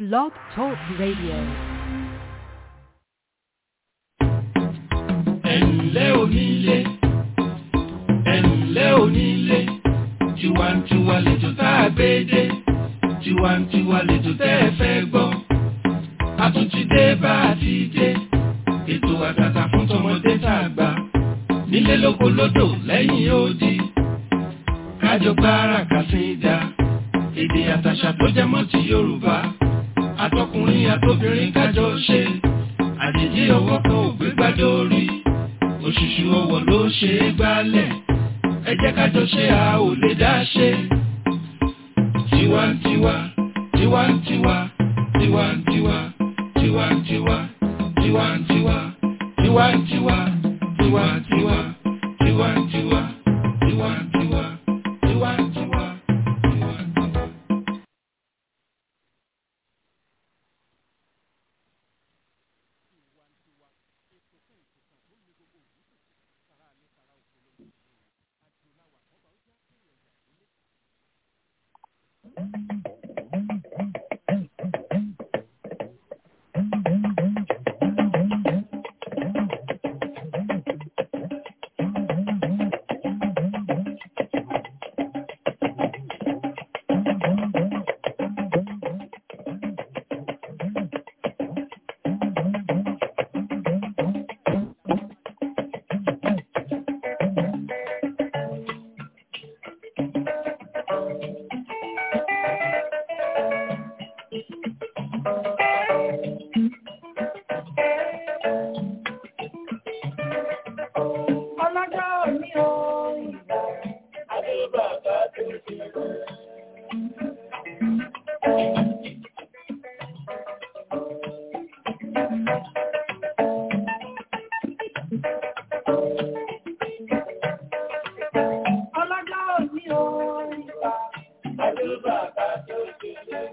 Blog Talk Radio. ẹ̀ǹlẹ́ onílé ẹ̀ǹlẹ́ onílé tiwantiwa lètò tá a gbé dé tiwantiwa lètò tẹ́ ẹ fẹ́ gbọ́ a tún ti dé bá a ti dé ètò àtàtà fún tọmọdé tá a gbà nílé lóko lódò lẹ́yìn odi kájọ gbára kàsíńdà èdè àtàṣà tó jẹ mọ́ ti Yorùbá àtọkùnrin àtobìnrin kájọ ṣe àjèjì ọwọ́ kan ò gbé gbádùn orí òṣùṣù ọwọ́ ló ṣe é gbálẹ̀ ẹ jẹ́ ká jọ ṣe a ò lè dá ṣe. tiwantiwa tiwantiwa tiwantiwa tiwantiwa tiwantiwa tiwantiwa tiwantiwa tiwantiwa tiwantiwa tiwantiwa tiwantiwa. ọlọ́jọ́ òní o ìgbà adé bàbá tó ti rẹ̀. ọlọ́jọ́ òní o ìgbà adé bàbá tó ti rẹ̀.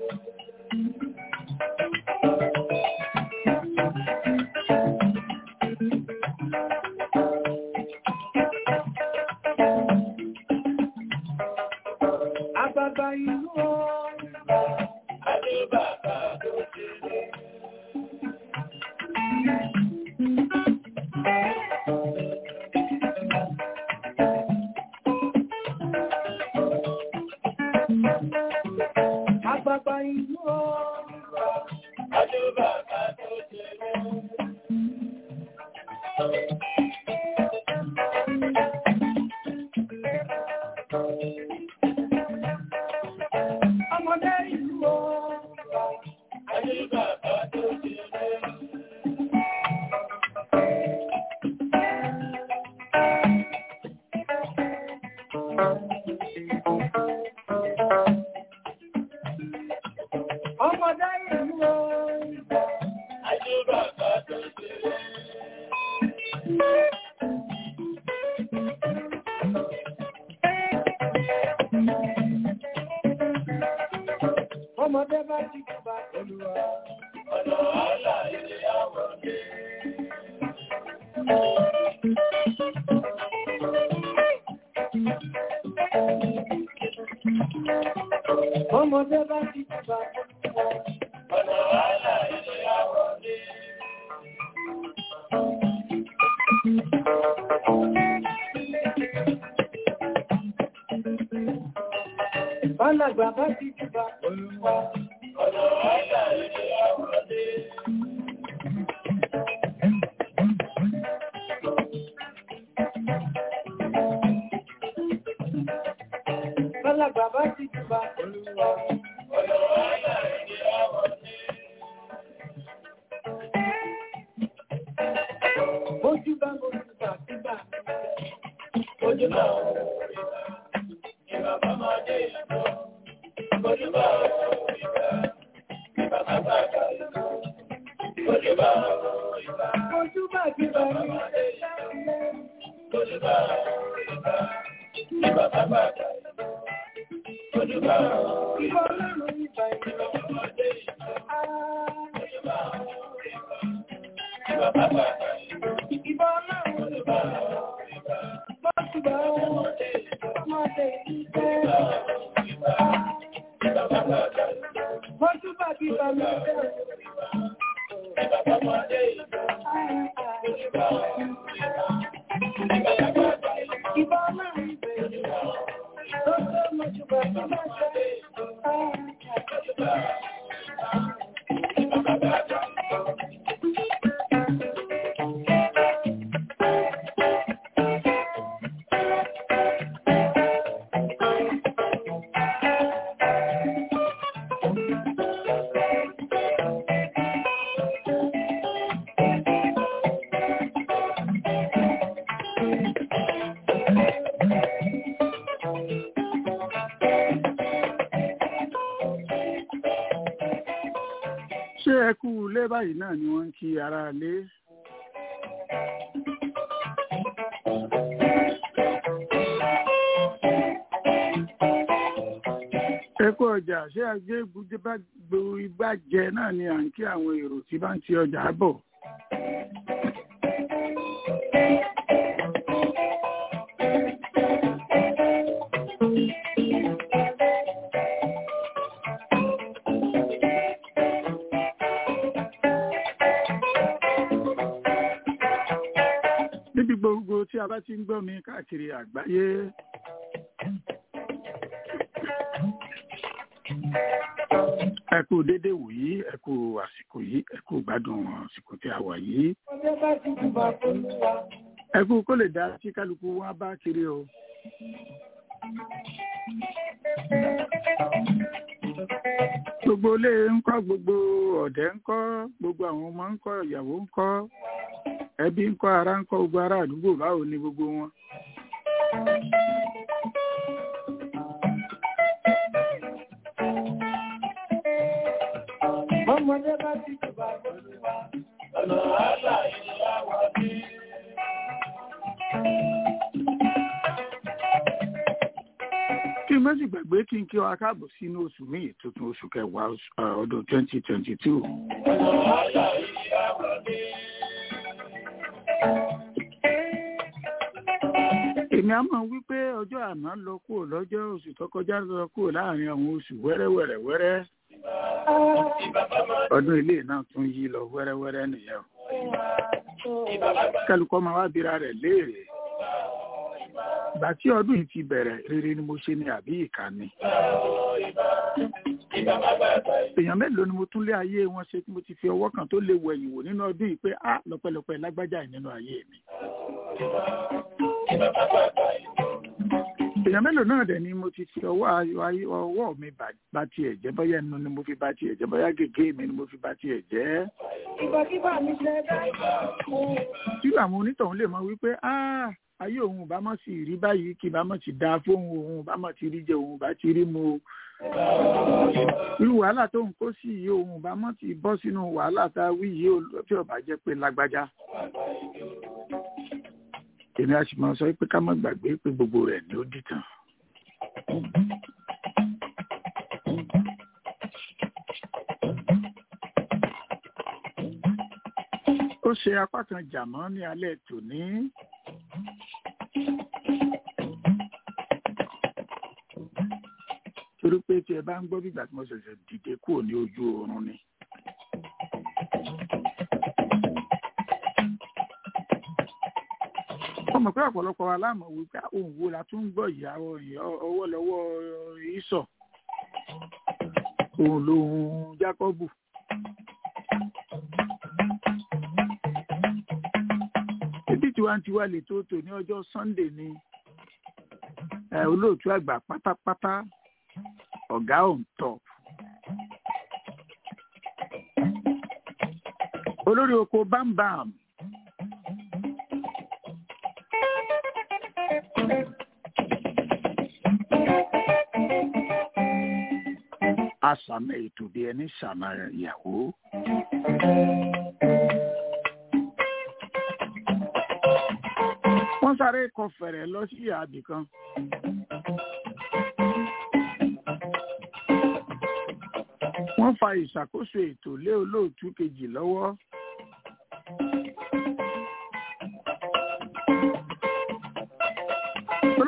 Àgbàgbà ìlú o ìgbà adé bàbá tó ti rẹ̀. Àgbàgbà ìlú o ìgbà adé bàbá tó ti rẹ̀. Ọmọdé ìlú o ìgbà adé bàbá tó ti rẹ̀. Ọmọdé ìlú o ìgbà adé bàbá tó ti rẹ̀. Ọmọdé bá ti kúbà olúwa. Ọ̀nà àlà ilé àwọ̀dé. Ọmọdé bá ti kúbà olúwa. Ọ̀nà àlà ilé àwọ̀dé. Bálàgbà bá ti kúbà olúwa. Ọ̀nà àlà ilé àwọ̀dé. Bálàgbà bá ti kúbà olúwa. Ọ̀nà àlà ilé àwọ̀dé. Ojú bá mojú bá sígbà. Ojú bá òrìbá. Ìbá bá máa dé ìlú. Ojú bá òrìbá. Ìbá bá bá bá ìlú. Ojú bá òrìbá. Ojú bá ti bá mi dé ìlú. Ojú bá òrìbá. Ìbá bá bá bá ìlú. Ojú bá òrìbá. Ìbá ọlọ́run ìbá ìlú. Ìbá bá máa dé ìlú. Ojú bá òrìbá. Ìbá bá bá bá ìlú. Ìbá ọlọ́run ìbá òrìbá. Bọ́sùbà ọmọdé ọmọdé ìfẹ́. Ìbá ṣé ẹ kú ilé báyìí náà ni wọ́n ń kí ara lé. ẹ kú ọjà ṣé ajé gbogbo igbá jẹ náà ni à ń kí àwọn èrò tí bá ń ti ọjà bọ̀. níbi gbogbo tí a bá ti ń gbọ́ mi káàkiri àgbáyé. ẹ kú dédé wòyí ẹ kú àsìkò yìí ẹ kú gbádùn àsìkò tí a wà yìí. ẹ kú kó lè dá tí kálukú wá bá kiri o. gbogbo ilé ń kọ́ gbogbo ọ̀dẹ́ ń kọ́ gbogbo àwọn ọmọ ń kọ́ ìyàwó ń kọ́ ẹbí ń kọ́ ara ń kọ́ gbogbo ará àdúgbò báwo ni gbogbo wọn. Ọmọdé bá ti jùbà lórí wa, ọ̀nà àlà ìlú àwọ̀ bí. kí n má sì gbàgbé kí n kí wa káàbọ̀ sínú oṣù míì tuntun oṣù kẹwàá oṣù- eh, ọdún twenty twenty two. Ọ̀nà àlà ìlú àwọ̀ bí. èmi á mọ̀ wípé ọjọ́ àná lọ kúrò lọ́jọ́ oṣù tó kọjá lọ kúrò láàrin àwọn oṣù wẹ́rẹ́wẹ́rẹ́ wẹ́rẹ́ ọdún ilé náà tún yí lọ wẹ́rẹ́wẹ́rẹ́ nìyẹn o. kálukọ́ máa wá bira rẹ̀ léèrè ìgbà tí ọdún yìí ti bẹ̀rẹ̀ rere ni mo ṣe ni àbí ìkà ni. èèyàn mélòó ni mo tún lé ayé wọn ṣe tí mo ti fi ọwọ́ kan tó lè wẹ̀yìn wò nínú ọdún yìí pé a lọ́pẹ́lọpẹ́ lágbájá yìí nínú ayé mi. èèyàn mélòó náà dẹ̀ ni mo ti fi ọwọ́ ayọ̀ ayé ọwọ́ mi bà- bà tiẹ̀ jẹ́ bóyá ẹnu ni mo fi bà tiẹ̀ jẹ́ bóyá gègé mi ni mo fi bà tiẹ̀ jẹ́. Ìgbàkígbà mi ṣe dá. tí àwọn onítọ̀hún lè mọ wípé "Ah, ayé òun bá mọ̀ sí rí báyìí kí bá mọ̀ sí dáa fóun òun bá mọ̀ ti rí jẹ òun bá ti rí mu o. irú wàhálà tó ń kó sí yìí òun bá mọ̀ ti bọ́ sínú wàhálà tá a wí yìí o tí ó bá jẹ́ pé lágbájá. èmi a sì máa sọ pé ká má gbàgbé pé gbogbo rẹ̀ ni ó dìtàn. ó ṣe apá kan jàmọ́ ní alẹ́ tòní. torí pé tí ẹ bá ń gbọ́ bí ìgbà tí mo ṣẹ̀ṣẹ̀ dìde kúrò ní ojú oorun ni. wọ́n mọ̀ pé ọ̀pọ̀lọpọ̀ wa láàmú wípé ohun wo la tún ń gbọ́ ìyá ọwọ́ lọ́wọ́ ìsọ̀ òun lòun Jákọ́bù. ebi tiwantiwa lè tó tò ní ọjọ́ Sunday ni ẹ olóòtú àgbà pátápátá ọ̀gá on top. olórí oko bámbàm. àṣàmì ètò bí ẹni ṣàmà ìyàwó. wọ́n sáré kọ fẹ̀rẹ̀ lọ sí àbì kan. wọ́n fa ìṣàkóso ètò lé olóòtú kejì lọ́wọ́.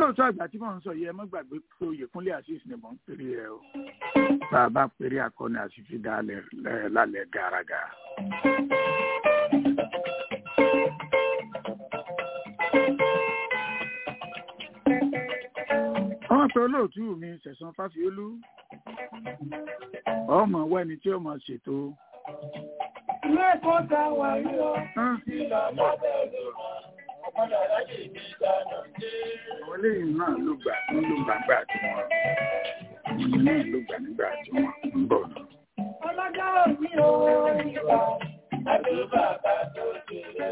olóòótọ́ àgbà tí mò ń sọ yìí ẹ má gbàgbé pé oyèkúnlé azeez ni mò ń pèrè ẹ o bá a bá pèrè akọni àṣìfi dálẹ̀ lálẹ́ gàràgà. wọ́n pe olóòtú mi sẹ̀sán fáfiolú ọmọ wẹ́ni tí ó mọ̀ ṣètò. Ilé ẹ̀kọ́ ta wà rí ọ. Hán, Ìlànà bẹ̀rẹ̀ wọn. Ọmọdé aláyè ní ìdáná dé. àwọn eléyìí náà ló gbà ń ló gbàgbà tí wọ́n àwọn náà ló gbà nígbà tí wọ́n ń bọ̀ náà. Ọlọ́jà òní o. Ìgbà àti bàbá tó kéré.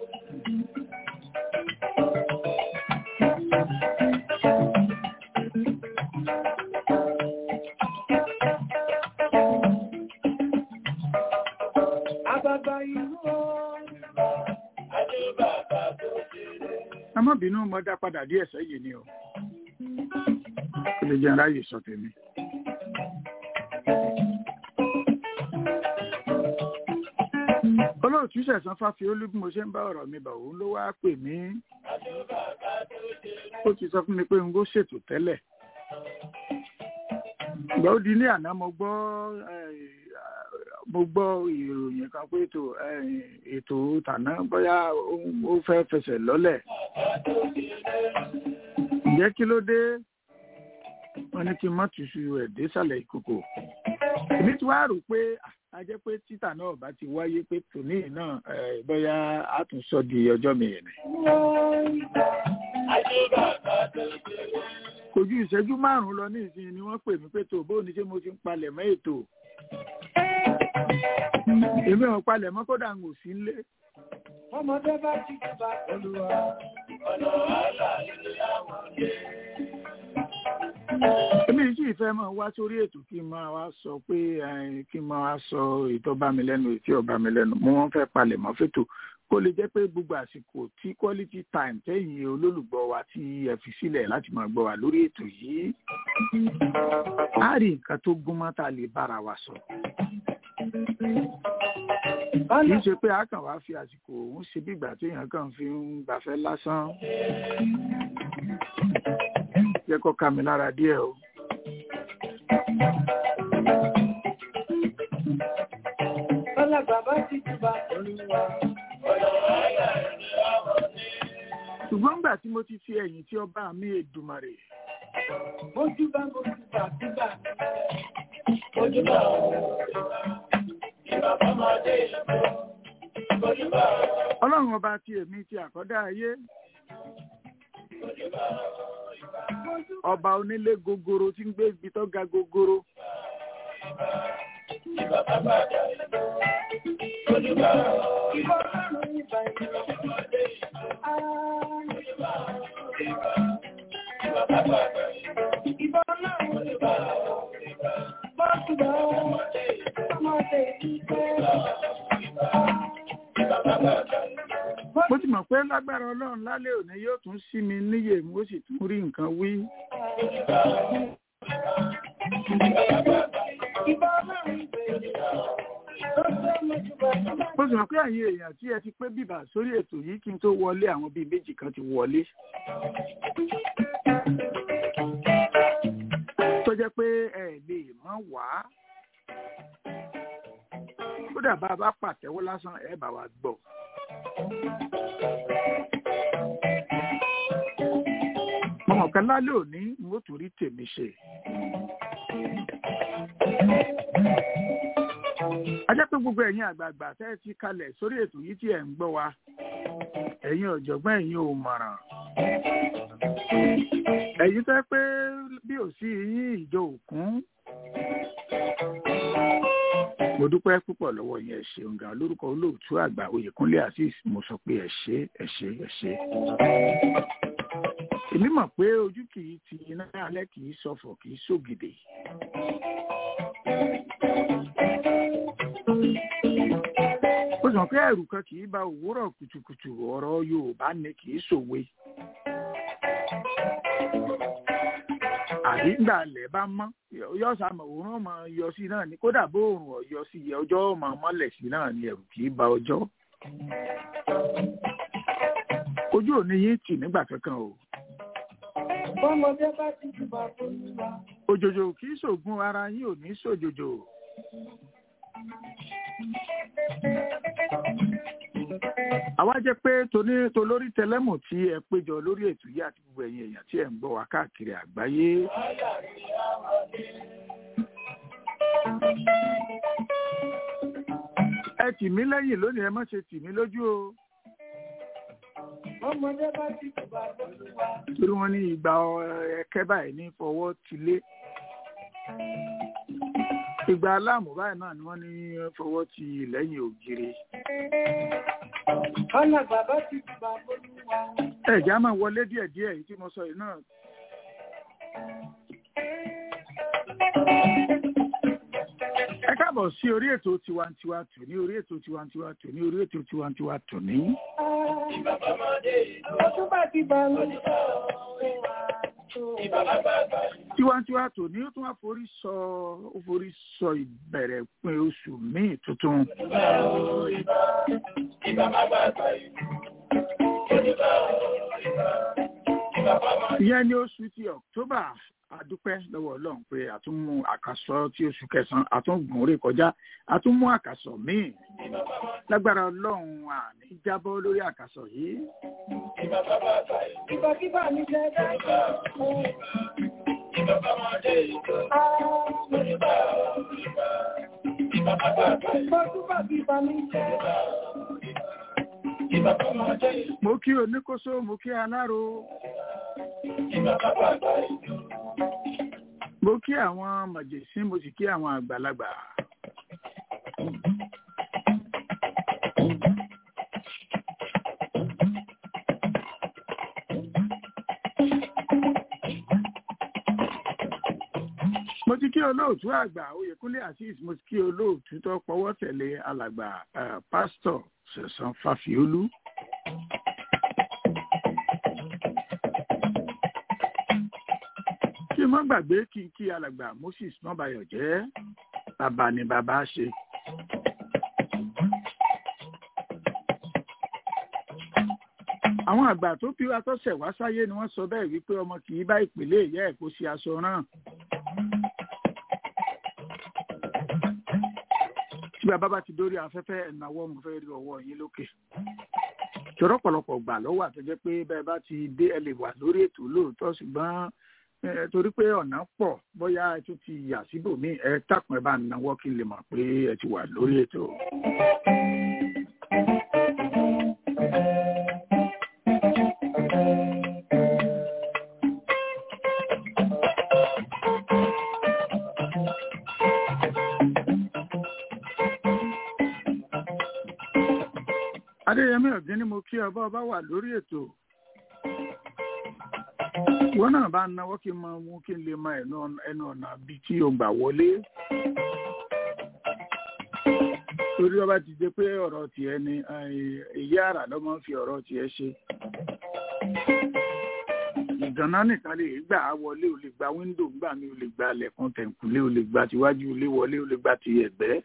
Àbàbà ìlú o. Àti bàbá tó kéré. ẹ má bínú mo dá padà díẹ̀ sẹ́yìn ni o kó lè jẹ́ aráyè sọ tèmi. olóòtú sẹ̀sán fáfiolú bí mo ṣe ń bá ọ̀rọ̀ mi bọ̀ òun ló wáá pè mí ó ti sọ fún mi pé n kò ṣètò tẹ́lẹ̀ ìgbà ó di ní àná mo gbọ́ eh, mo gbọ́ ìròyìn kan pé ètò eh, ètò tàná bóyá ó- ó fẹ́ fẹsẹ̀ lọ́lẹ̀ ǹjẹ́ kí ló dé wọ́n ní kí n má túṣu ẹ̀ désàlẹ̀ ìkòkò èmi ti wá rò pé ah, a jẹ́ pé títà náà bá ti wáyé pé tòní yìí náà eh, bóyá a tún sọ di ọjọ́ mi yẹn ni. Àti bàbá tó kéré. kò ju ìṣẹ́jú márùn-ún lọ ní ìsinyìí ni wọ́n pè mí pé tó bóun ni ṣé mo ti ń palẹ̀ mọ́ ètò. èmi ò palẹ̀ mọ́ kódà ń ò sí nílé. Ọmọdé bá ti bá olúwa. Ọ̀nà wàhálà ilé àwọn dé. èmi sì fẹ́ máa wá sórí ètò kí n máa wá sọ pé eh, kí n máa wá sọ ètò bá mi lẹ́nu ètò ọba mi lẹ́nu mo wọ́n fẹ́ palẹ̀ mọ́ fètò kó lè jẹ́ pé gbogbo àsìkò tí quality time tẹ̀yìn olólùgbọ́ wa tí ẹ fi sílẹ̀ láti máa gbọ́ wa lórí ètò yìí á rí nǹkan tó gúnmọ́ tá a lè bára wa sọ. kì í ṣe pé a kàn wá fi àsìkò òun ṣe bí ìgbà téèyàn kàn fi ń gbafẹ́ lásán jẹ́ kó ká mi lára díẹ̀ o. Ọlá bàbá ti bá olúwa. Ọ̀nà wàhálà ilé àwọn dé. ṣùgbọ́n nígbà tí mo ti fi ẹ̀yìn tí ọba mi Èdùmàrè Mojú bá mojú bá bíbà. Mojú bá olúwa. Ìbàbá máa dé ìlú. Mojú bá ọlọ́run ọba ti èmi ti àkọ́dá ayé ọba onílé gogoro tí ń gbé ibi tó ga gogoro ìbàbá bá dé ìlú. Mojú bá ìbá ọlọ́run ìbà ìlú. Ọmọdé ìlú. Mojú bá ìbá. Ìbàbá bá dé ìlú. Ìbá ọlọ́run ìbà ìbá. Mojú bá ọmọdé ìlú. Ọmọdé ìlú. Ìbàbá bá dé ìlú. mo ti mọ̀ pé lágbára ọlọ́run lálẹ́ òní yóò tún sí mi níyè mo sì tún rí nǹkan wí mo sì mọ̀ pé àyè èèyàn tí ẹ ti pé bìbà sórí ètò yìí kí n tó wọlé àwọn bíi méjì kan ti wọlé tó jẹ́ pé ẹ lè mọ̀ wá kódà bá a bá pàtẹ́wọ́ lásán ẹ bá wa gbọ́. mo mọ̀ pé lálẹ́ òní n ó tún rí tèmi ṣe. a jẹ́ pé gbogbo ẹ̀yin àgbààgbà tẹ́ ẹ ti kalẹ̀ sórí ètò yìí tí ẹ̀ ń gbọ́ wa ẹ̀yin ọ̀jọ̀gbọ́n ẹ̀yin ò mọ̀ràn. ẹ̀yin tẹ́ pé bí ò sí yín ìjọ òkun mo dúpẹ́ púpọ̀ lọ́wọ́ yẹn ẹ ṣeun gan lórúkọ olóòtú àgbà oyèkúnlé azeez mo sọ pé ẹ ṣé ẹ ṣé ẹ ṣé. èmi mọ̀ pé ojú kì í ti iná alẹ́ kì í ṣọ̀fọ̀ kì í ṣògìdè. ó sọ pé ẹ̀rù kan kì í ba òwúrọ̀ kùtùkùtù ọ̀rọ̀ yorùbá ni kì í ṣòwe. àbí ńgbà lẹ̀ bá mọ́ yọ sàmọ̀ òórùn ọmọ yọ sí náà ni kódà bó òórùn ọ̀yọ́ sí yẹ ọjọ́ ọmọ mọ́lẹ̀ sí náà ni ẹ̀rù kì í ba ọjọ́. ojú òní yín tì nígbà kankan o. Bọ́mọdé bá ti jùbà fólúwa. òjòjò kì í ṣògùn ara yín ò ní ṣòjòjò. àwa jẹ́ pé toní tolórí tẹlẹ́mù tí ẹ péjọ lórí ètò yìí àti gbogbo ẹ̀yin èèyàn tí ẹ̀ ń gbọ́ wá káàkiri àgbáyé. ẹ tì mí lẹ́yìn lónìí ẹ má ṣe tì mí lójú o Bọ́mọdé bá ti jùbà fólúwa. torí wọ́n ní ìgbà ẹ̀kẹ́ báyìí ní fọwọ́ tilé ìgbà aláàmú báyìí náà ni wọ́n ní fọwọ́ ti lẹ́yìn ògiri. Ọ̀nà bàbá ti jùbà fólúwa. ẹ̀já máa wọlé díẹ̀díẹ̀ èyí tí mo sọ yìí náà. ẹ káàbọ̀ sí orí ètò tiwantiwa tòní orí ètò tiwantiwa tòní orí ètò tiwantiwa tòní. Ọdún bá ti bá mi. tiwantiwa tòní ó tún wá forí sọ ó forí sọ ìbẹ̀rẹ̀ pin oṣù míì tuntun. ìyẹn ní oṣù ti october adúpẹ́ lọ́wọ́ ọlọ́run pé àtúnmú àkàsọ tí oṣù kẹsàn-án àtúngùn rè kọjá àtúnmú àkàsọ míì lágbára ọlọ́run àní jábọ́ lórí àkàsọ yìí. Ìbàkíbà mi jẹ́ dáadáa. Bọ́dún bá ti bá mi jẹ́. mo kí oníkóso mo kí aláró mo kí àwọn màjèsín mo sì kí àwọn àgbàlagbà. mo ti kí olóòtú àgbà oyèkúnlé azeez mo ti kí olóòtú tó pọwọ́ tẹ̀lé alàgbà eh, pásítọ̀ sẹ̀sán fàfíolú. kí n má gbàgbé kí n kí alàgbà moses mọ́bayọ̀ jẹ́ bàbá ni bàbá ṣe. àwọn àgbà tó bí wa tọ́sẹ̀ wá sáyé ni wọ́n sọ bẹ́ẹ̀ wípé ọmọ kì í bá ìpìlẹ̀ ìyá ẹ̀ kó ṣe aṣọ rán. tí bàbá bá ti dórí afẹ́fẹ́ ẹ̀nàwọ́ mo fẹ́ rí ọwọ́ yín lókè. ṣòro pọ̀lọpọ̀ gbà lọ́wọ́ àtọ́jẹ́ pé bẹ́ẹ̀ bá ti dé ẹ lè wà lórí ètò lóòótọ́ ṣùgbọ́n eh, torí pé ọ̀nà pọ̀ bóyá ẹ tún ti yà síbòmí ẹ tàpọ̀ ẹ bá náwó kí n lè mọ̀ pé ẹ ti wà lórí ètò. adéyẹmí ọ̀gbìn ni mo kí ọba ọba wà lórí ètò wọn náà bá náwó kí n mọ mú kí n lè mọ ẹnu ọ̀nà- ẹnu ọ̀nà bíi tí o gbà wọlé torí ọba ti dé pé ọ̀rọ̀ tiẹ̀ ni èyí àrà ló máa ń fi ọ̀rọ̀ tiẹ̀ ṣe ìgànná nìkan lè gbà á wọlé o lè gba wíńdò gbà mí o lè gba lẹ̀kùn tẹ̀kùlé o lè gba tiwájú ilé wọlé o lè gba ti ẹ̀gbẹ́.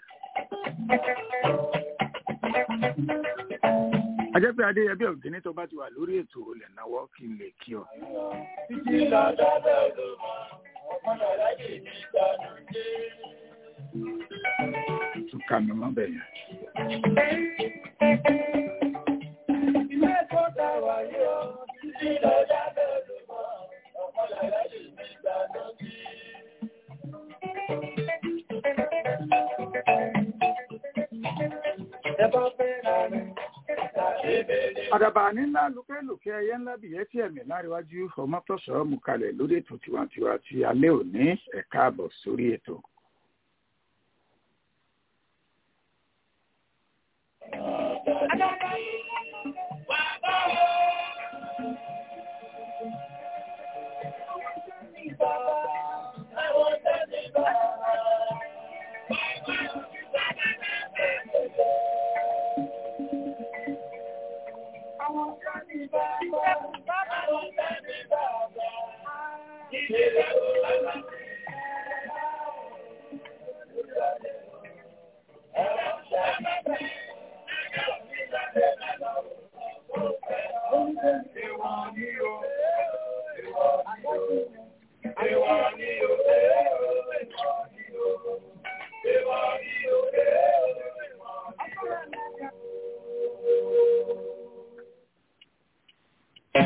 ajẹ́ pé adéyẹbí ọ̀gbìn tó bá ti wà lórí ètò olè náwó kí n lè kí ọ. Títí lọ́jọ́ bẹ́ẹ̀ ló mọ̀, ọ̀pọ̀lọpọ̀ láyé mi gbàdúrà dé. tún ká mi mọ́ bẹ́ẹ̀ yẹn. Ilé tó dá wà yóò, títí lọ́jọ́ bẹ́ẹ̀ ló mọ̀, ọ̀pọ̀lọpọ̀ láyé mi gbàdúrà dé. Ẹ bá fẹ́ ra rẹ̀, tàbí bèrè. àdàbà nílá lókèlókè ẹyẹ ńlá bìyẹ́ tí ẹ̀mí láríwájú ọmọ tọ̀sọ̀ mú kalẹ̀ lórí ètò tiwantiwa ti alẹ́ òní ẹ̀ka àbọ̀ sórí ètò.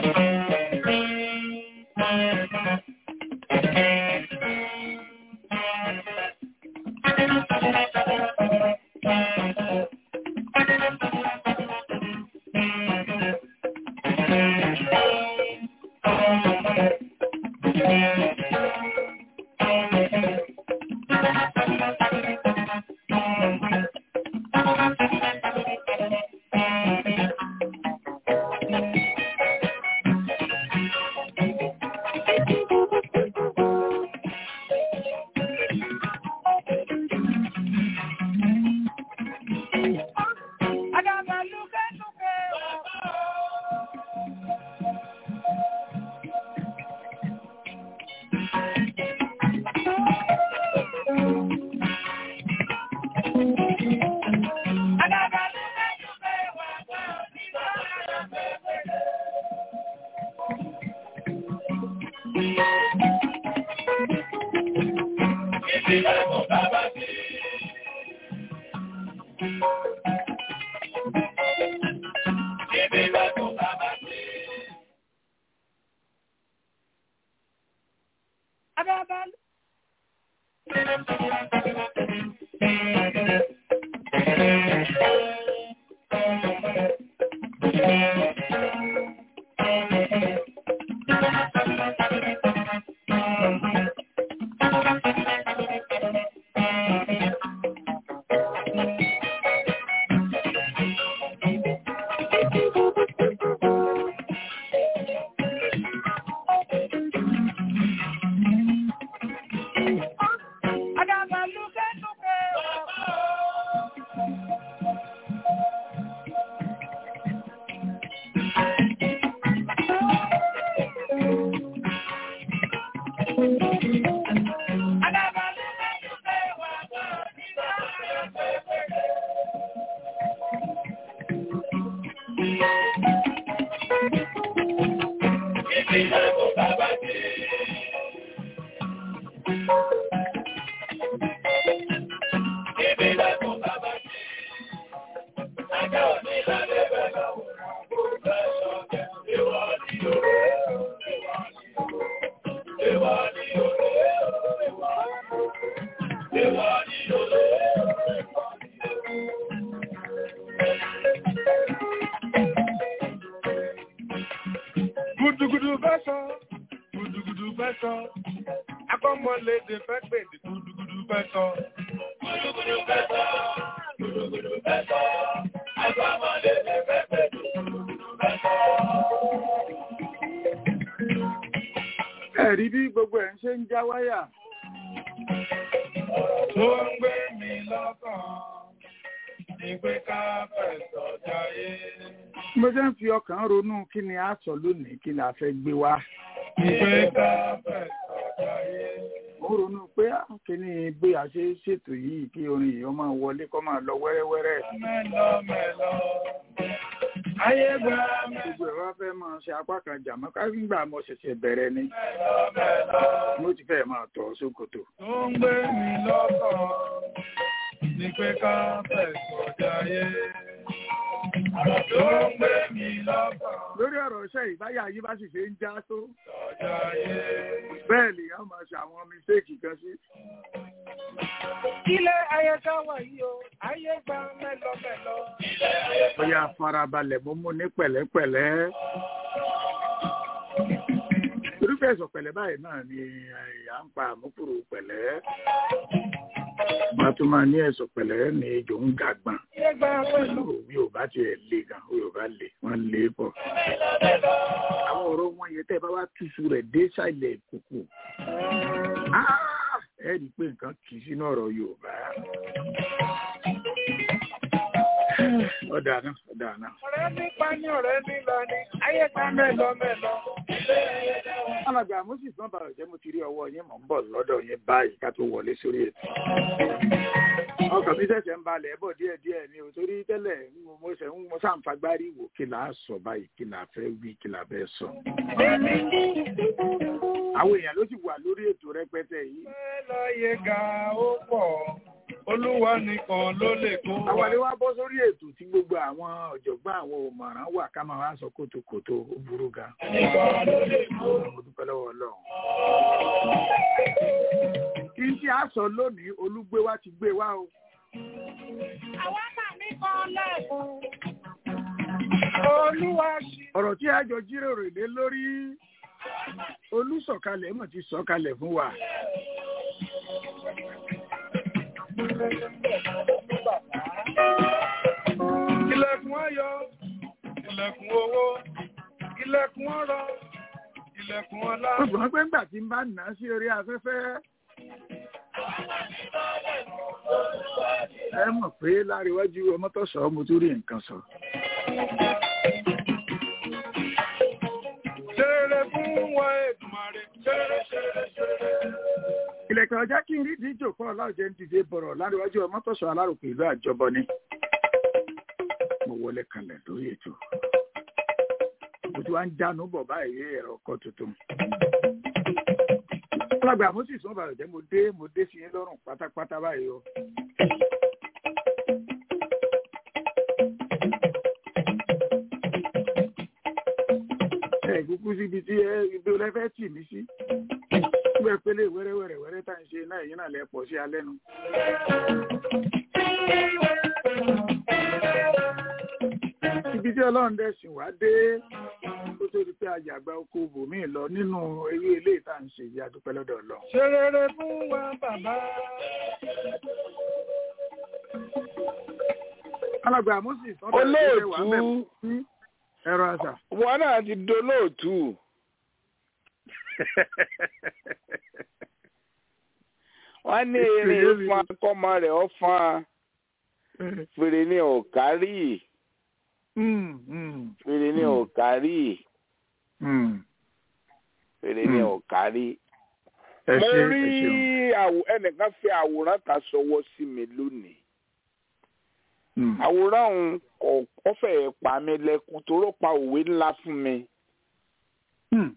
Gudugudu fẹ́ sọ, gudugudu fẹ́ sọ, akọ́mọlédè fẹ́ pèdè gudugudu fẹ́ sọ. Gudugudu fẹ́ sọ, gudugudu fẹ́ sọ, akọ́mọlédè fẹ́ pèdè gudugudu fẹ́ sọ. ẹ̀rí bí gbogbo ẹ̀ ń ṣe ń já wáyà Tó ń gbé mi lọ́kàn, ní pé ká fẹ̀sọ̀ jayé. mo ṣe ń fi ọkàn ronú kí ni a sọ lónìí kí la fẹ́ gbé wá Ní pé ká fẹ̀sọ̀ jayé. mo ń ronú pé ah, kí ni bí a ṣe ń ṣètò yìí kí orin yìí ó máa wọlé kó máa lọ wẹ́rẹ́wẹ́rẹ́ Mẹ́lọ mẹ́lọ, ayé gbà mẹ́lọ gbogbo ẹ̀ wá fẹ́ máa ṣe apá kan jàmọ́ ká nígbà mo ṣẹ̀ṣẹ̀ bẹ̀rẹ̀ ni mẹ́lọ. mo ti fẹ́ máa tọ̀ sókòtò tó ń gbé mi lọ́kàn ní pé ká fẹ̀sọ̀ jayé. Tó ń gbé mi lọ́kàn lórí ọ̀rọ̀ iṣẹ́ ìbáyà yìí bá sì ṣe ń já tó jayé. bẹ́ẹ̀ lè yá máa ṣe àwọn mistéèkì kan sí Ilé ayé ká wà yìí o, ayé gba mẹ́lọmẹ́lọ. bóyá farabalẹ̀ mo mú ní pẹ̀lẹ́pẹ̀lẹ́ irúfẹ́ ẹ̀sọ̀ pẹ̀lẹ́ báyìí náà ni à ń pa àmúkúrò pẹ̀lẹ́ wọ́n tún máa ní ẹ̀sọ̀ pẹ̀lẹ́ ní ejò ń gàgbọ̀n Ayé gba mẹ́lọ. bí ò bá tiẹ̀ le gan bí ò bá le wọ́n lé pọ̀ àwọn ọ̀rọ̀ wọn yẹn tẹ́ ẹ bá wá túṣu rẹ̀ dé sàlẹ̀ kùkù ẹ rí i pé nǹkan kì í sínú ọ̀rọ̀ Yorùbá ọ̀dà náà ọ̀dà náà. Ọ̀rẹ́ nípa ní ọ̀rẹ́ nílọ ni, ayé gba mẹ́lọmẹ́lọ. Ilé ayé ká wà. alàgbà moses náà bàrọ̀ jẹ́ mo ti rí ọwọ́ yín mọ̀ ń bọ̀ lọ́dọ̀ yín báyìí ká tó wọlé sórí ètò. ọkàn mi ṣẹ̀ṣẹ̀ ń balẹ̀ bọ̀ díẹ̀díẹ̀ ni ò torí tẹ́lẹ̀ mo- mo ṣẹ̀ ń mo ṣàǹfagbárí wò kí là á sọ báyìí kí là á fẹ́ wí kí là á fẹ́ sọ. àwọn èèyàn ló sì wà lórí ètò rẹpẹtẹ yìí Mẹ́lọ yẹ ga ó pọ̀. olúwa nìkan ló lè kó àwọn wa. àlè wa bọ́ sórí ètò tí gbogbo àwọn ọ̀jọ̀gbọ́n àwọn òmọ̀ràn wà ká máa wá sọ kótókótó ó burú gan. mo dúpẹ́ lọ́wọ́ ọlọ́run. kí n tí a sọ lónìí olúgbé wa ti gbé wa o. Àwọn màmí kan lẹ́kùn. Olúwa ṣe. ọ̀rọ̀ tí a jọ jíròrò lé lórí olùsọ̀kalẹ̀ mọ̀ ti sọ̀kalẹ̀ fún wa. Ilẹ̀kùn ayọ̀, ilẹ̀kùn owó, ilẹ̀kùn ọrọ̀, ilẹ̀kùn ọlá. ó gbọ́n pé ńgbà tí n bá nà á sí orí afẹ́fẹ́ ẹ mọ̀ pé láríwájú ọmọ tó sọ mo tún rí nǹkan sọ. Ṣeré fún wa Èdùmàrè, ṣeré ṣeré ṣeré. ìlẹ̀kẹ̀ ọjà kí n rí díjò fún ọláòjẹ́ ń dìde bọ̀rọ̀ láríwájú ọmọ tó sọ alárùkù ìlú àjọbọ ni. mo wọlé kanlẹ̀ lórí ètò. mo ti wá ń jánu bọ̀ báyìí ẹ̀rọ ọkọ̀ tuntun. alàgbà mo sì sún bàrẹ̀ jẹ́ mo dé mo dé sí yín lọ́rùn pátápátá báyìí o. ẹ kúkú síbi tí ẹ ibi olè fẹ́ tì mí sí gbẹ pélé wẹ́rẹ́wẹ́rẹ́ wẹ́rẹ́ tá à ń ṣe náà èyí náà lẹ pọ̀ sí alẹ́ nu. ibi tí ọlọ́run dẹ̀ sìn wá dé kó tó di pé àjàgbá oko bòmíì lọ nínú eré ilé ìta ń ṣe yìí adúpẹ́ lọ́dọ̀ lọ. Ṣeré fún wa bàbá. alàgbà moses ọ̀dọ̀ ìṣẹ̀lẹ̀ wà mẹ́fù olóòtú sí ẹ̀rọ àṣà. wọn náà ti dolóòtú wọn ní eré fún akọmọ rẹ ọfọn fèrè ní ọkárì Mm, mm, fèrè ní Hmm. ọkárì mm. fèrè ní Hmm. ọkárì. ẹ mo ṣe ẹ rí ṣeun. àwò- ẹnìkan fi àwòrán kan ṣọwọ́ sí mi lónìí Mm. àwòrán òun kò ó fẹ́ẹ̀ pa mí lẹ́kùn toró pa òwe ńlá fún mi. Mm.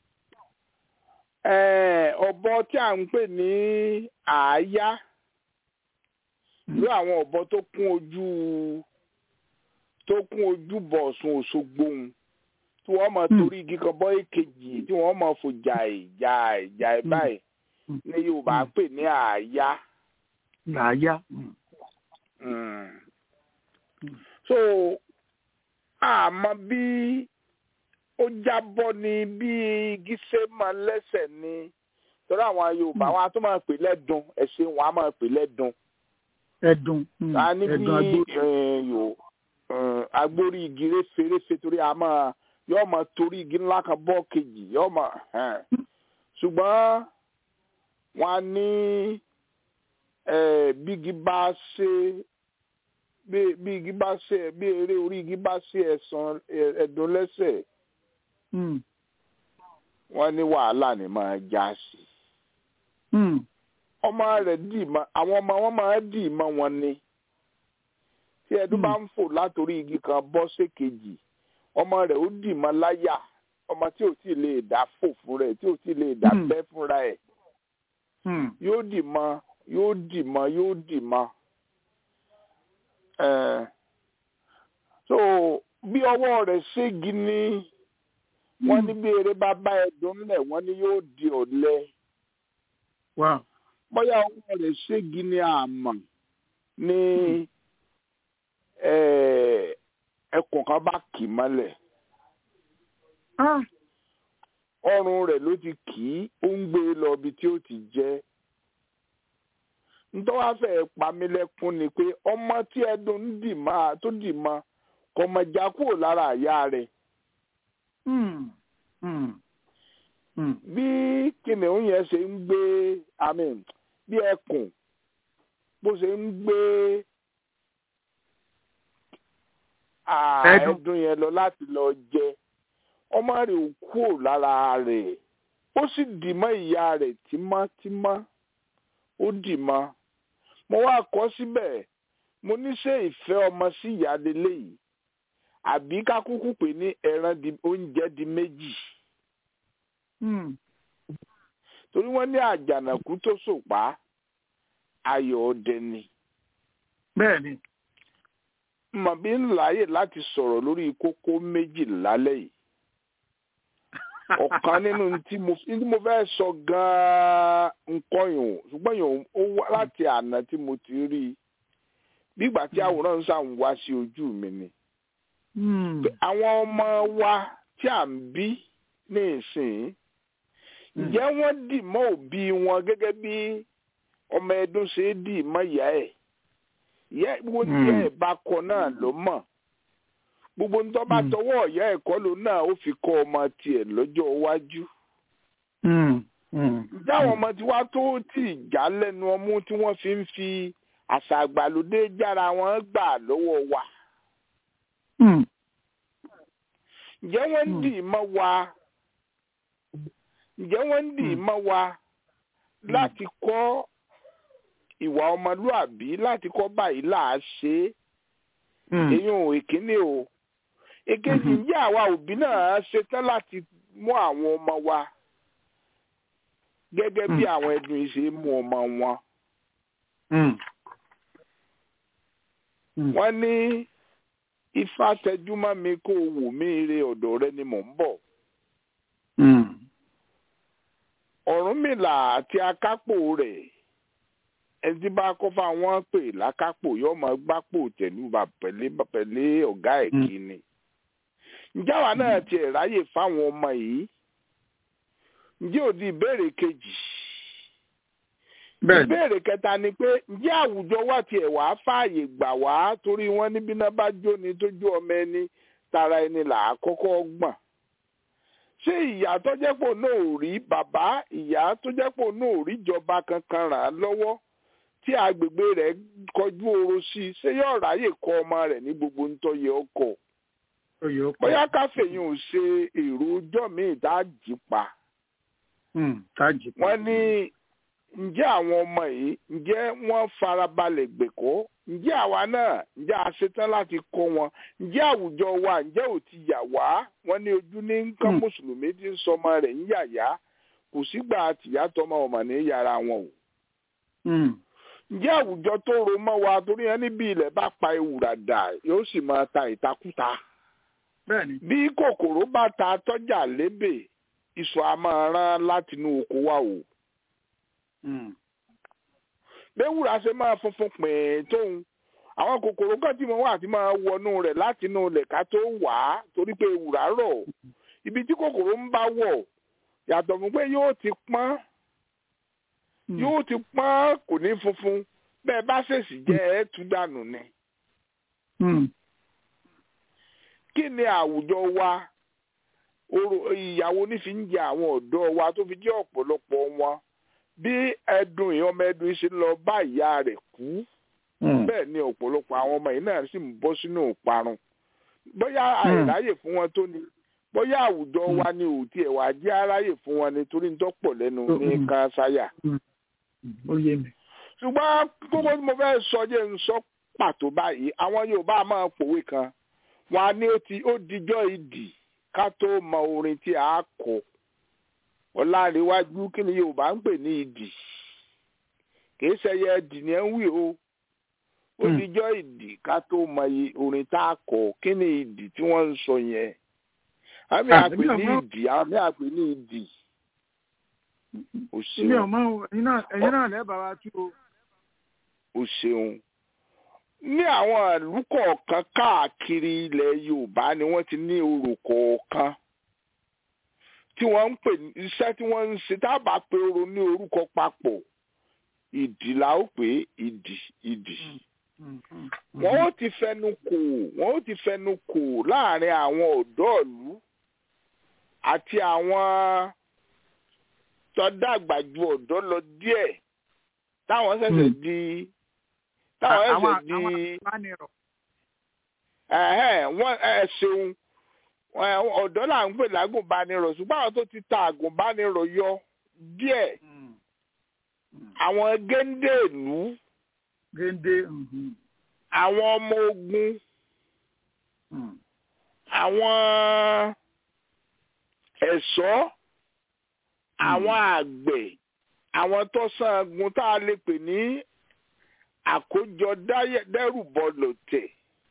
Eh, ọ̀bọ tí à ń pè ní àáyá ló àwọn ọ̀bọ tó kún ojú tó kún ojú bọ̀ Ọ̀ṣun Òṣogbo òun tí wọ́n máa Hmm. torí igi kan bọ́ èkejì tí wọ́n máa fò jà ìjà ìjà ẹ̀ Hmm. báyìí Hmm. ní Yorùbá Hmm. pè ní àáyá. làáyá. Mm. Mm. Hmm. so àmọ́ bí ó jábọ́ ni bí igi ṣe máa lẹ́sẹ̀ ni torí àwọn Yorùbá Hmm. wọn a tún máa pè lẹ́dùn ẹ̀sìn wọn a máa pè lẹ́dùn ẹdun mm, a ní bí ẹdun agbó. eh, yò eh, agbórí igi réferéfe torí a máa yóò máa torí igi ńlá kan bọ́ kejì yóò máa hàn. ṣùgbọ́n wọn á ní eh, bí igi bá ṣe bí bí igi bá ṣe bí eré orí igi bá ṣe ẹ̀sán ẹ̀dùn lẹ́sẹ̀ Mm, wọ́n ní wàhálà ni máa já sí. mm, ọmọ rẹ̀ dì mọ́ àwọn ọmọ wọn máa dì mọ́ wọn ni tí ẹdún Hmm. bá ń fò látòrí igi kan bọ́ sékejì ọmọ rẹ̀ ó dì mọ́ láyà ọmọ tí ò tí ì lè dá fò fún rẹ̀ tí ò tí ì lè dá Hmm. bẹ́ fúnra ẹ̀ mm, yóò dì mọ́ yóò dì mọ́ yóò dì mọ́ ẹ̀ so bí ọwọ́ rẹ̀ ségi ní wọ́n ní bí eré bá bá ẹdùn ńlẹ̀ wọ́n ní yóò di ọ̀lẹ wow. bóyá ọwọ́ rẹ̀ ségi ní àmọ́ ní eh, ẹkùn kan bá kì í mọ́lẹ̀ Ah, ọrùn rẹ̀ ló ti kì í ó ń gbé e lọ ibi tí ó ti jẹ́ ntọ́wá fẹ́ pa mí lẹ́kún ni pé ọmọ tí ẹdùn ń dì máa tó dì mọ́ kò mọ̀ já kúrò lára àyà rẹ̀ mm, mm, mm, bí kìnìún yẹn ṣe ń gbé àmín bí ẹkùn bó ṣe ń gbé à, Ẹdun. ẹdun yẹn lọ láti lọ jẹ ọmọ rẹ̀ ò kúrò lára rẹ̀ ó sì dì mọ́ ìyá rẹ̀ tímọ́tímọ́ ó dì mọ́ mo wá kọ síbẹ̀ mo ní ṣé ìfẹ́ ọmọ sí ìyá délé yìí àbí ká kúkú pè ní ẹran di oúnjẹ di méjì mm, torí wọ́n ní àjànàkú tó sòpá ayọ̀ ọdẹ ni bẹ́ẹ̀ ni mọ̀ bí ń láàyè láti sọ̀rọ̀ lórí kókó méjì lálẹ́ yìí ọ̀kan nínú tí mo tí mo fẹ́ sọ gan-an nǹkan yòó ṣùgbọ́n yòó ó wá láti àná tí mo ti rí i nígbà tí àwòrán ń sàn wá sí ojú mi ni Hmm. pé àwọn ọmọ wa tí à ń bí ní ìsìn ǹjẹ́ wọ́n dì mọ́ òbí wọn gẹ́gẹ́ bí ọmọ ẹdún ṣe é dì mọ́ ìyá ẹ̀ ìyá gbogbo tí ìyá ẹ̀ bá kọ náà ló mọ̀ gbogbo nítorí bá Mm. tọwọ́ ìyá ẹ̀ kọ́ ló náà ó fi kọ́ ọmọ tiẹ̀ lọ́jọ́ iwájú Hmm. Hmm. ǹjẹ́ àwọn ọmọ tí wàá tó tì já lẹ́nu ọmú tí wọ́n fi ń fi àṣà àgbàlódé jára wọn gbà lọ́wọ́ wa Hmm. ǹjẹ́ wọ́n ń Mm. dì mọ́ wa ǹjẹ́ wọ́n ń dì mọ́ wa láti kọ́ ìwà ọmọlúàbí láti kọ́ báyìí là á ṣe é Hmm. èyí ò ìkíní o èkejì Mhm. ǹjẹ́ àwa òbí náà ṣetán láti mú àwọn ọmọ wa gẹ́gẹ́ bí Mm. àwọn ẹdun yìí ṣe mú ọmọ wọn Hmm. Hmm. wọ́n ní ifá tẹjúmọ́ mi kó o wò mí ire ọ̀dọ̀ rẹ ni mò ń bọ̀ Hmm. ọ̀rúnmìlà àti akápò rẹ̀ ẹni tí bá kọ́ fáwọn pè lákápò yóò máa gbápò tẹ̀lú bá pẹ̀lẹ́ pẹ̀lẹ́ ọ̀gá ẹ̀ Mm. kí ni. ǹjẹ́ àwa náà tiẹ̀ ráyè fáwọn ọmọ yìí ǹjẹ́ òdi ìbéèrè kejì bẹ́ẹ̀ ni ìbéèrè kẹta ni pé ǹjẹ́ àwùjọ wa tiẹ̀ wá fààyè gbà wá torí wọ́n níbi náà bá jóni tó jó ọmọ ẹni tara ẹni là á kọ́kọ́ gbọ̀n ṣé ìyá tó jẹ́ pò náà ò rí bàbá ìyá tó jẹ́ pò náà ò rí ìjọba kankan ràn án lọ́wọ́ tí agbègbè rẹ̀ kọjú oro sí i ṣé yóò ráyè kọ́ ọmọ rẹ̀ ní gbogbo ntọ́yẹ ọkọ̀ oyè ó pọ̀. bóyá káfíyìn ò ṣe èrò ọjọ́ míì tá a jí pa Hmm. tájì. wọ́n ní ǹjẹ́ àwọn ọmọ yìí ǹjẹ́ wọ́n farabalẹ̀ gbẹ̀kọ́ ǹjẹ́ àwa náà ǹjẹ́ a ṣetán láti kọ́ wọn ǹjẹ́ àwùjọ wa ǹjẹ́ ò ti yà wá wọ́n ní ojú ní nǹkan Hmm. mùsùlùmí tí ń sọmọ rẹ̀ ń yàyà kò sígbà tìyá tọmọ ọmọ ní yàrá wọn o Hmm. ǹjẹ́ àwùjọ tó ro mọ́ wa torí ẹni bí ilẹ̀ bá pa ewùrà dà yóò sì máa ta ìtakùtà bẹ́ẹ̀ ni. bí kòkòrò bá ta tọ́jà lébè ìṣọ̀ a máa rán látinú oko wa o. Hmm. béwùrà ṣe máa funfun pìn tóun àwọn kòkòrò kan tí mo wà tí máa wọnú rẹ̀ láti inú ilẹ̀ ká tó wà á torí pé ewùrà rọ̀ ibi tí kòkòrò ń bá wọ̀ yàtọ̀ fún pé yóò ti pọ́n Hmm. yóò ti pọ́n kò ní funfun bẹ́ẹ̀ bá ṣèṣì jẹ́ ẹ̀ tú dànù ni. Hmm. kí ni àwùjọ wa orò ìyàwó nífi ń jẹ àwọn ọ̀dọ́ wa tó fi jẹ́ ọ̀pọ̀lọpọ̀ wọn bí ẹdùn ìyá ọmọ ẹdùn ṣe lọ bá ìyá rẹ̀ kú Hmm. bẹ́ẹ̀ ni ọ̀pọ̀lọpọ̀ àwọn ọmọ yìí náà sì ń bọ́ sínú ìparun bóyá àìráyè fún wọn tó ni bóyá àwùjọ Mm. wa ni ò tiẹ̀ wá jẹ́ aráyè fún wọn ni torí ń tọ́pọ̀ lẹ́nu ní Mm. kan ṣáyà Hmm. ó yé mi. ṣùgbọ́n kókó tí mo fẹ́ sọ jẹ́ ń sọ pàtó báyìí àwọn Yorùbá máa pòwe kan wọn á ní ó ti ó dijọ́ ìdì ká tó mọ orin tí a kọ ọ̀làríwájú kí ni Yorùbá ń pè ní ìdì kìí ṣẹyẹ ìdì ni ẹ ń wí o ó Hmm. dijọ́ ìdì ká tó mọ iye orin tá a kọ kí ni ìdì tí wọ́n ń sọ yẹn àmì Ah, àpè èmi ò ní mọ̀. ìdì àmì àpè ní ìdì o ilé ṣeun ọmọ o ẹ̀yin náà ẹ̀yin náà lẹ́bàá wa tú o. o ṣeun ní àwọn ìlú kọ̀ọ̀kan káàkiri ilẹ̀ Yorùbá ni wọ́n ti ní orò kọ̀ọ̀kan tí wọ́n ń pè ní iṣẹ́ tí wọ́n ń ṣe tá a bá pe orò ní orúkọ papọ̀ ìdì la ó pè é ìdì ìdì Hmm. Hmm. wọ́n ó ti fẹnu kò wọ́n ó ti fẹnu kò láàrin àwọn ọ̀dọ́ ìlú àti àwọn tó dàgbà ju ọ̀dọ́ lọ díẹ̀ táwọn ṣẹ̀ṣẹ̀ Hmm. di táwọn àwọn ṣẹ̀ṣẹ̀ di àwọn àbánirọ̀. ẹ̀hẹ́n, wọ́n ẹ ṣeun ẹ, ọ̀dọ́ là ń pè lágùnbánirọ̀ ṣùgbọ́n àwọn tó ti ta àgùnbánirọ̀ yọ díẹ̀ Hmm. Hmm. àwọn géńdé ìlú géńdé. Mhm. àwọn ọmọ ogun Hmm. àwọn ẹ̀ṣọ́ àwọn àgbẹ̀ àwọn tó sangun tá a lè pè ní àkójọ dáyẹ- dẹ́rùbọ lòtẹ̀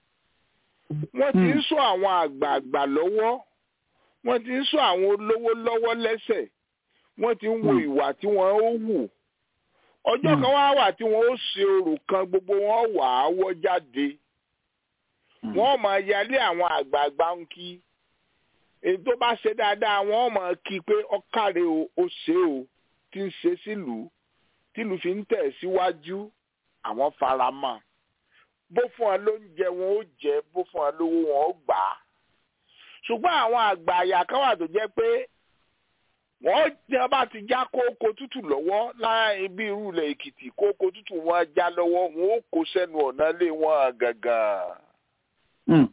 wọ́n ti ń sọ àwọn àgbààgbà lọ́wọ́ wọ́n ti ń sọ àwọn olówó lọ́wọ́ lẹ́sẹ̀ wọ́n ti ń wo Mm. ìwà tí wọ́n ó wù ọjọ́ Mm. kan wá wà tí wọ́n ó ṣe orò kan gbogbo wọn wà á wọ́ jáde wọ́n máa yálé àwọn àgbààgbà ń kí èyí tó bá ṣe dáadáa wọ́n máa kí pé ọkàrẹ o ó ṣe o tí ń ṣe sílùú tìlú fi ń tẹ̀ síwájú àwọn fara mọ́ bó fún ọ lóúnjẹ wọn ó jẹ bó fún ọ lówó wọn ó gbà á ṣùgbọ́n àwọn àgbà àyà kan wà tó jẹ́ pé wọ́n tí wọ́n bá ti já kókó tútù lọ́wọ́ láì bí irú ilẹ̀ èkìtì kókó tútù wọn já lọ́wọ́ wọn ó kó sẹ́nu ọ̀nà lé wọn gàngàn Mm.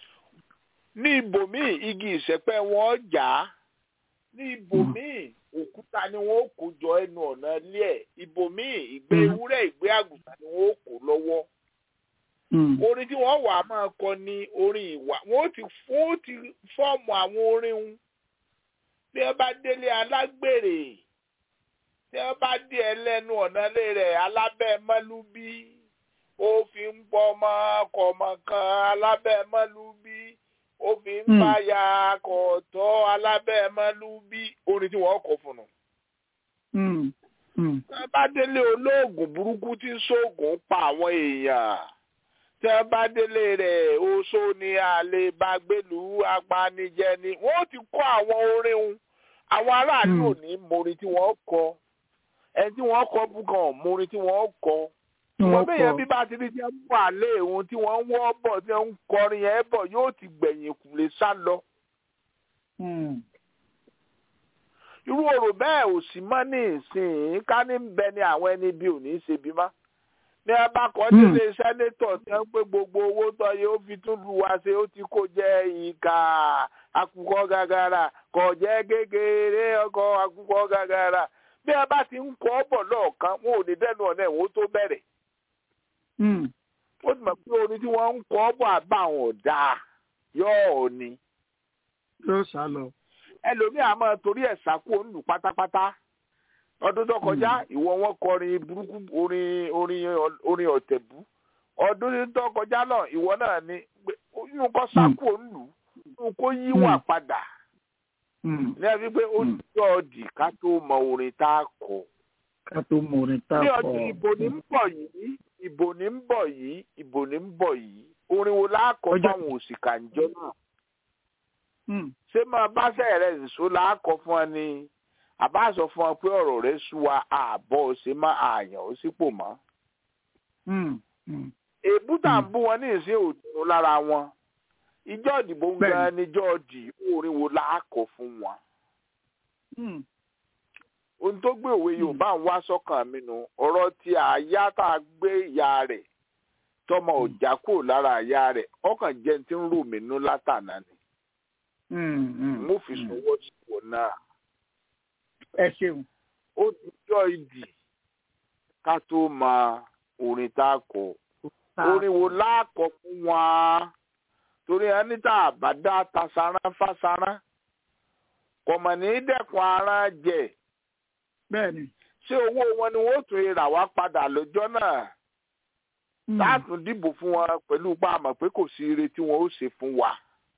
ní ibòmíì igi ìsẹ̀pẹ́ wọn jà á ní ibòmíì òkúta ni wọn ó kó jọ ẹnu ọ̀nà ilé ẹ̀ ibòmíì ìgbé Mm. ewúrẹ́ ìgbé àgùntàn ni wọn ó kó lọ́wọ́ Mm. orin tí wọ́n wà á máa kọ ní orin ìwà wọ́n ó ti wọ́n ó ti fọ́ọ̀mù àwọn orin un bí wọ́n bá délé alágbèrè tí wọ́n bá dé ẹlẹ́nu ọ̀nà ilé rẹ̀ alábẹ́ mọ́lúbí ó fi ń pọ́ ọmọ kọ̀ọ̀mọ kan alábẹ́ mọ́lúbí ó fi ń Hmm. báyà kọ̀ọ̀tọ́ alábẹ́ mọ́lúbí orin tí wọ́n kọ fún un Mm. Mm. tí wọ́n bá délé olóògùn burúkú tí ń ṣoògùn pa àwọn èèyàn tí wọ́n bá délé rẹ̀ oṣó ni àlè bàgbélú apanijẹ ni wọ́n ti kọ́ àwọn orin un àwọn aráàlú Hmm. ò ní morin tí wọ́n kọ ẹni tí wọ́n kọ bùkàn morin tí wọ́n kọ wọ́n Wọ́n bẹ̀yẹn kọ. bí bá ti rí tí wọ́n wà lé òun tí wọ́n ń wọ́ bọ̀ tí wọ́n ń kọrin yẹn bọ̀ yóò ti gbẹ̀yìn kùlé sá lọ Mm. irú ọ̀rọ̀ bẹ́ẹ̀ ò sí mọ́ ní ìsìn ká ní bẹ ni àwọn ẹni bí ò ní í ṣe bí mọ́ ní ẹ bá kọ́ Hmm. nílé sẹ́nétọ̀ tí wọ́n pé gbogbo owó tó yẹ ó fi tún lu wa ṣe ó ti kó jẹ́ ìka akukọ gàgàrà kò jẹ́ kékeré ọkọ̀ akukọ gàgàrà bí ẹ bá ti ń kọ́ bọ̀ lọ́ọ̀kan wọn ò ní dẹ́nu ọ̀nà ẹ̀wọ̀n tó bẹ̀rẹ̀ Mm. ó ti mọ̀ pé orin tí wọ́n ń kọ́ bọ̀ àbá àwọn ọ̀dà yóò ní Yóò sá lọ. ẹlòmíì àmọ́ torí ẹ̀ sákò ń lù pátápátá ọdún tó kọjá ìwọ wọn kọrin burúkú orin orin orin ọ̀tẹ̀bú ọdún tó kọjá náà ìwọ náà ni pé inú kọ́ sákò ń lù inú kó yíwà Mm. padà Mm. ní ẹbí pé ó Mm. jọ ọdì ká tó mọ orin tá a kọ Ká tó mọ orin tá ní a ọdún kọ. ìbò ní ń bọ̀ yìí ìbò ní ń bọ̀ yìí ìbò ní ń bọ̀ yìí orin wo láàkọ Ọjọ́- fáwọn òṣìkà ńjọ náà Mm. ṣé máa bá sẹ́yìn rẹ̀ nìṣó láàkọ fún ọ ni àbá sọ fún ọ pé ọ̀rọ̀ rẹ̀ sú wa àbọ̀ ṣe má àyàn ó sípò mọ́. Mm. Mm. èébú tà ń bú wọn ní ìsín òtún lára wọn ìjọ ìdìbò ń Bẹ́ẹ̀ni. gan níjọ́ di orin wo láàkọ fún wọn. Mm. ohun tó gbé òwe yorùbá ń wá sọ́kàn mi nù ọ̀rọ̀ tí àyá tá a gbé ìyá rẹ̀ tọmọ ọjà kúrò lára ìyá rẹ̀ ọkàn jẹ́ ti ń rò mí nú látànà ni Mm. Mm. mo fi sọwọ́ sí wọn náà. Ẹ ṣeun. ó ti jọ ìdì ká tó mọ orin tá a kọ orin wo láàkọ fún wa torí ẹni tá a bá dá tasaran fásaran kọmọ ní dẹ́kun ara jẹ Bẹ́ẹ̀ni. ṣé owó wọn ni wọn ó tún rà wá padà lọ́jọ́ náà Mm. láàtún dìbò fún wọn pẹ̀lú pa àmọ́ pé kò sí ire tí wọn ó ṣe fún wa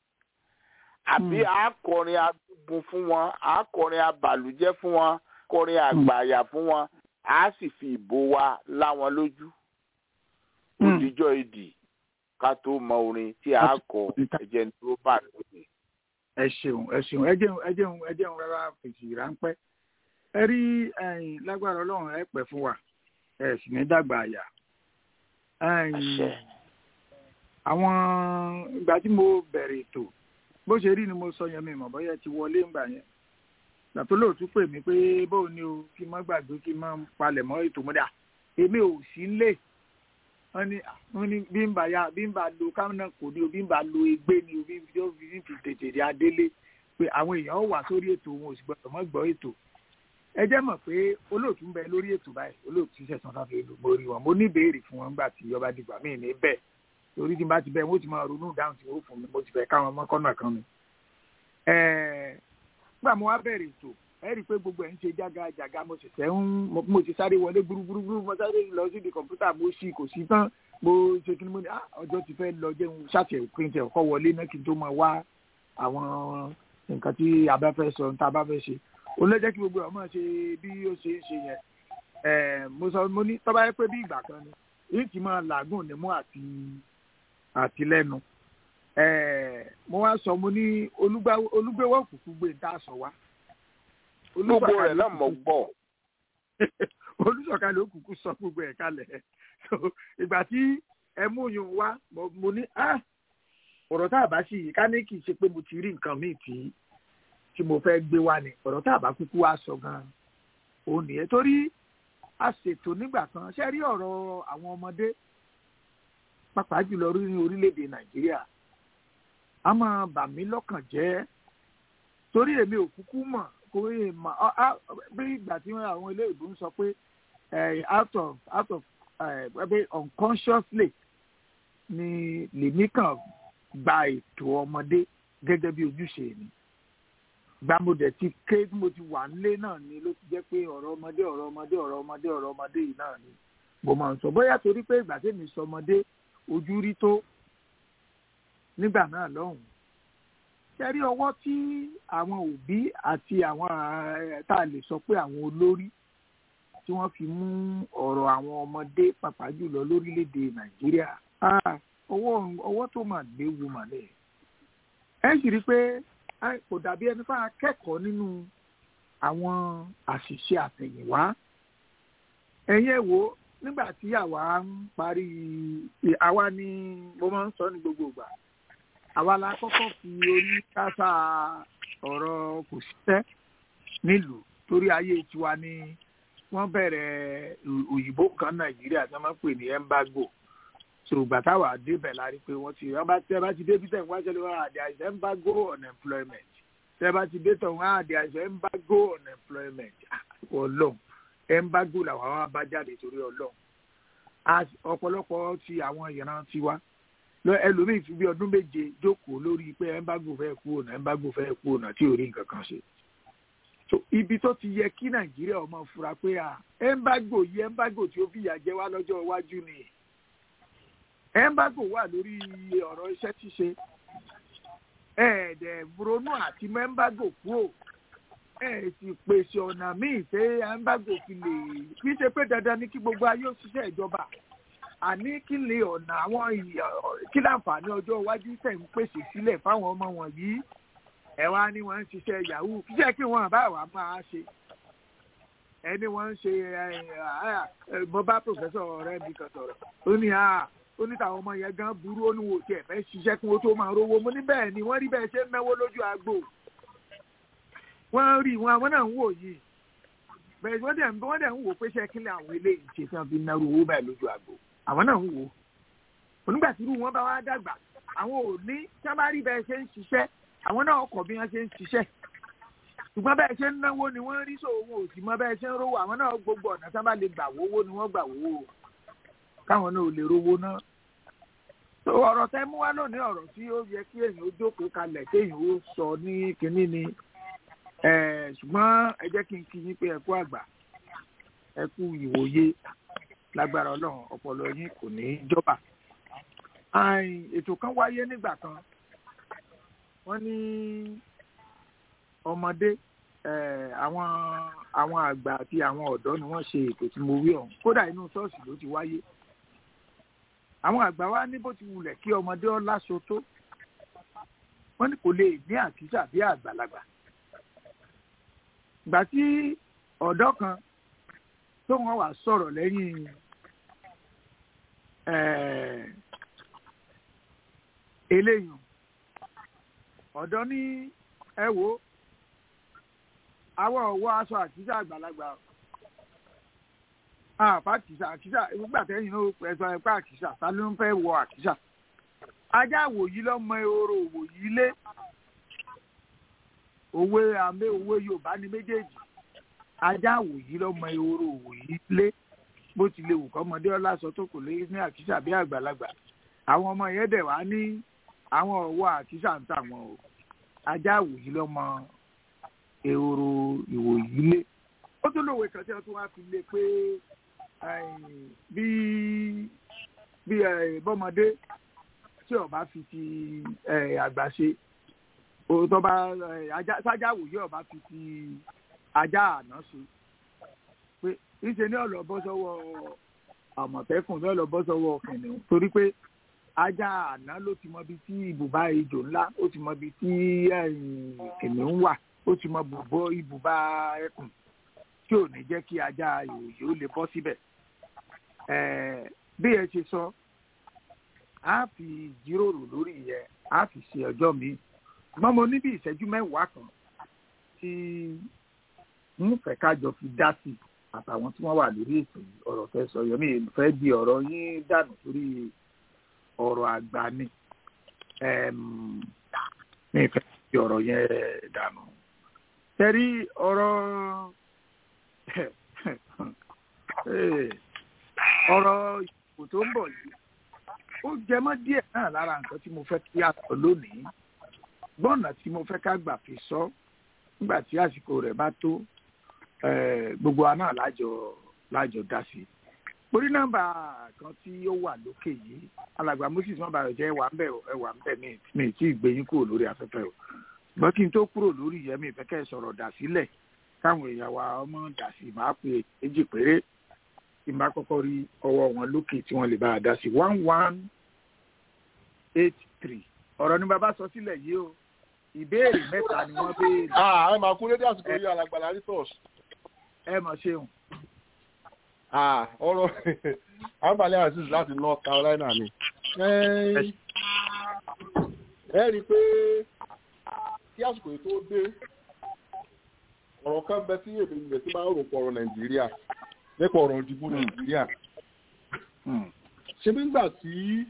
àbí Mm. àkọrin adúgbò fún wọn àkọrin abàlújẹ́ fún wọn kọrin àgbàyà fún wọn a sì fi ìbò wa lá wọn lójú Mm. òdìjọ́ ìdì ká tó mọ orin tí a kọ ẹ̀jẹ̀ ní tó bá lóde. ẹ ṣeun ẹ ṣeun ẹ jẹun ẹ jẹun ẹ jẹun rárá fèsì ráńpẹ́ ẹ rí ẹ̀yin lágbára Ọlọ́run ẹ pẹ́ fún wa ẹ sì ní dàgbà àyà ẹ̀yin àṣẹ àwọn ìgbà tí mo bẹ̀rẹ̀ ètò bó ṣe rí ni mo sọ yẹn mi mọ̀ bóyá ẹ ti wọlé ńgbà yẹn gbà tó lóòtú pè mí pé bóun ni o kí n má gbàgbé kí n má palẹ̀ mọ́ ètò mọ́dà èmi ò sí lé wọ́n ní wọ́n ní bí n bá ya bí n bá lo kámínà kò ní o bí n bá lo egbé ni o bí n yóò fi fi tètè dé adélé pé àwọn èèyàn wà sórí ètò wọn ò sì gbọdọ̀ mọ́ gbọ́ ètò ẹ jẹ́ mọ̀ pé olóòtú ń bẹ lórí ètò báyìí olóòtú ṣẹ̀sán sáfẹ́ lò mo rí wọn mo ní ìbéèrè fún wọn nígbà tí ọba dìgbà míì ní bẹ́ẹ̀ torí tí n bá ti bẹ́ẹ̀ wọ́n ti máa ronú dáhùn tí wọ́n fún mi mo ti fẹ́ káwọn ọmọ kọ́nà kan mi. nígbà mo wá bẹ̀rẹ̀ ètò ẹ rí i pé gbogbo ẹ̀ ń ṣe jágajàga mo sì tẹ́ ń mo ti sáré wọlé gbúrúgbúrú mo sáré lọ sí di kọ̀ǹpútà mo ṣí kò sí tán mo ṣe kí ni mo ní ah ọjọ́ ti fẹ́ lọ jẹun ṣàtẹ̀ pé tẹ̀ ọkọ̀ wọlé náà kí n tó máa wá àwọn nǹkan tí a bá fẹ́ sọ tá a bá fẹ́ ṣe ó lè jẹ́ kí gbogbo ọmọ ṣe bí ó ṣe ń ṣe yẹn mo sọ mo ní tọ́ba yẹ pé bí ìgbà kan ni èyí ti máa làágùn nímú àti àti lẹ́nu mo wá sọ mo ní olúgbéwọ̀ kúkú gbé ń tà sọ wá gbogbo rẹ̀ náà mọ̀ gbọ́. olùsọ̀kalẹ̀ òkùnkùn sọ gbogbo ẹ̀ kalẹ̀ ìgbà tí ẹ mú yun wá mo ní ọ̀rọ̀ tá a bá sì ká ní kì í ṣe pé mo ti rí nǹkan míì tí tí mo fẹ́ gbé wá ni ọ̀rọ̀ tá a bá kúkú wá sọ gan-an òun nìyẹn torí a ṣètò nígbà kan ṣe rí ọ̀rọ̀ àwọn ọmọdé pàápàá jùlọ ní orílẹ̀-èdè nàìjíríà a máa bà mí lọ́kàn jẹ́ torí èmi ò kúkú mọ̀ kò yé mọ̀ bí ìgbà tí àwọn ilé ìbò ń sọ pé out of out of unconsciously ni lèmi kàn gba ètò ọmọdé gẹ́gẹ́ bí ojúṣe mi gbàmọdé ti ké mo ti wà nílé náà ni ló ti jẹ́ pé ọ̀rọ̀ ọmọdé ọ̀rọ̀ ọmọdé ọ̀rọ̀ ọmọdé ọ̀rọ̀ ọmọdé yìí náà ni mo máa ń sọ bóyá torí pé ìgbà tèmi sọ ọmọdé ojú rí tó nígbà náà lọ́hùn ṣẹ́rí ọwọ́ tí àwọn òbí àti àwọn tá a lè sọ pé àwọn olórí tí wọ́n fi mú ọ̀rọ̀ àwọn ọmọdé pàpà jùlọ lórílẹ̀‐èdè nàìjíríà ọwọ́ ọwọ́ tó mà léwu mà lẹ̀ ẹ sì rí i pé kò dàbí ẹni fún akẹ́kọ̀ọ́ nínú àwọn àṣìṣe àtẹ̀yìnwá ẹ̀yin ẹ̀ wò nígbà tí àwa ń parí àwa ni mo máa ń sọ ní gbogbo ìgbà àwa la kọ́kọ́ fi orí kásá ọ̀rọ̀ kò síṣẹ́ nílùú torí ayé tiwa ni wọ́n bẹ̀rẹ̀ òyìnbó kan nàìjíríà tí wọ́n máa ń pè ní embargo ṣògbà táwa débẹ̀ la rí pé wọ́n ti wọ́n bá tẹ́ bá ti débi tẹ̀ ń wáṣẹ́ lọ́wọ́ àdé àìsàn embargo on employment tẹ́ bá ti dé tọ̀ wọ́n àdé àìsàn embargo on employment ọlọ́run embargo làwọn wá bá jáde torí ọlọ́run ọ̀pọ̀lọpọ̀ ti àwọn ìran tiwa lọ ẹlòmíì fi bí ọdún méje jókòó lórí pé embargo fẹ́ kú ọ̀nà embargo fẹ́ kú ọ̀nà tí ò rí nǹkan kan ṣe so ibi tó ti yẹ kí nàìjíríà ọmọ fura pé à embargo yìí embargo tí ó fìyà jẹ wá lọ́jọ́ iwájú ni embargo wà lórí ọ̀rọ̀ iṣẹ́ ṣíṣe ẹ̀ẹ́dẹ̀ ronú àti embargo kúrò ẹ̀ sì pèsè ọ̀nà míì pé embargo fi lè kí ṣe pé dandan ni kí gbogbo ayé òṣìṣẹ́ ìjọba àní kí lè ọ̀nà àwọn kí láǹfààní ọjọ́ iwájú tẹ̀ ń pèsè sílẹ̀ fáwọn ọmọ wọ̀nyí ẹ wá ní wọ́n ń ṣiṣẹ́ yahoo kíṣẹ́ kí wọ́n bá wà máa ṣe ẹni wọ́n ń ṣe mo bá pòfẹ́sọ̀ ọ̀rẹ́ mi kan sọ̀rọ̀ ó ní ó ní táwọn ọmọ yẹn gan burú ó ní wò tiẹ̀ fẹ́ ṣiṣẹ́ kí wọ́n tó máa rówó mo ní bẹ́ẹ̀ ni wọ́n rí bẹ́ẹ̀ ṣe ń náwó lójú agbo wọ́n rí wọn àwọn náà ń wò yìí bẹ́ẹ̀ wọ́n dẹ̀ wọ́n dẹ̀ ń wò pé ṣé kí ni àwọn eléyìí ṣe tí wọ́n fi náwó owó báyìí lójú agbo àwọn náà ń wò onígbà tí irú wọn bá wá dàgbà àwọn ò ní tí wọ́n bá rí bẹ́ẹ̀ ṣe ń ṣiṣẹ́ àwọn náà kọ̀ bí wọ́n ṣe ń ṣiṣẹ́ ṣùgbọ́n bẹ́ẹ̀ ṣe ń náwó ni wọ́n rí sòwò wọn ò sì mọ bẹ́ẹ̀ ṣe ń rówó àwọn náà gbogbo ọ̀nà tí wọ́n bá lè gbà wówó ni wọ́n gbà wówó káwọn náà ò lè rówó náà. ọ̀rọ̀ tẹ́ mú wá lónìí ọ̀rọ̀ tí ó yẹ kí èèyàn ó jókòó kalẹ̀ kéèyàn ó sọ ní kinní ni ṣùgbọ́n ẹ jẹ́ kí n kí yín pé ẹ kú àgbà ẹ kú ìwòye lágbára ọlọ́run ọpọlọ yín kò ní í jọba. ètò kan wáyé nígbà kan wọ́n ní ọmọdé àwọn àwọn àgbà àti àwọn ọ̀dọ́ ni wọ́n ṣe ètò tí mo wí ọ̀hún kódà inú ṣọ́ọ̀ṣì ló ti wáyé àwọn àgbà wa ní bó ti wulẹ̀ kí ọmọdé ọ láṣọ tó wọ́n ní kò lè ní àkísà bí àgbàlagbà ìgbà tí ọ̀dọ́ kan tó wọ́n wà sọ̀rọ̀ lẹ́yìn eléyìí ọ̀dọ́ ní ẹ wo àwọn ọ̀wọ́ aṣọ àkísà àgbàlagbà àpá àkísà àkísà nígbà tẹ́yìn náà ẹ̀sọ́ ẹ̀pá àkísà ta ló ń fẹ́ wọ àkísà ajá wòyí lọ́mọ ehoro wòyí lé òwe àmì òwe Yorùbá ni méjèèjì ajá wòyí lọ́mọ ehoro wòyí lé bó ti lè wù kọ́mọdé ọlásọ tó kò lè ní àkísà bí àgbàlagbà àwọn ọmọ yẹn dẹ̀ wá ní àwọn ọ̀wọ́ àkísà ń tà wọn o ajá àwòyí lọ́mọ ehoro ìwòyí lé ó tún lòwe kan tí wọ́n tún wá fi lé pé bí bí bọ́mọdé tí ọba fi ti àgbà ṣe tó bá sájà wòye ọba fi ti ajá àná ṣe pé ìṣe ní ọ̀lọ́ bọ́ sọ́wọ́ àmọ̀tẹ́kùn ní ọ̀lọ́ bọ́ sọ́wọ́ kìnìún torí pé ajá àná ló ti mọ ibi tí ibùbá ejò ńlá ó ti mọ ibi tí kìnìún wà ó ti mọ bùbọ ibùbá ẹkùn tí ò ní jẹ́ kí ajá ìwòye ó lè bọ́ síbẹ̀ bí ẹ ṣe sọ a fi jíròrò lórí yẹn a fi ṣe ọjọ́ mi ṣùgbọ́n mo ní bí ìṣẹ́jú mẹ́wàá kan tí ń fẹ́ kájọ fi dá sí àtàwọn tí wọ́n wà lórí ètò ọ̀rọ̀ fẹ́ sọ yẹn mi fẹ́ di ọ̀rọ̀ yín dànù sórí ọ̀rọ̀ àgbà ni mi fẹ́ di ọ̀rọ̀ yẹn dànù. tẹ́rí ọ̀rọ̀ ọ̀rọ̀ ìbò tó ń bọ̀ yìí ó jẹ mọ́ díẹ̀ náà lára nǹkan tí mo fẹ́ kí a sọ lónìí gbọ́nà tí mo fẹ́ ká gbà fi sọ nígbà tí àsìkò rẹ̀ bá tó gbogbo wa náà lájọ lájọ dá sí i orí nọ́mbà kan tí ó wà lókè yìí alàgbà moses wọn bá rẹ jẹ ẹwà ń bẹ ẹwà ń bẹ mi tí ì gbẹyìn kúrò lórí afẹ́fẹ́ o ṣùgbọ́n kí n tó kúrò lórí yẹn mi fẹ́ kẹ́ ẹ sọ̀rọ̀ dà sílẹ̀ káwọn èèyàn wa ọmọ dà sí máa pè méjì péré tí n bá kọ́kọ́ rí ọwọ́ wọn lókè tí wọ́n lè bá a dá sí one one eight three ọ̀rọ̀ ni bàbá sọ sílẹ̀ yìí o ìbéèrè mẹ́ta ni wọ́n béèrè. ẹ máa kú lédè àsìkò yìí alàgbàlá ritos. ẹ mọ̀ ṣeun. ọ̀rọ̀ àǹfààní aziz láti north carolina ni. ẹ rí i pé kí àsìkò yìí tó dé ọ̀rọ̀ kan bẹ tí èmi ìgbẹ́ tí máa ń rò pọ̀ ọ̀rọ̀ nàìjíríà nípa ọ̀rọ̀ ìdìbò nàìjíríà. ṣé nígbà tí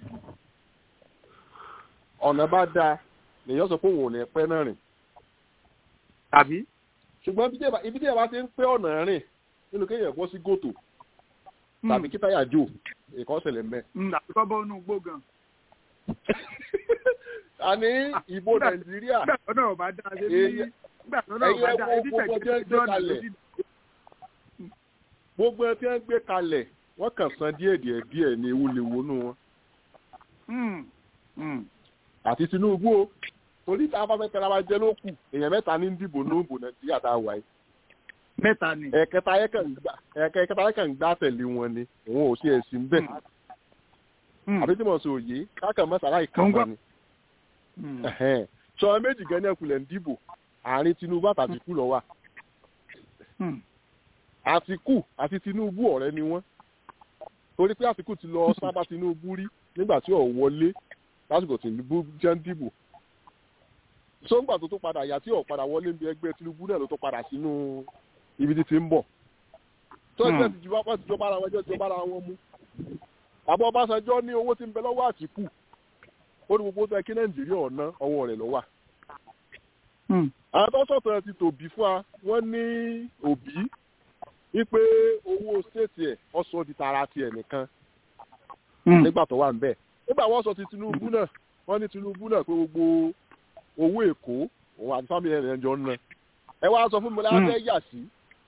ọ̀nà bá dáa lèyàn sọ pé òun ò ní pẹ́ náà rìn. tàbí. ṣùgbọ́n ibi tí ẹ bá ti ń pẹ́ ọ̀nà rìn nínú kéèyàn bọ́ sí gòtò tàbí kí táyà jò ìkọ́ ṣẹlẹ̀ mẹ́. àbíkọ́ bọ́ inú gbó gan. a ní ìbò nàìjíríà. nígbà tó náà bá dá ṣe bí nígbà tó náà bá dá ebi tẹ̀gbẹ́ jọ́nà lójú. gbogbo ẹ tí wọ́n gbé kalẹ̀ wọ́n kàn san díẹ̀ díẹ̀ díẹ̀ ní ewu lè wọnú wọn. àti tinubu o torí tá a bá fẹ́ tẹ́ra wa jẹ́ ló kù èèyàn mẹ́ta ní dìbò ní òbò nàìjíríà tá a wà yìí. mẹ́ta ni. ẹ̀kẹta yẹn kàn gbá tẹ̀lé wọn ni òun ò sí ẹ̀sìn bẹ́ẹ̀. àbí tí mo sọ òye káàkiri mẹ́tàlá ìkànnì ni. sọ méjì gan ní ẹkùnlẹ̀ ń dìbò àárín tinubu àtàtìkù lọ wà. àtìkù àti tinubu ọ̀rẹ́ ni wọ́n torí pé àtìkù ti lọ sábà tinubu rí nígbà tí ò wọlé lásìkò tinubu jẹ́ ń dìbò sọ́ngbà tó tó padà yà tí ò padà wọlé bí ẹgbẹ́ tinubu náà ló tó padà sínú ibi tí ti ń bọ̀ tó ẹgbẹ́ ti jọba wọ́n ti jọba ara wọn ẹjọ́ ti jọba ara wọn mú àbọ̀ ọbaṣanjọ́ ní owó tí ń bẹ lọ́wọ́ àtìkù ó ní gbogbo tó yẹ kí nàìjíríà ọ̀nà ọwọ́ rẹ̀ lọ́wọ́ àwọn tó sọ̀tọ̀ ti tòbí fún wa wọ́n ní òbí wípé owó stéètì ẹ̀ ọ̀sọ̀ di tara tiẹ̀ nìkan nígbà tó wà ń bẹ̀ nígbà wọ́n sọ ti tinubu náà wọ́n ní tinubu náà pé gbogbo owó èkó òun àti fámìlì ẹ̀rẹ̀ jọ ń ná ẹ wá sọ fún mi láwọn fẹ́ yà sí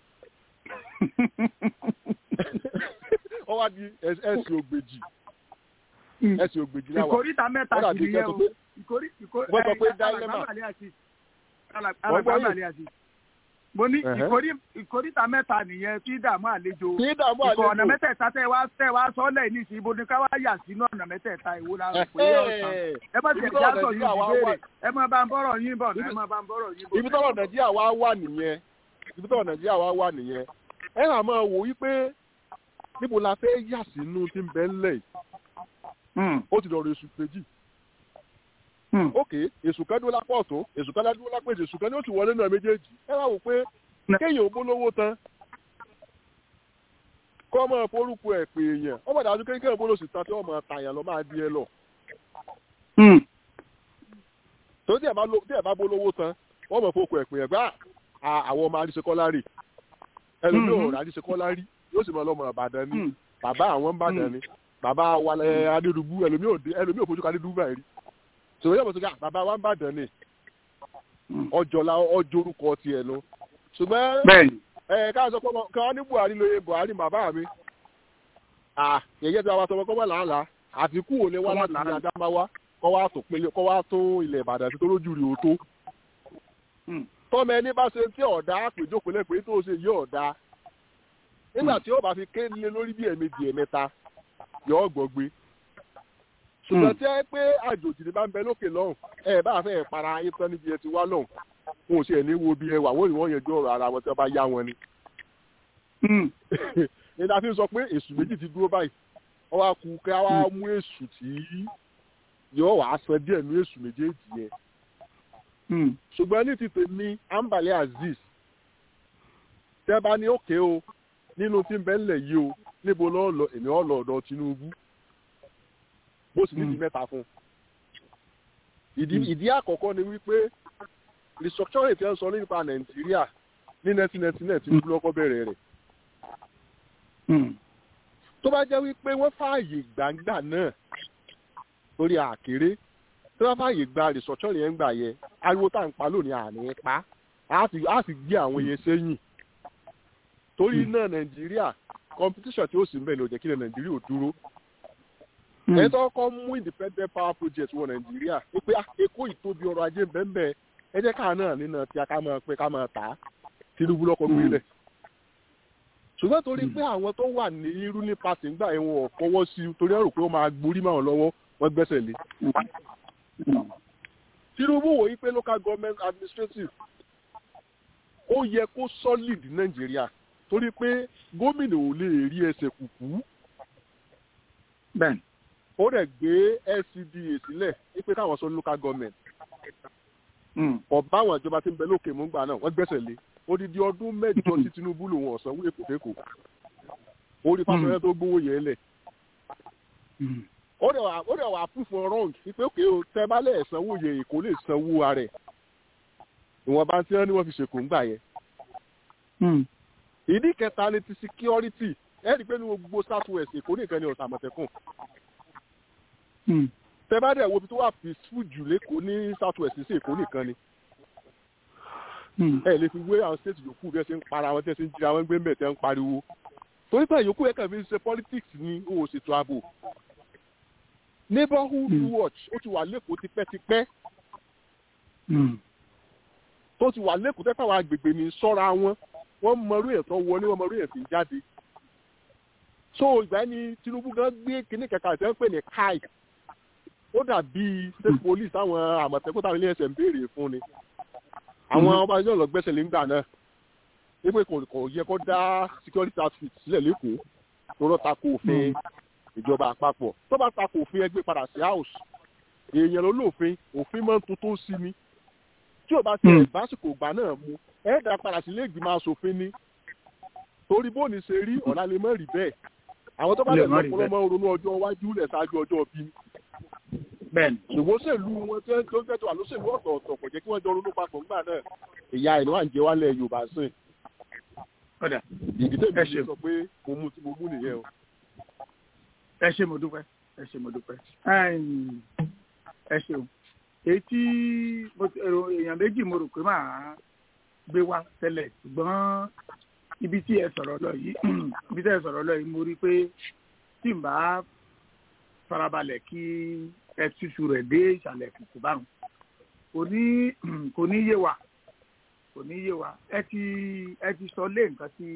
wọ́n wá di ẹ̀sìn ògbèjì ẹ̀sìn ògbèjì náà wà ìkórìtà mẹ́ta sì ni yẹn o ìkórì ìkórì wọ́n sọ pé dáílẹ́mà alàgbàmàlẹ́ àti mo ní ìkórì ìkórìtà mẹ́ta nìyẹn tí dààmú àlejò kí dààmú àlejò ìkọ̀ ọ̀nà mẹ́tẹ̀ẹ̀ta tẹ́ wá tẹ́ wá sọ́lẹ̀ ní ìsìn ibo ni ká wá yà sínú ọ̀nà mẹ́tẹ̀ẹ̀ta ìwo la rò pé ọ̀sán ẹ má tiẹ̀ já sọ yín ìbéèrè ẹ má bá ń bọ̀rọ̀ yín bọ̀ ẹ má bá ń bọ̀rọ̀ yín bọ̀. ibi tọ́rọ̀ nàìjíríà wá wà nìyẹn ibi tọ́rọ̀ nàìjíríà wá wà nìyẹn ẹ hàn máa wò wípé níbo la fẹ́ yà sínú tí ń bẹ ńlẹ̀ yìí ó ti dọ̀rọ̀ èṣù méjì ok èṣù kan dúró lápá ọ̀tún èṣù kan dúró lápá èṣù èṣù kan ní ó ti wọlé náà méjèèjì ẹ wá wò pé kéèyàn ò bólówó tán kọ́ ọmọ forúkọ ẹ̀ pé èèyàn ọmọ ìdájú kéèyàn bóló sì ta tí wọ́n máa tàyàn lọ máa di ẹ lọ. tó tí ẹ bá bólówó tán wọ́n mọ̀ forúkọ ẹ̀ pé ẹ̀ gbá àwọn ọmọ adíṣekọ́lá rè ẹlòmíràn adíṣekọ́lá rí yóò sì máa lọ́mọ ìbàdàn ni bàbá àwọn ń bàdàn ni bàbá wa adédùbú ẹlòmíràn ò fojú kan adédùbú báyìí rí sọ̀rọ̀ yóò mọ̀ sọ́kà bàbá wa ń bàdàn ni ọjọ́ la ọjọ́ orúkọ tiẹ̀ lọ ṣùgbọ́n bẹ́ẹ̀ni ẹ ká sọ pé ọmọ- ká ní buhari lóye buhari bàbá mi à yẹyẹ tí a bá sọ pé kọ́mọ làálàá àtìkù ò lè wá Kọ́mọ láti ilé làálàá. adámáwá kọ́ wá tó pélé kọ́ wá tó ilẹ̀ ìbàdàn sí tó lójú rí o tó Hmm. tọ́mọ ẹni bá ṣe tí ọ̀dà àpèjókòólẹ̀ pé tó ṣe yí ọ̀dà nígbà tí ó bá fi kéde lórí bí ẹ̀mejì ẹ̀mẹ́ta yọ ọ́ gbọ́gbé ṣùgbọ́n Hmm. tí ẹ pé àjòjì ni bá ń bẹ lókè lọ́hùn ẹ bá fẹ́ para ayé tán níbi ẹ ti wá lọ́hùn wọn ò ṣe ẹ̀ ní wo bí ẹ wà wọ́n ní wọ́n yanjú ọ̀rọ̀ ara wọn tí wọ́n bá yá wọn ni Hmm. ní ta fi sọ pé èṣù méjì ti dúró báyìí wọ́n wá kú kí wọ́n á mú èṣù tí yóò wá san díẹ̀ ní èṣù méjèèjì yẹn Hmm. ṣùgbọ́n ní ti tèmi ambale azeez tẹ́ bá ní òkè o nínú tí ń bẹ́ ńlẹ̀ yìí o níbo lọ́ọ́ lọ èmi ọ̀ lọ ọ̀dọ̀ tinubu bó sì ní ti Mm. mẹ́ta fún un. ìdí Mm. ìdí àkọ́kọ́ ni wípé restructuring tí wọ́n sọ nípa nàìjíríà ní nineteen ninety nine tinubu lọ́kọ́ bẹ̀rẹ̀ rẹ̀ Hmm. tó bá jẹ́ wípé wọ́n fààyè gbàǹgbà náà lórí àkéré tí wọ́n fààyè gba restructuring yẹn gbà yẹ ariwo tá à ń pa lónìí àní pa á sì á sì gbé àwọn yẹn sẹ́yìn torí náà nàìjíríà competition tí ó sì ń bẹ̀ ló jẹ́ kí lè nàìjíríà ò dúró Hmm. ẹ tó kọ́ mú independent power project wọ nàìjíríà wípé ah, èkó ìtóbi ọrọ̀ ajé bẹ́ẹ̀ ẹ jẹ́ káà náà nínú tí a ká máa pé ká máa tà á tinubu lọ́kọ́ gbé lẹ̀ ṣùgbọ́n torí pé àwọn tó wà ní irú ní pàṣẹ ńgbà yẹn wọn ò fọwọ́ sí i torí ẹ̀rù pé ó máa gborí máa lọ́wọ́ wọ́n gbẹ́sẹ̀ lé Hmm. tinubu wò yí pé local government administrative ó yẹ kó solid ní nàìjíríà torí pé gómìnà ò lè rí ẹsẹ̀ kùkú bẹ́ẹ̀ni ó dẹ̀ gbé lcda sílẹ̀ wípé káwọn sọ local government Hmm. ọba àwọn ìjọba tí ń bẹ lókè mú gbà náà wọ́n gbẹ́sẹ̀ lé odidi ọdún mẹ́jọ tí tinubu lòun ọ̀sán wúlò kòfékò orí fásitì tó gbówó yẹn lẹ̀ Hmm. ó dẹ̀ wà ó dẹ̀ wà proof of wrong wípé òkè o tẹ́ bá lẹ̀ sanwó yẹn èkó lè sanwó ara ẹ̀ ìwọ̀nba tí wọ́n ní wọ́n fi ṣèkó ń gbà yẹn Hmm. ìdí kẹta ni ti security ẹ rí i pé ní gbogbo south west èkó nìkan ni ọ̀sán àmọ̀tẹ́kùn Hmm. tẹ́ bá dẹ̀ wo ibi tó wà peaceful jù lẹ́kọ̀ọ́ ní south west sí èkó nìkan ni Hmm. ẹ lè fi wé àwọn state yòókù bí ẹ ṣe ń para wọn tí ẹ ṣe ń jíra wọn gbé mẹ́tẹ́ ń pariwo torí pé yòókù ẹ kàn fi ń ṣe politics ní o ò ṣètò ààbò neighborhood Hmm. watch ó ti wà lẹ́kọ̀ọ́ tipẹ́tipẹ́ Hmm. tó ti wà lẹ́kọ̀ọ́ tẹ́pẹ́ àwọn agbègbè ní sọ́ra wọn wọ́n mọrú ẹ̀ tó wọlé wọ́n mọrú ẹ̀ fi jáde so ìgbà yẹn ni tinubu gan gbé kinní kẹka ìtẹ́ ń pè ní kai ó dàbí state police àwọn àmọ̀tẹ́kùn táwọn ilé ẹsẹ̀ ń béèrè fún ni àwọn Mhm. ọba yóò lọ gbẹ́sẹ̀ lé ńgbà náà wípé kò kò yẹ kó dá security outfit sílẹ̀ lẹ́kọ̀ọ́ tó rọ́ tako òfin ìjọba àpapọ̀ tó bá tako òfin ẹgbẹ́ padà sí house èèyàn ló lófin òfin máa ń tuntun sí ni tí ò bá ti Hmm. ẹ̀ básìkò ìgbà náà mu ẹ̀ dá padà sí ilé ìgbìmọ̀ asòfin ni torí bóòní ṣe rí ọ̀la lè mọ̀ rí bẹ́ẹ̀ àwọn tó bá Lè lè má rí lọ́pọ̀lọ́ mọ́ ronú ọjọ́ iwájú lẹ̀ ṣáájú ọjọ́ bí bẹ́ẹ̀ni ṣùgbọ́n òṣèlú wọn tí wọ́n tó ń tẹ̀tọ̀ àlóṣèlú ọ̀tọ̀ọ̀tọ̀ kò jẹ́ kí wọ́n jọ ronú papọ̀ ńgbà náà ìyá ẹ̀ ló wà ń jẹ wálẹ̀ yorùbá sìn ọ̀dà ìdí tèmi Ẹ ṣe ṣeun. sọ pé mo mú tí mo mú nìyẹn o. ẹ ṣe mo dúpẹ́ ẹ ṣe mo dúpẹ́ Ẹ̀m, ẹ ṣeun èyí tí mo ti- èrò èèyàn méjì mo rò pé màá gbé wá tẹ́lẹ̀ ṣùgbọ́n ibi tí ẹ sọ̀rọ̀ lọ yìí ibi tí ẹ sọ̀rọ̀ lọ yìí mo rí i pé tí n bá farabalẹ̀ kí ẹ túṣu rẹ̀ dé ìsàlẹ̀ kùkù báwọn kò ní kò ní yé wa kò ní yé wa ẹ ti ẹ ti sọ lé nǹkan tí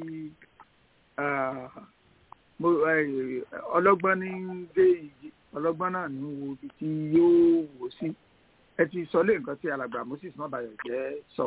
ah, mo ẹ, ọlọ́gbọ́n ní dé ìjì ọlọ́gbọ́n náà ní wo ibi tí yóò wò sí ẹ ti sọ lé nǹkan tí alàgbà moses mọ́bàyọ̀ jẹ́ sọ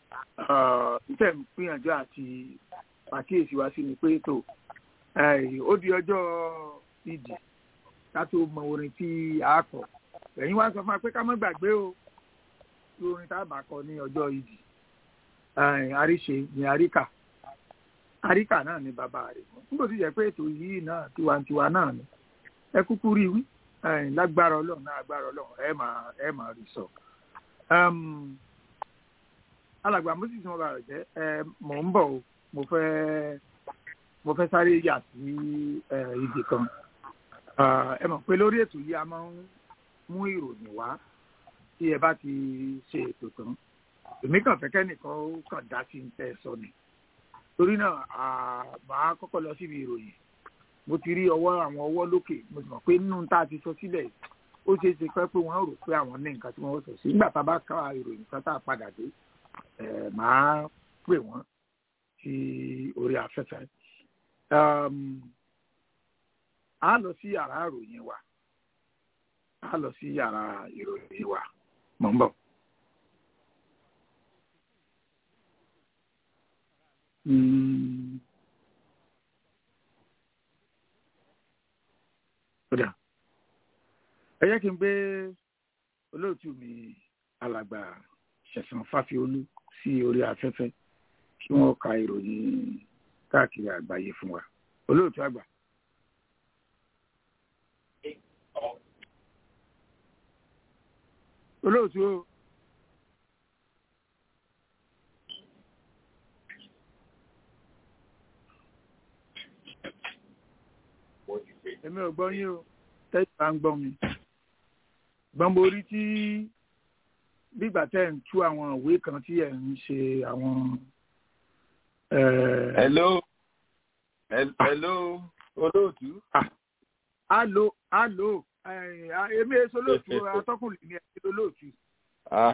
ìtẹ̀ ń gbìyànjú àti pàkíyèsí wa sí ni pé tó ẹ, ó di ọjọ́ ìdì ká tó mọ orin tí a kọ ẹ̀yin wá sọ fún wa pé ká má gbàgbé o tí orin tá a bá kọ ní ọjọ́ ìdì ẹ, àríṣe ní àríkà àríkà náà ni bàbá rẹ̀ nígbà tó yẹ pé ètò yìí náà tiwantiwa náà ni ẹ kúkú rí wí ẹ, lágbára ọlọ́run náà lágbára ọlọ́run ẹ máa ẹ máa rí sọ. Um, alàgbà moses mo bá rẹ̀ jẹ́ ẹ mò ń bọ̀ o mo fẹ́ mo fẹ́ sáré yà sí ẹ, ibì kan Ah, ẹ mọ̀ pé lórí ètò yìí a máa ń mú ìròyìn wá tí ẹ bá ti ṣe ètò tán èmi kàn fẹ́ kẹ́nìkan ó kàn dá sí ní tẹ́ ẹ sọ ni torí náà à, màá kọ́kọ́ lọ síbi ìròyìn mo ti rí ọwọ́ àwọn ọwọ́ lókè mo sì mọ̀ pé nínú tá a ti sọ sílẹ̀ ó ṣeé ṣe pé pé wọ́n rò pé àwọn ní nǹkan tí wọ́n sọ sí nígbà tá a bá ká ìròyìn kan tá a padà dé ẹ̀ máa pè wọ́n sí orí afẹ́fẹ́. Um, a lọ sí yàrá ìròyìn wa a lọ sí yàrá ìròyìn wa mọ̀ ń bọ̀. Mm. Kódà ẹ jẹ́ kí n gbé olóòtú mi alàgbà ṣẹ̀sán fáfiolú sí orí afẹ́fẹ́ kí wọ́n ka ìròyìn káàkiri àgbáyé fún wa olóòtú àgbà. olóòtú o. èmi ò gbọ́ yín o tẹ́jú bá ń gbọ́ mi gbọ́n mo rí tí bígbà tẹ́ ń tú àwọn ìwé kan tí ẹ̀ ń ṣe àwọn. eh, hello Hel- hello olóòtú. alo alo eh, ah, èmi èso lóòtú atọ́kùnrin ni ẹ̀sìn olóòtú. Ah.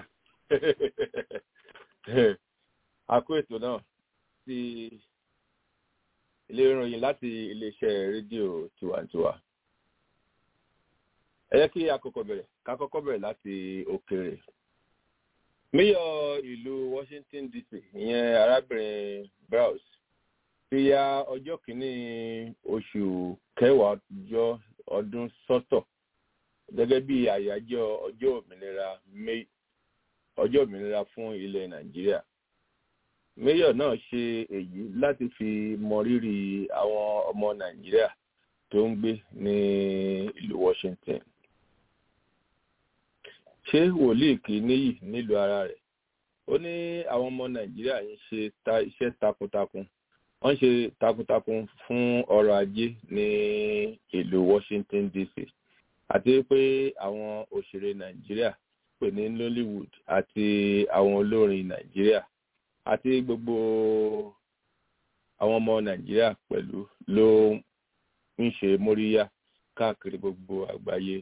a kó ètò náà sí ilé ìròyìn láti iléeṣẹ́ rédíò tiwantiwa. ẹ jẹ́ kí a kọ́kọ́ bẹ̀rẹ̀ ká kọ́kọ́ bẹ̀rẹ̀ láti òkèèrè. míyọ̀ ìlú washington dc ìyẹn arábìnrin browse ti ya ọjọ́ kìíní oṣù kẹwàá ọjọ́ ọdún sọ́tọ̀ gẹ́gẹ́ bí àyájọ́ ọjọ́ òmìnira May ọjọ́ òmìnira fún ilẹ̀ nàìjíríà mayor náà ṣe èyí láti fi mọrírì àwọn ọmọ nàìjíríà tó ń gbé ní ìlú washington ṣé wòlíì kì í níyì nílùú ara rẹ̀ ó ní àwọn ọmọ nàìjíríà ń ṣe ta iṣẹ́ takuntakun wọ́n ń ṣe takuntakun fún ọrọ̀ ajé ní ìlú washington dc àti pé àwọn òṣèré nàìjíríà pè ní nollywood àti àwọn olórin nàìjíríà àti gbogbo àwọn ọmọ nàìjíríà pẹ̀lú ló ń ṣe móríyá káàkiri gbogbo àgbáyé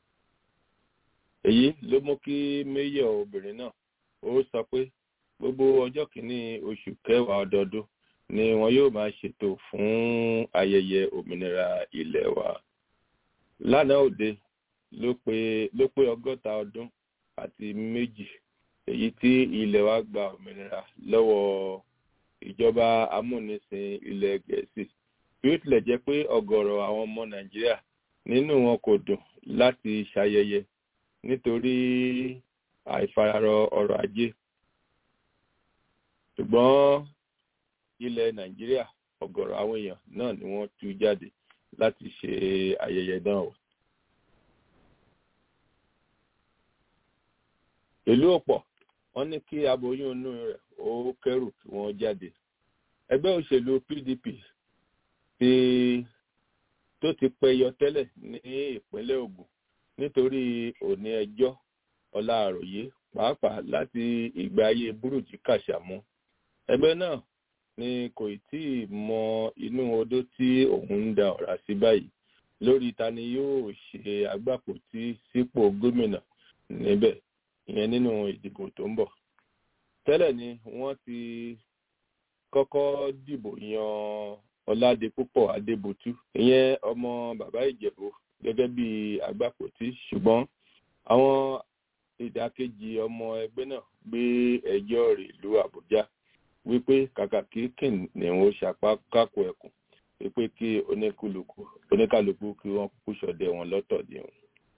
èyí ló mú kí méyọ̀ obìnrin náà ó sọ pé gbogbo ọjọ́ kìíní oṣù kẹwàá ọdọọdún ni wọn yóò máa ṣètò fún ayẹyẹ òmìnira ilẹ̀ wa lánàá òde ló pé ló pé ọgọ́ta ọdún àti méjì èyí tí ilẹ̀ wa gba òmìnira lọ́wọ́ ìjọba amúnisìn ilẹ̀ gẹ̀ẹ́sì bí ó tilẹ̀ jẹ́ pé ọ̀gọ̀rọ̀ àwọn ọmọ nàìjíríà nínú wọn kò dùn láti ṣayẹyẹ nítorí àìfararọ ọrọ̀ ajé ṣùgbọ́n ilẹ̀ nàìjíríà ọ̀gọ̀rọ̀ àwọn èèyàn náà ni wọ́n tú jáde láti ṣe ayẹyẹ náà o. ìlú ọ̀pọ̀ wọ́n ní kí aboyún inú rẹ̀ ó kẹ́rù kí wọ́n jáde ẹgbẹ́ òṣèlú pdp ti tó ti pẹyọ tẹ́lẹ̀ ní ìpínlẹ̀ ogun nítorí òní ẹjọ́ ọlá àròyé pàápàá láti ìgbà ayé burújí kàṣàmú ẹgbẹ́ náà ni kò tí ì mọ inú odó tí òun ń da ọ̀rá sí báyìí lórí ta ni yóò ṣe agbápòtí sípò gómìnà níbẹ̀ ìyẹn nínú ìdìbò tó ń bọ̀ tẹ́lẹ̀ ni wọ́n ti kọ́kọ́ dìbò yan ọládépúpọ̀ adébútú ìyẹn ọmọ bàbá ìjẹ̀bú gẹ́gẹ́ bí agbápòtí ṣùgbọ́n àwọn ìdàkejì ọmọ ẹgbẹ́ náà gbé ẹjọ́ rẹ̀ ìlú àbújá wípé kàkà kí kìnìún ó ṣapá kákò ẹkùn wípé kí oníkálukú kí wọ́n kúkú ṣọdẹ wọn lọ́tọ̀ ni òun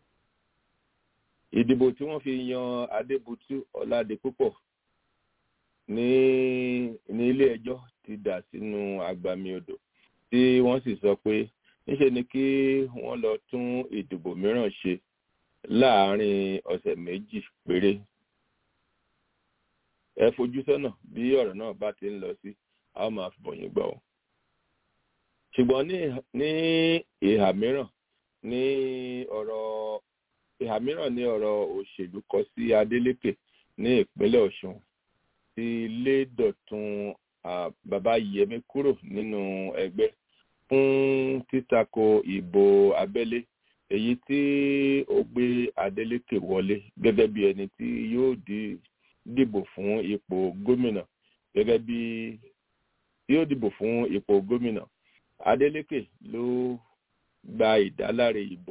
ìdìbò tí wọ́n fi yan adébútú ọládépúpọ̀ ní ní ilé ẹjọ́ ti dà sínú agbami odò tí wọ́n sì sọ pé níṣe ni kí wọ́n lọ tún ìdìbò mìíràn ṣe láàárín ọ̀sẹ̀ méjì péré ẹ fojú sọ́nà bí ọ̀rọ̀ náà bá ti ń lọ sí a ó máa fìbọ̀yìn gbọ́ ọ ṣùgbọ́n ní ìhà mìíràn ní ọ̀rọ̀ ìhà mìíràn ní ọ̀rọ̀ òṣèlú kọ sí adeleke ní ìpínlẹ̀ ọ̀ṣun ti lé dọ̀tun bàbá yẹmi kúrò nínú ẹgbẹ́ fún títako ìbò abẹ́lé èyí tí ó gbé adeleke wọlé gẹ́gẹ́ bí ẹni tí yóò dìbò fún ipò gómìnà gẹ́gẹ́ bí yóò dìbò fún ipò gómìnà adeleke ló gba ìdáláre ìbò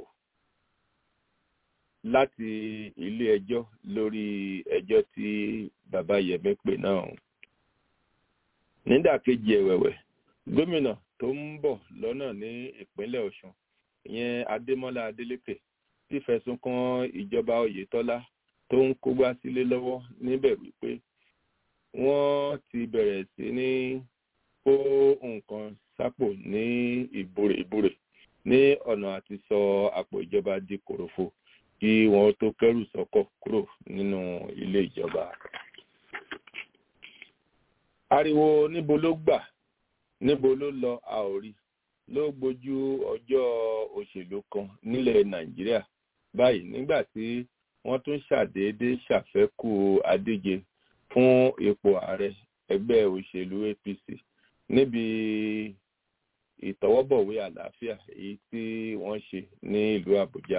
láti ilé ẹjọ́ lórí ẹjọ́ tí bàbá yẹmí pè náà nídàkejì ẹ̀wẹ̀wẹ̀ gómìnà tó ń bọ̀ lọ́nà ní ìpínlẹ̀ ọ̀ṣun ìyẹn adémọ́lá adélékè ti fẹ̀sùn kan ìjọba oyetola tó ń kógbá sílé lọ́wọ́ níbẹ̀ wípé wọ́n ti bẹ̀rẹ̀ sí ní kó nǹkan sápò ní ìbúrè ìbúrè ní ọ̀nà àti sọ àpò ìjọba di kòròfo kí wọ́n tó kẹ́rù sọ́kọ̀ kúrò nínú ilé ìjọba. ariwo níbo ló gbà níbo ló lọ a ò rí ló gbójú ọjọ́ òṣèlú kan nílẹ̀ nàìjíríà báyìí nígbà tí wọ́n tún ṣàdédé ṣàfẹ́kù adíje fún ipò ààrẹ ẹgbẹ́ òṣèlú apc níbi ìtọwọ́bọ̀wé àlàáfíà èyí tí wọ́n ṣe ní ìlú àbújá.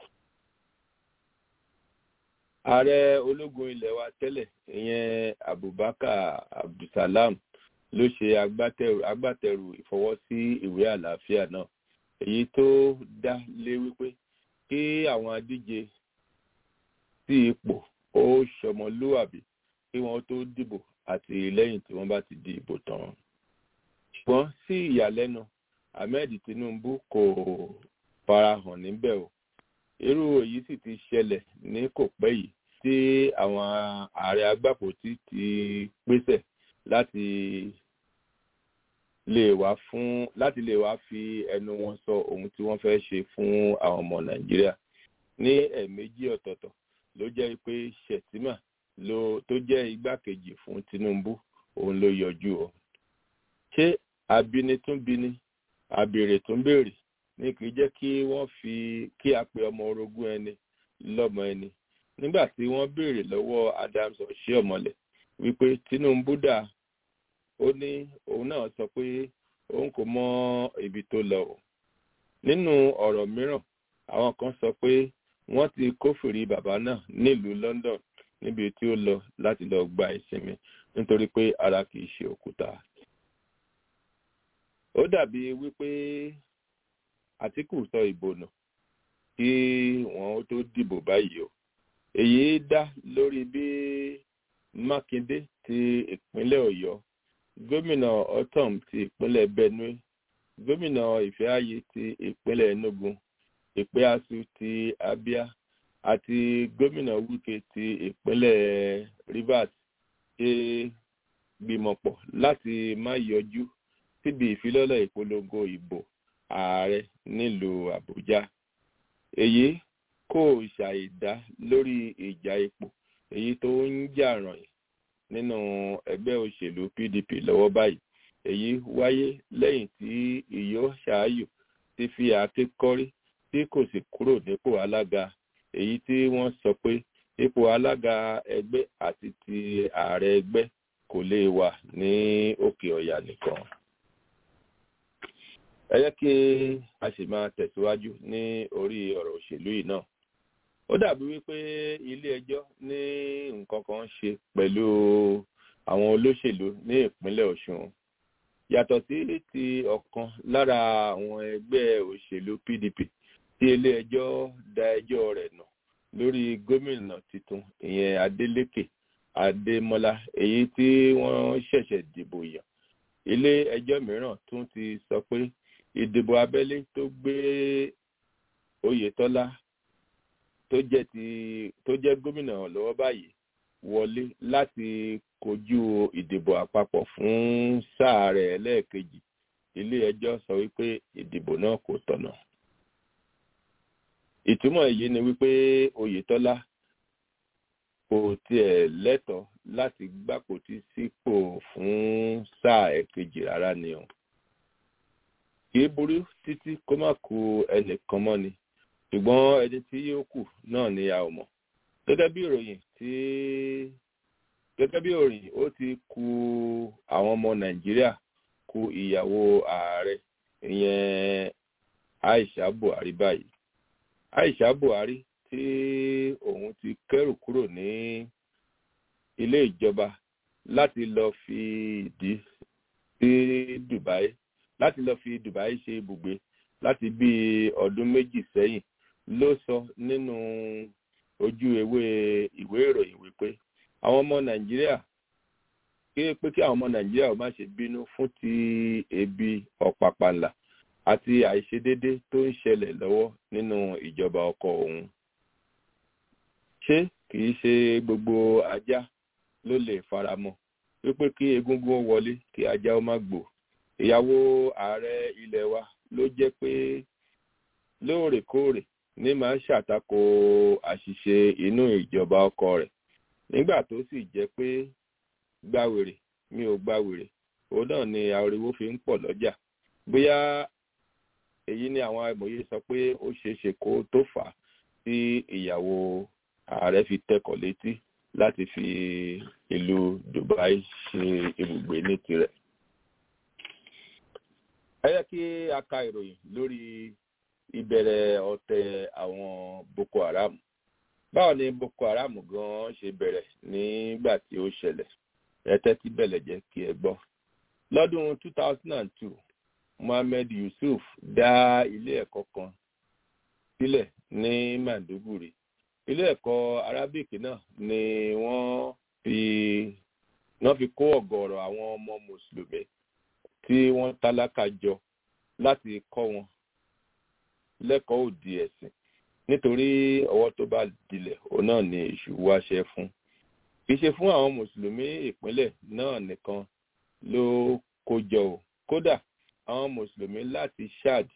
ààrẹ ológun ilẹ̀ wa tẹ́lẹ̀ ìyẹn abubakar abdulsalam ló ṣe agbátẹrù agbátẹrù ìfọwọ́sí ìwé àlàáfíà náà èyí tó dá lé wípé kí àwọn adíje sí ipò ó ṣọmọlúwàbí kí wọ́n tó dìbò àti lẹ́yìn tí wọ́n bá ti di ìbò tán. ṣùgbọ́n sí ìyàlẹ́nu ahmed tinubu kò farahàn níbẹ̀ o irú èyí sì ti ṣẹlẹ̀ ní kò pẹ́ yìí tí àwọn ààrẹ agbápòtí ti pèsè láti lè wá fún láti lè wá fi ẹnu wọn sọ ohun tí wọ́n fẹ́ ṣe fún àwọn ọmọ nàìjíríà ní ẹ̀ẹ̀mejì ọ̀tọ̀ọ̀tọ̀ ló jẹ́ pé shettima ló tó jẹ́ igbákejì fún tinubu òun ló yọjú o ṣé abinitúnbini àbèrè tún béèrè ní kì í jẹ́ kí wọ́n fi kí a pe ọmọ orogún ẹni lọ́mọ ẹni nígbà tí wọ́n béèrè lọ́wọ́ adams ọ̀ṣẹ́ọ̀mọlẹ̀ wípé tinubu dà ó ní òun náà sọ pé òun kò mọ ibi tó lọ o nínú ọ̀rọ̀ mìíràn àwọn kan sọ pé wọ́n ti kófìrí bàbá náà nílùú london níbi tí ó lọ láti lọ gba ìsinmi nítorí pé ara kì í ṣe òkúta ó dàbí wípé àtìkù sọ ìbò nù kí wọn ó tó dìbò báyìí o èyí dá lórí bí mákindé ti ìpínlẹ̀ ọ̀yọ́ gómìnà otom ti ìpínlẹ̀ benue gómìnà ìfẹ́àyè ti ìpínlẹ̀ enugu ìpẹ́àsù ti abia àti gómìnà wike ti ìpínlẹ̀ rivers ṣe gbìmọ̀pọ̀ láti má yọjú síbi ìfilọ́lẹ̀ ìpolongo ìbò ààrẹ nílùú àbújá èyí kò ṣàìdá lórí ìjà ipò èyí tó ń jà ràn yìí nínú ẹgbẹ́ òṣèlú pdp lọ́wọ́ báyìí èyí wáyé lẹ́yìn tí ìyó ṣááyù ti fi àáké kọ́rí tí kò sì kúrò nípò alága èyí tí wọ́n sọ pé ipò alága ẹgbẹ́ àti ti ààrẹ ẹgbẹ́ kò lè wà ní òkè ọ̀yà nìkan ẹ jẹ́ kí a sì máa tẹ̀síwájú ní orí ọ̀rọ̀ òṣèlú yìí náà ó dàbí wípé ilé ẹjọ́ ní nǹkan kan ṣe pẹ̀lú àwọn olóṣèlú ní ìpínlẹ̀ ọ̀ṣun yàtọ̀ sí ti ọ̀kan lára àwọn ẹgbẹ́ òṣèlú pdp tí ilé ẹjọ́ da ẹjọ́ rẹ̀ nà lórí gómìnà tuntun ìyẹn adeleke adémọlá èyí tí wọ́n ṣẹ̀ṣẹ̀ dìbò yàn ilé ẹjọ́ mìíràn tún ti sọ pé ìdìbò abẹ́lé tó gbé oyetola tó jẹ́ ti tó jẹ́ gómìnà lọ́wọ́ báyìí wọlé láti kojú ìdìbò àpapọ̀ fún sáà rẹ̀ lẹ́ẹ̀kejì ilé ẹjọ́ sọ wípé ìdìbò náà kò tọ̀nà ìtumọ̀ èyí ni wípé oyetola kò tiẹ̀ lẹ́tọ̀ọ́ láti gbàpótí sípò fún sáà ẹ̀kejì rárá ni o kì í burú títí kó má ku ẹnìkan mọ́ ni ṣùgbọ́n ẹni tí yóò kù náà ni a ò mọ̀ gẹ́gẹ́ bí ìròyìn tí gẹ́gẹ́ bí òrìn ó ti ku àwọn ọmọ nàìjíríà ku ìyàwó ààrẹ ìyẹn aisha buhari báyìí aisha buhari tí òun ti kẹ́rù kúrò ní ilé ìjọba láti lọ fi ìdí sí dubai láti lọ fi dubai ṣe ibùgbé láti bí ọdún méjì sẹ́yìn ló sọ nínú ojú ewé ìwé ìròyìn wípé àwọn ọmọ nàìjíríà ké pé kí àwọn ọmọ nàìjíríà ò má ṣe bínú fún ti ebi ọ̀pàpàlà àti àìṣedédé tó ń ṣẹlẹ̀ lọ́wọ́ nínú ìjọba ọkọ̀ òun ṣé kìí ṣe gbogbo ajá ló lè faramọ́ wípé kí egúngún ó wọlé kí ajá ó má gbò ìyàwó ààrẹ ilẹ̀ wa ló jẹ́ pé lóòrèkóòrè ní máa ń ṣàtakò àṣìṣe inú ìjọba ọkọ rẹ̀ nígbà tó sì jẹ́ pé gbàwèrè mi ò gbàwèrè òun náà ni ariwo fi ń pọ̀ lọ́jà bóyá èyí ni àwọn amòye sọ pé ó ṣeéṣe kó tó fà á tí ìyàwó ààrẹ fi tẹkọ̀ létí láti fi ìlú dubai ṣe ibùgbé ní tirẹ̀. ẹ yẹ kí a ka ìròyìn lórí ìbẹ̀rẹ̀ ọ̀tẹ̀ àwọn boko haram báwo ni boko haram gan ṣe bẹ̀rẹ̀ nígbà tí ó ṣẹlẹ̀ ẹ tẹ́tí bẹ̀lẹ̀ jẹ́ kí ẹ gbọ́. lọ́dún 2002 mohammed yusuf dá ilé ẹ̀kọ́ kan sílẹ̀ ní manduguri ilé ẹ̀kọ́ arabic náà ni wọ́n fi wọ́n fi kó ọ̀gọ̀ọ̀rọ̀ àwọn ọmọ mùsùlùmí tí wọ́n tálákà jọ láti kọ́ wọn lẹ́kọ̀ọ́ òdì ẹ̀sìn nítorí ọwọ́ tó bá dilẹ̀ òun náà ni èṣù wáṣẹ fún kì í ṣe fún àwọn mùsùlùmí ìpínlẹ̀ náà nìkan ló kó jọ o kódà àwọn mùsùlùmí láti chad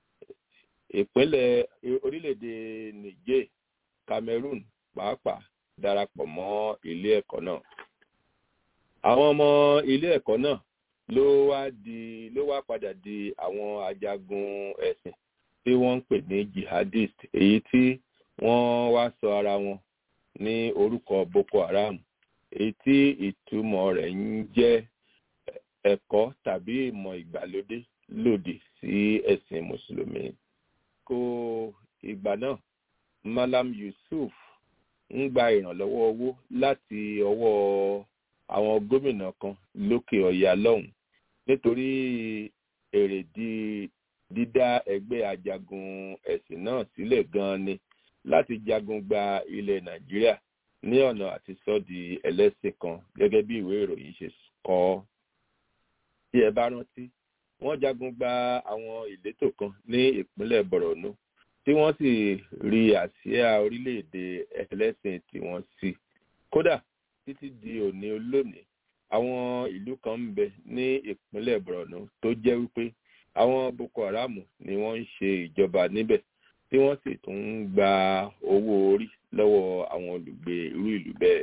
ìpínlẹ̀ orílẹ̀-èdè niger cameroon pàápàá darapọ̀ mọ́ ilé ẹ̀kọ́ náà àwọn ọmọ ilé ẹ̀kọ́ náà ló wá di ló wá padà di àwọn ajagun ẹ̀sìn tí wọ́n ń pè ní jihadist èyí tí wọ́n wá sọ ara wọn ní orúkọ boko haram èyí tí ìtumọ̀ rẹ̀ ń jẹ́ ẹ̀kọ́ tàbí ìmọ̀ ìgbàlódé lòdì sí ẹ̀sìn mùsùlùmí. kó ìgbà náà malam yusuf ń gba ìrànlọ́wọ́ owó láti ọwọ́ àwọn gómìnà kan lókè ọ̀yà lọ́hùn nítorí èrèdí dídá ẹgbẹ́ ajagun ẹ̀sìn náà sílẹ̀ gan-an ni láti jagun gba ilẹ̀ nàìjíríà ní ọ̀nà àti sọ́ọ̀dì ẹlẹ́sìn kan gẹ́gẹ́ bí ìwé ìròyìn ṣe kọ ọ́. tí ẹ bá rántí wọ́n jagun gba àwọn ìletò kan ní ìpínlẹ̀ borno tí wọ́n sì rí àsíá orílẹ̀-èdè ẹlẹ́sìn tiwọn sí. kódà títí di òní olónìí àwọn ìlú kan ń bẹ ní ìpínlẹ̀ borno tó jẹ́ wípé àwọn boko haram ni wọ́n ń ṣe ìjọba níbẹ̀ tí wọ́n sì tún ń gba owó orí lọ́wọ́ àwọn olùgbé irú ìlú bẹ́ẹ̀.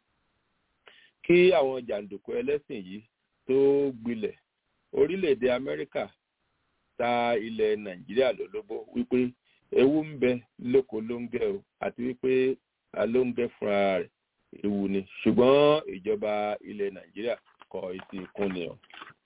kí àwọn jàǹdùkú ẹlẹ́sìn yìí tó gbilẹ̀ orílẹ̀-èdè amẹ́ríkà ta ilẹ̀ nàìjíríà lólobó wípé ewu ń bẹ lóko lóńgẹ́ o àti wípé alóńgẹ́ fúnra rẹ̀ ewu ni ṣùgbọ́n ìjọba ilẹ̀ nàìjíríà kọ etí ìkúnni o.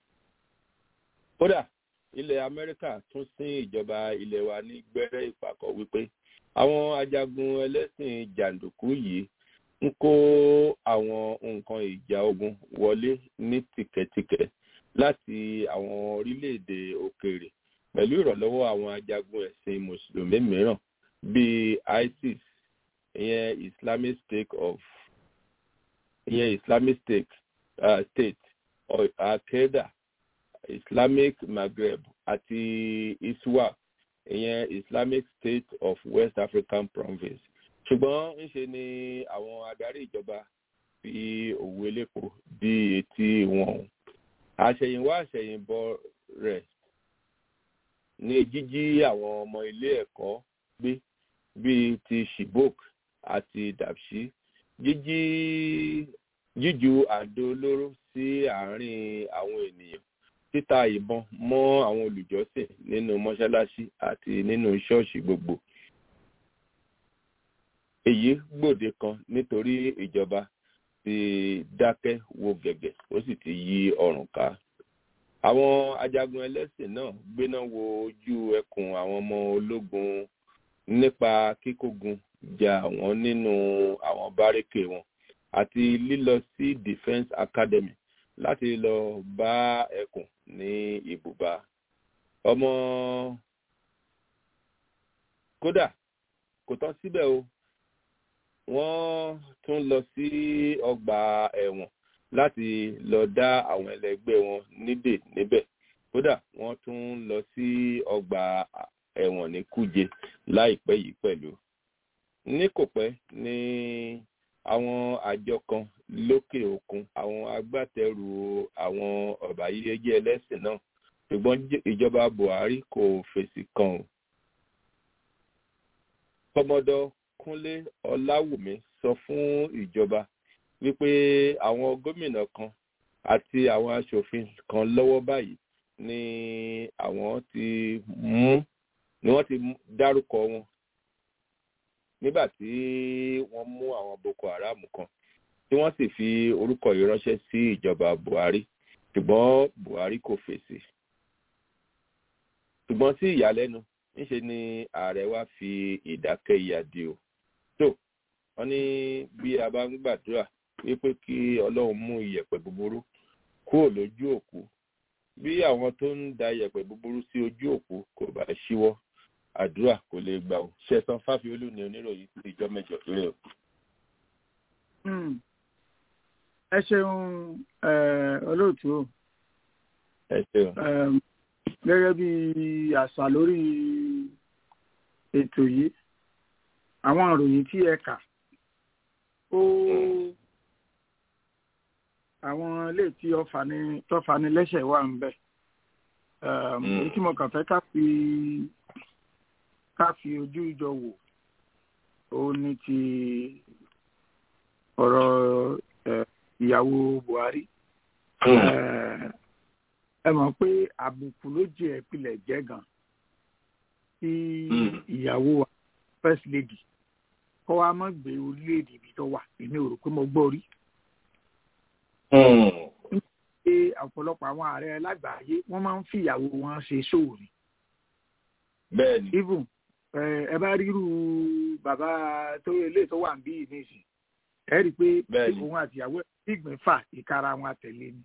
kódà ilẹ̀ amẹ́ríkà tún sín ìjọba ilẹ̀ wa ní gbẹ́rẹ́ ìpàkọ́ wípé àwọn ajagun ẹlẹ́sìn jàǹdùkú yìí ń kó àwọn nǹkan ìjà ogun wọlé ní tìkẹ̀tìkẹ̀ láti àwọn orílẹ̀-èdè òkèèrè pẹ̀lú ìrànlọ́wọ́ àwọn ajagun ẹ̀sìn mùsùlùmí mìíràn bíi isis ìyẹn islamic state of ìyẹn islamic state uh, state al-qaeda islamic maghreb àti iswap ìyẹn islamic state of west african province ṣùgbọ́n ńṣe ni àwọn adarí ìjọba fi òwú elépo dí etí wọn àṣẹyìnwá àṣẹyìnbọ rẹ̀ ní jíjí àwọn ọmọ ilé ẹ̀kọ́ gbé bíi ti shibok àti dapchi jíjí jíju àdó olóró sí àárín àwọn ènìyàn títa ìbọn mọ́ àwọn olùjọ́sìn nínú mọ́ṣáláṣí àti nínú ṣọ́ọ̀ṣì gbogbo. èyí gbòde kan nítorí ìjọba ti dákẹ́ wo gẹ̀gẹ̀ ó sì ti yí ọrùn ká àwọn ajagun ẹlẹ́sìn náà gbéná wo ojú ẹkùn àwọn ọmọ ológun nípa kíkógun jà wọ́n nínú àwọn bárékè wọn àti lílọ sí defence academy láti lọ bá ẹkùn ní ibùba ọmọ kódà kò tán síbẹ̀ o wọ́n tún lọ sí ọgbà ẹ̀wọ̀n láti lọ dá àwọn ẹlẹgbẹ́ wọn nídè níbẹ̀ kódà wọ́n tún lọ sí ọgbà ẹ̀wọ̀n ní kúje láìpẹ́ yìí pẹ̀lú ní kò pẹ́ ní àwọn àjọ kan lókè òkun àwọn agbátẹrù àwọn ọ̀bàyéjẹ́ ẹlẹ́sìn náà ṣùgbọ́n ìjọba buhari kò fèsì kan o kọmọdọ kúnlé ọláwùmí sọ fún ìjọba wípé àwọn gómìnà kan àti àwọn aṣòfin kan lọ́wọ́ báyìí ni àwọn ti mú ni wọ́n ti dárúkọ wọn nígbà tí wọ́n mú àwọn boko haram kan tí wọ́n sì fi orúkọ yìí ránṣẹ́ sí ìjọba buhari ṣùgbọ́n buhari kò fèsì ṣùgbọ́n sí ìyàlẹ́nu níṣe ni ààrẹ wa fi ìdákẹ́ ìyàdí o tó wọ́n ní bí a bá ń gbàdúrà wípé kí ọlọ́run mú iyẹ̀pẹ̀ búburú kúrò lójú òkú bí àwọn tó ń da iyẹ̀pẹ̀ búburú sí ojú òkú kò bá ṣíwọ́ àdúrà kò lè gbà ó ṣẹ̀san fáfiolú ni oníròyìn sí ìjọ mẹ́jọ péré o. ẹ ṣeun olóòtú o ẹ ṣeun. gẹ́gẹ́ bí àṣà lórí ètò yìí àwọn ìròyìn tí ẹ kà ó àwọn ilé tí tọ́fani lẹ́sẹ̀ wà ń bẹ̀ èyí tí mo kàn fẹ́ ká fi ká fi ojú ìjọ wò ó ní ti ọ̀rọ̀ ìyàwó Buhari ẹ mọ̀ pé àbùkù ló jẹ́ ìpìlẹ̀ jẹ́ gan tí ìyàwó first lady kọ́ wa mọ́ gbé orílẹ̀-èdè ibi tó wà èmi ò rò pé mo gbọ́ rí. pé ọ̀pọ̀lọpọ̀ àwọn ààrẹ lágbàáyé wọ́n máa ń fi ìyàwó wọn ṣe ṣòwò ni. bẹ́ẹ̀ni. even ẹ bá ríru bàbá tó ilé tó wà ń bí nísìn ẹ rí i pé òun àti ìyàwó ìgbín fà ìkara wọn àtẹ̀lé ni.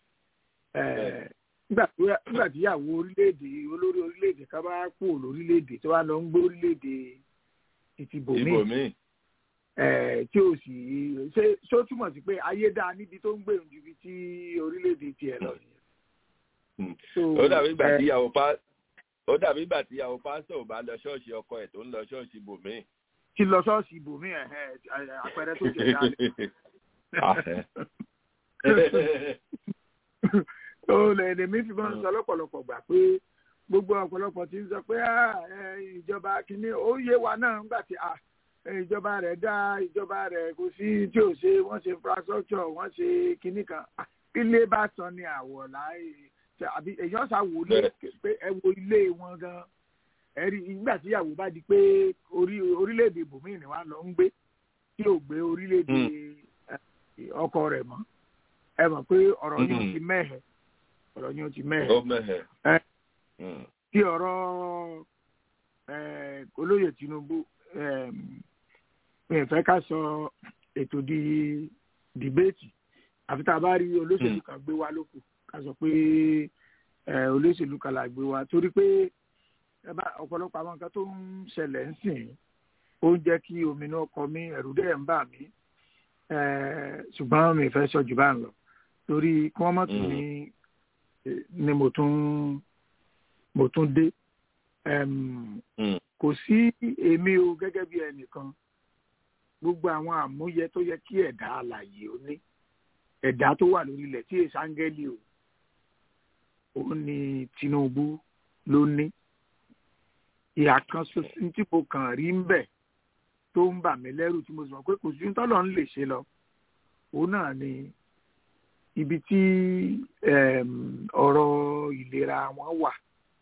nígbà tí ìyàwó orílẹ̀-èdè olórí orílẹ̀-èdè ká bá kú lórílẹ̀-èdè tó wá lọ ń gbé orílẹ̀-èdè títí bòmíì tí o sì ṣe ṣó túmọ̀ sí pé ayé dáa níbi tó ń gbèrú ju ibi tí orílẹ̀-èdè tiẹ̀ lọ nìyẹn. ó dàbí ìgbà tí ìyàwó pa ó dàbí ìgbà tí ìyàwó pásítọ̀ ò bá lọ ṣọ́ọ̀ṣì ọkọ ẹ̀ tó ń lọ ṣọ́ọ̀ṣì bòmíì. ti lọ ṣọ́ọ̀ṣì bòmíì àpẹẹrẹ tó jẹ dáa ó lè lèmi fi máa ń sọ lọ́pọ̀lọpọ̀ gbà pé gbogbo ọ̀pọ̀lọpọ̀ ti ń sọ pé ìjọba kìíní ó yé wa náà nígbà tí ìjọba rẹ̀ dá ìjọba rẹ̀ kò sí tí ò ṣe wọ́n ṣe infrastructure wọ́n ṣe kìíní kan ilé bá san ni àwọ̀ láì àbí èèyàn ṣá wò lé pé ẹ wo ilé wọn gan ẹ rí nígbà tí ìyàwó bá di pé orílẹ̀-èdè bòmíì ni wọ́n lọ ń gbé tí ò gbé orílẹ̀-èdè ọkọ rẹ̀ mọ́ ẹ mọ̀ pé ọ̀rọ̀ yìí ti mẹ́hẹ̀ ọ̀rọ̀ yìí ti mẹ́hẹ̀ tí ọ̀rọ̀ olóyè Tinubu mi ò fẹ́ ká sọ ètò di dìbéètì àfi tá a bá rí olóṣèlú kan gbé wá lóko ká sọ pé olóṣèlú kan là gbé wá torí pé ọ̀pọ̀lọpọ̀ àwọn nǹkan tó ń ṣẹlẹ̀ ń sìn ó ń jẹ́ kí ominú ọkọ mi ẹ̀rù dẹ̀ ń bà mí ṣùgbọ́n mi fẹ́ sọ jù bá ń lọ torí kí wọ́n mọ̀ tún ní ni mo tún mo tún dé kò sí èmi o gẹ́gẹ́ bí ẹnìkan gbogbo àwọn àmúyẹ tó yẹ kí ẹ̀dá alàyè ó ní ẹ̀dá tó wà lórí ilẹ̀ tí èsì áńgẹ́lì o òun ni Tinubu ló ní ìhà kan ṣoṣo tí mo kàn rí ń bẹ̀ tó ń bà mí lẹ́rù tí mo sọ pé kò sí tọ́lọ̀ ń lè ṣe lọ òun náà ni ibi tí ọ̀rọ̀ ìlera wọn wà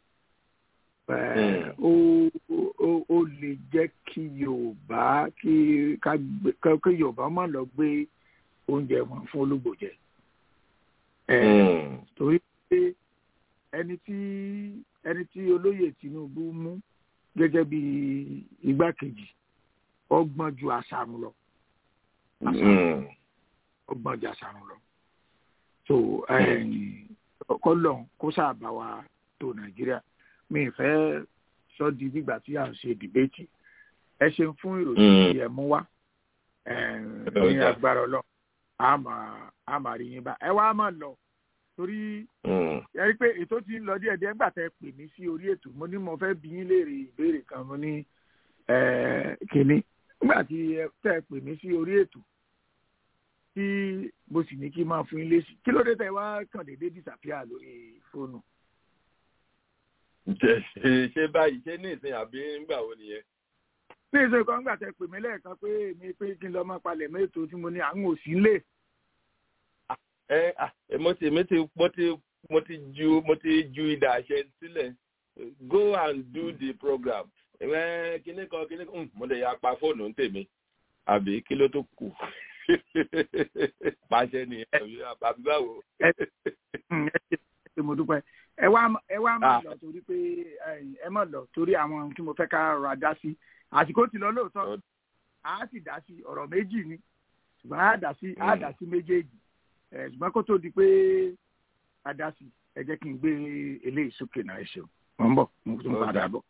ó lè jẹ́ kí Yorùbá kí Yorùbá má lọ gbé oúnjẹ wọn fún ológbò jẹ torí pé ẹni tí ẹni tí olóyè Tinubu mú gẹ́gẹ́ bí igbákejì ọgbọ́n ju àṣàrùn lọ ọgbọ́n ju àṣàrùn lọ so kọlọ kó sáàbà wa tó Nàìjíríà mi fẹ́ sọ di nígbà tí à ń ṣe dìbẹ́tì ẹ ṣeun fún ìròyìn tí ẹ mú wá ní agbára Ọlọ́run a máa rí yín bá ẹ wá máa lọ torí ẹ rí i pé ètò ti ń lọ díẹ̀ díẹ̀ nígbà tẹ́ pè mí sí orí ètò mo ní mo fẹ́ bí yín léèrè ìbéèrè kan mo ní kínní nígbà tí tẹ́ pè mí sí orí ètò tí mo sì ní kí n máa fún yín lésì kí ló dé tẹ́ wá kàn déédéé disappear lórí fóònù. ṣe báyìí ṣé ní ìsìn àbí nígbà wo nìyẹn ní ìṣe kan gbà tẹ pè mí lẹ́ẹ̀kan pé èmi pé kí n lọ máa palẹ̀ mẹ́tò tí mo ní àwọn òsì lè. ẹ mo ti mo ti mo ti mo ti ju mo ti ju ìdá àṣẹ sílẹ̀ go and do the program kíní kan kíní kan mo lè ya pa fóònù ń tèmi àbí kí ló tó kù pàṣẹ ni àbí báwo. ẹ ṣe mo dúpẹ́ ẹ wá ẹ wá má lọ torí pé ẹ má lọ torí àwọn tí mo fẹ́ ká ra dá sí àsìkò tí lọ lóòótọ́ a sì dá sí ọ̀rọ̀ méjì ni ṣùgbọ́n a dá sí a dá sí méjèèjì ṣùgbọ́n kó tó di pé a dá sí ẹ jẹ́ kí n gbé eléyìí sókè náà ẹ ṣeun mo ń bọ̀ mo tún padà bọ̀.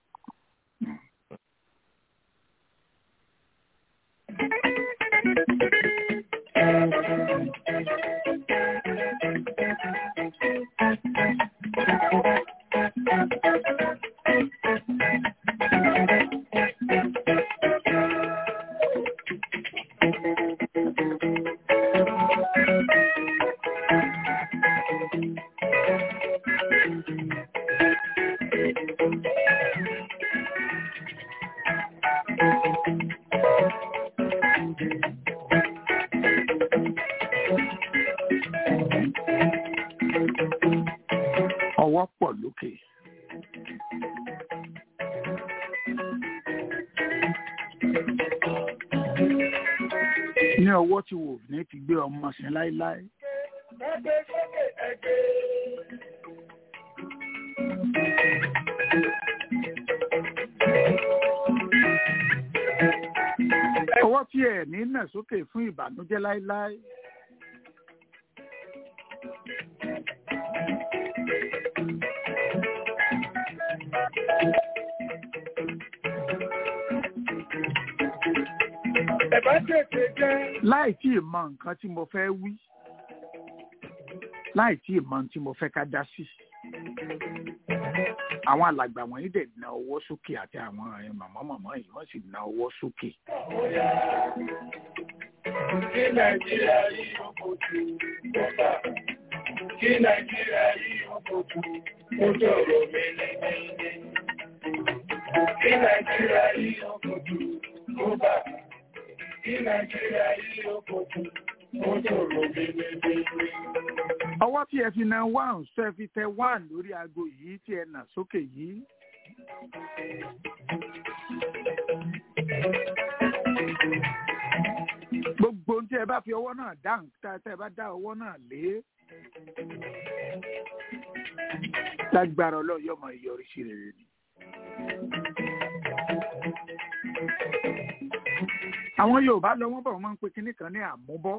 ọwọ́ pọ̀ lókè. ní ọwọ́ tí wò ní fi gbé ọmọ sí láéláé. Ẹgbẹ́ sókè ẹgbẹ́. ọwọ́ tí ẹ̀ ní nà sókè fún ìbànújẹ́ láéláé. Ẹ̀bá tètè jẹ́. láì tí ì mọ nǹkan tí mo fẹ́ wí láì tí ì mọ ohun tí mo fẹ́ ká dá sí. àwọn alàgbà wọ̀nyí dẹ̀ na ọwọ́ sókè àti àwọn màmá màmá yìí wọ́n sì na ọwọ́ sókè. Kí Nàìjíríà yìí ó kojú bọ́tà. Kí Nàìjíríà yìí ó kojú ojú ọ̀rọ̀ mi ní ní. Kí Nàìjíríà yìí ó kojú bọ́tà. Kí Nàìjíríà yìí ó kojú ojú ọ̀rọ̀ mi ní ní. ọwọ́ tí ẹ fi na one ṣe fi tẹ one lórí aago yìí tí ẹ nà sókè yìí. gbogbo ohun tí ẹ bá fi ọwọ́ náà dá nǹkan tẹ́ ẹ bá dá ọwọ́ náà lé. lágbára ọlọ́run yọmọ ìyọrísí rere ni. àwọn yorùbá lọ wọ́n bọ̀ wọ́n máa ń pe kinní kan ní àmúbọ́.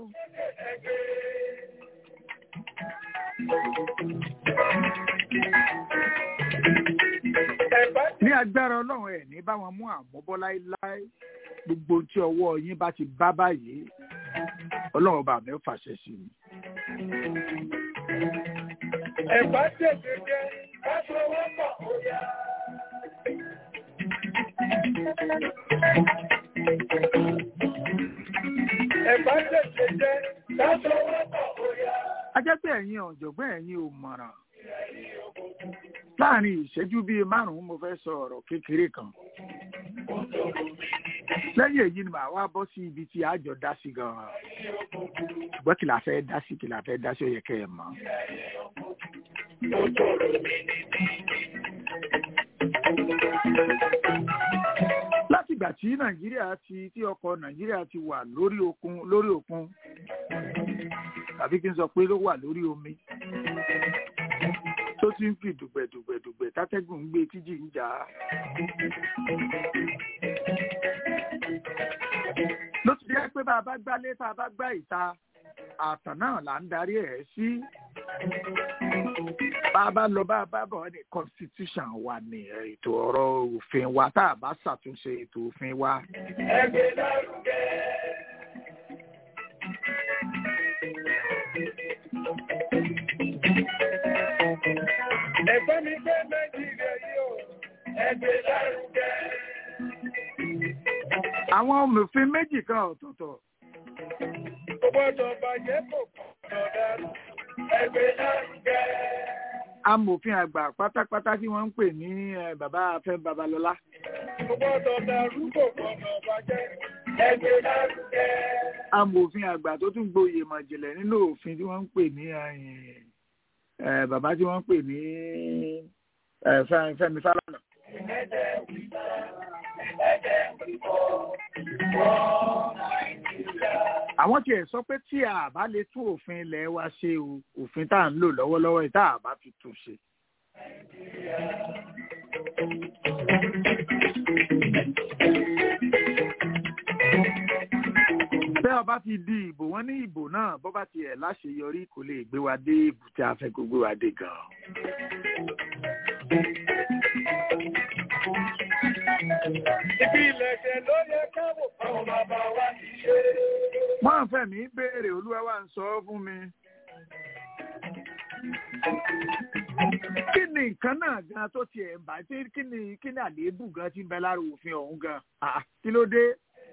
Ẹ̀bá ní agbára ọlọ́run ẹ̀ ní bá wọn mú àmúbọ́ láéláé gbogbo tí ọwọ́ yín bá ti bá báyìí ọlọ́run bá mi fàṣẹ sí i. ẹ̀bá tètè jẹ́. Ká fọwọ́ pọ̀ ó yá. Ẹ̀bá tètè jẹ́. Ká fọwọ́ pọ̀ ó yá. a jẹ́ pé ẹ̀yin ọ̀jọ̀gbọ́n ẹ̀yin ò mọ̀ràn láàrin ìṣẹ́jú bíi márùn-ún mo fẹ́ sọ ọ̀rọ̀ kékeré kan lẹ́yìn èyí ni màá wá bọ́ sí ibi tí àjọ dá sí gan-an ṣùgbọ́n kí la fẹ́ dá sí kí la fẹ́ dá sí ó yẹ kẹ́ ẹ mọ̀. látìgbà tí nàìjíríà ti tí ọkọ̀ nàìjíríà ti wà lórí òkun lórí òkun tàbí kí n sọ pé ló wà lórí omi tó ti ń fi dùgbẹ̀dùgbẹ̀dùgbẹ̀ tátẹ́gùn ń gbé tíjì ń jà á. ló ti jẹ́ pé bá a bá gbálé tá a bá gbá ìta àtàn náà là ń darí ẹ̀ sí. bá a bá lọ bá a bá bọ̀ ní constitution wa ní ètò ọ̀rọ̀ òfin wa tá a bá ṣàtúnṣe ètò òfin wa. Ẹgbẹ́ lárugẹ. Ẹ̀gbọ́n mi gbé Nàìjíríà yìí o, ẹgbẹ́ lárugẹ. àwọn òmùfin méjì kan ọ̀tọ̀ọ̀tọ̀ Kò gbọ́dọ̀ bàjẹ́ kò gbọ́dọ̀ dàrú, ẹgbẹ́ lárugẹ. amòfin àgbà pátápátá tí wọ́n ń pè ní eh, bàbá afẹ́ babalọ́lá Kò gbọ́dọ̀ dàrú, kò gbọ́dọ̀ bàjẹ́, ẹgbẹ́ lárugẹ. amòfin àgbà tó tún gboyè mọ̀jìnlẹ̀ nínú òfin tí wọ́n ń pè ní eh, eh, bàbá tí wọ́n ń pè ní eh, Fẹ́- Fẹ́mi Fálànà. àwọn tiẹ̀ sọ pé tí a bá lè tún òfin ilẹ̀ wa ṣe o òfin tá à ń lò lọ́wọ́lọ́wọ́ yìí tá a bá fi tún ṣe. bẹ́ ọ bá ti di ìbò wọ́n ní ìbò náà bọ́ bá tiẹ̀ láṣeyọrí kò lè gbé wa dé ibùtí a fẹ́ kó gbé wa dé gan-an. Ibi ilẹ̀ṣẹ̀ ló yẹ káwọ̀ àwọn bàbá wa ti ṣe. wọ́n fẹ́ mi béèrè olúwa wa ń sọ fún mi. kí ni nǹkan náà gan tó tiẹ̀ ń bá tí kí ni kí ni àléébù gan ti ń bẹ lára òfin ọ̀hún gan Ah, kí ló dé.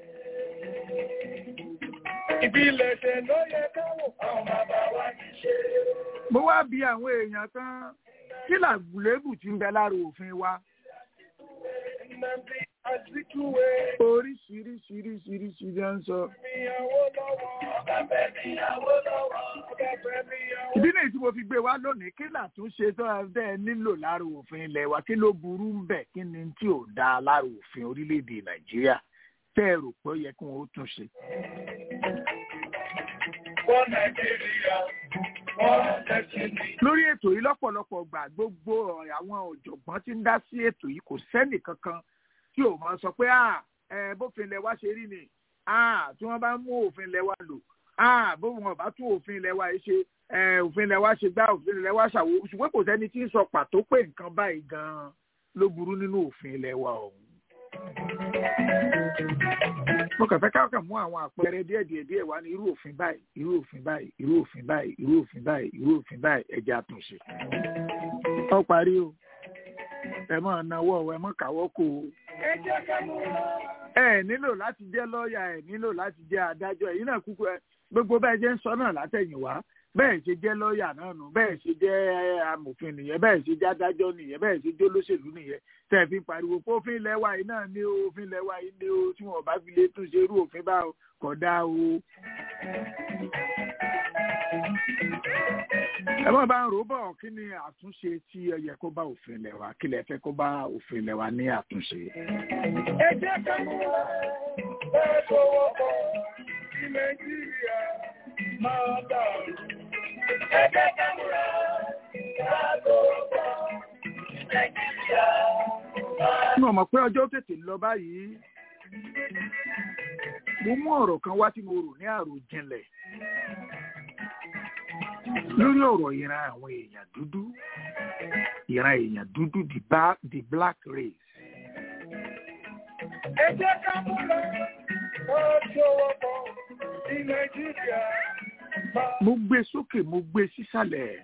Ibi ilẹ̀ṣẹ̀ ló yẹ káwọ̀ àwọn bàbá wa ti ṣe. mo wá bi àwọn èèyàn kan kí làléébù ti ń bẹ lára òfin wa Nnamdi Azikiwe oríṣiríṣiríṣiríṣi ló ń sọ. níyàwó lọ́wọ́. Ọ̀gá fẹ́ níyàwó lọ́wọ́. Ọ̀gá fẹ́ níyàwó. ìdí nìyí tí mo fi gbé wá lónìí kí làtúnṣe tó ẹ bẹ́ẹ̀ nílò lára òfin ilẹ̀ wa kí ló burú ń bẹ̀ kí ni tí ò dáa lára òfin orílẹ̀-èdè nàìjíríà tẹ́ ẹ rò pé ó yẹ kí wọ́n ó tún ṣe. Wọ́n Nàìjíríà, wọ́n destiny. lórí ètò yìí lọ́pọ̀lọpọ̀ gbà gbogbo ọ̀rọ̀ àwọn ọ̀jọ̀gbọ́n tí ń dá sí ètò yìí kò sẹ́nì kankan tí ò máa sọ pé à ẹ bófin ilẹ̀ wa ṣe rí ni à tí wọ́n bá mú òfin ilẹ̀ wa lò à bó wọn bá tún òfin ilẹ̀ wa yìí ṣe ẹ òfin ilẹ̀ wa ṣe gbá òfin ilẹ̀ wa ṣàwo ṣùgbọ́n kò sẹ́ni tí ń sọ pàtó pé nǹkan báyìí gan-an ló burú nínú òfin ilẹ̀ wa ọ̀hún. mo kàn fẹ́ káàkiri mú àwọn àpẹẹrẹ díẹ̀ díẹ̀ díẹ̀ wá ní irú òfin báyìí irú òfin báyìí irú òfin báyìí irú òfin báyìí irú òfin báyìí ẹ̀jẹ̀ àtúnṣe. ó parí o ẹ máa náwó ẹ máa káwọ́ kó o Ẹ jẹ́ ká múra. ẹ nílò láti jẹ́ lọ́ọ̀yà ẹ nílò láti jẹ́ adájọ́ ẹ̀yin náà kúkú ẹ gbogbo bẹ́ẹ̀ jẹ́ ń sọ náà látẹ̀yìnwá bẹ́ẹ̀ ṣe jẹ́ lọ́ọ̀yà náà nù bẹ́ẹ̀ ṣe jẹ́ amòfin nìyẹn bẹ́ẹ̀ ṣe jẹ́ adájọ́ nìyẹn bẹ́ẹ̀ ṣe jẹ́ olóṣèlú nìyẹn tẹ̀ fi pariwo pé òfin ilẹ̀ wa yìí náà ní o òfin ilẹ̀ wa yìí ní o tí wọn bá fi lè tún ṣe irú òfin bá o kò dáa o. ẹ má bá ń rò bọ̀ kí ni àtúnṣe tí ẹ yẹ kó bá òfin ilẹ̀ wa kí lẹ fẹ́ kó bá òfin ilẹ̀ wa ní àtúnṣe. Ẹ jẹ́ ká múra. Bẹ́ẹ̀ tó wọ́pọ̀ sí Nàìjíríà máa dàrú. Ẹ jẹ́ ká múra. Bẹ́ẹ̀ tó wọ́pọ̀ sí Nàìjíríà máa mo mọ̀ pé ọjọ́ tètè ń lọ báyìí mo mú ọ̀rọ̀ kan wá tí mo rò ní àròjinlẹ̀ lórí ọ̀rọ̀ ìran àwọn èèyàn dúdú ìran èèyàn dúdú the, ba the black race Ẹ jẹ́ ká múra. Bẹ́ẹ̀ tó wọ́pọ̀ sí Nàìjíríà máa mo gbé sókè mo gbé sísàlẹ̀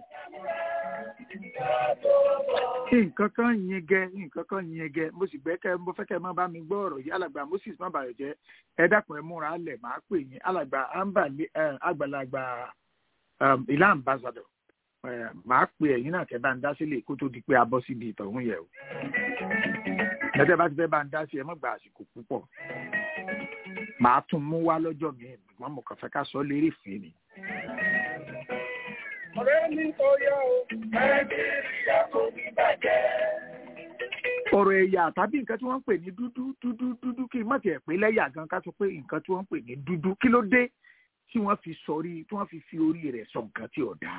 nǹkan kan yingẹ nǹkan kan yingẹ mo sì gbẹ́kẹ̀ mo fẹ́ kẹ́ ẹ má bá mi gbọ́ ọ̀rọ̀ yìí alàgbà moses má bàrẹ̀ jẹ́ ẹ dákun ẹ múra lẹ̀ máa pè yín alàgbà ambali àgbàlagbà um, ilá ambassador ẹ, máa pè ẹ̀yin náà kẹ́ bá ń dá sílẹ̀ kó tó di pé a bọ́ síbi ìtọ̀hún yẹ̀ o ẹ̀dẹ́ bá ti fẹ́ bá ń dá sí ẹ má gba àsìkò púpọ̀ màá tún mú wá lọ́jọ́ mi ṣùgbọ́n mo kàn fẹ́ ká sọ lérí fèé ni. ọ̀rẹ́ mi tó yá o. Nàìjíríà kò ní bàjẹ́. ọ̀rọ̀ ẹ̀yà tàbí nǹkan tí wọ́n ń pè ní dúdú dúdú dúdú kí n má tiẹ̀ pé lẹ́yà gan ká sọ pé nǹkan tí wọ́n ń pè ní dúdú kí ló dé tí wọ́n fi sọrí tí wọ́n fi fi orí rẹ̀ sọ nǹkan tí ò dáa.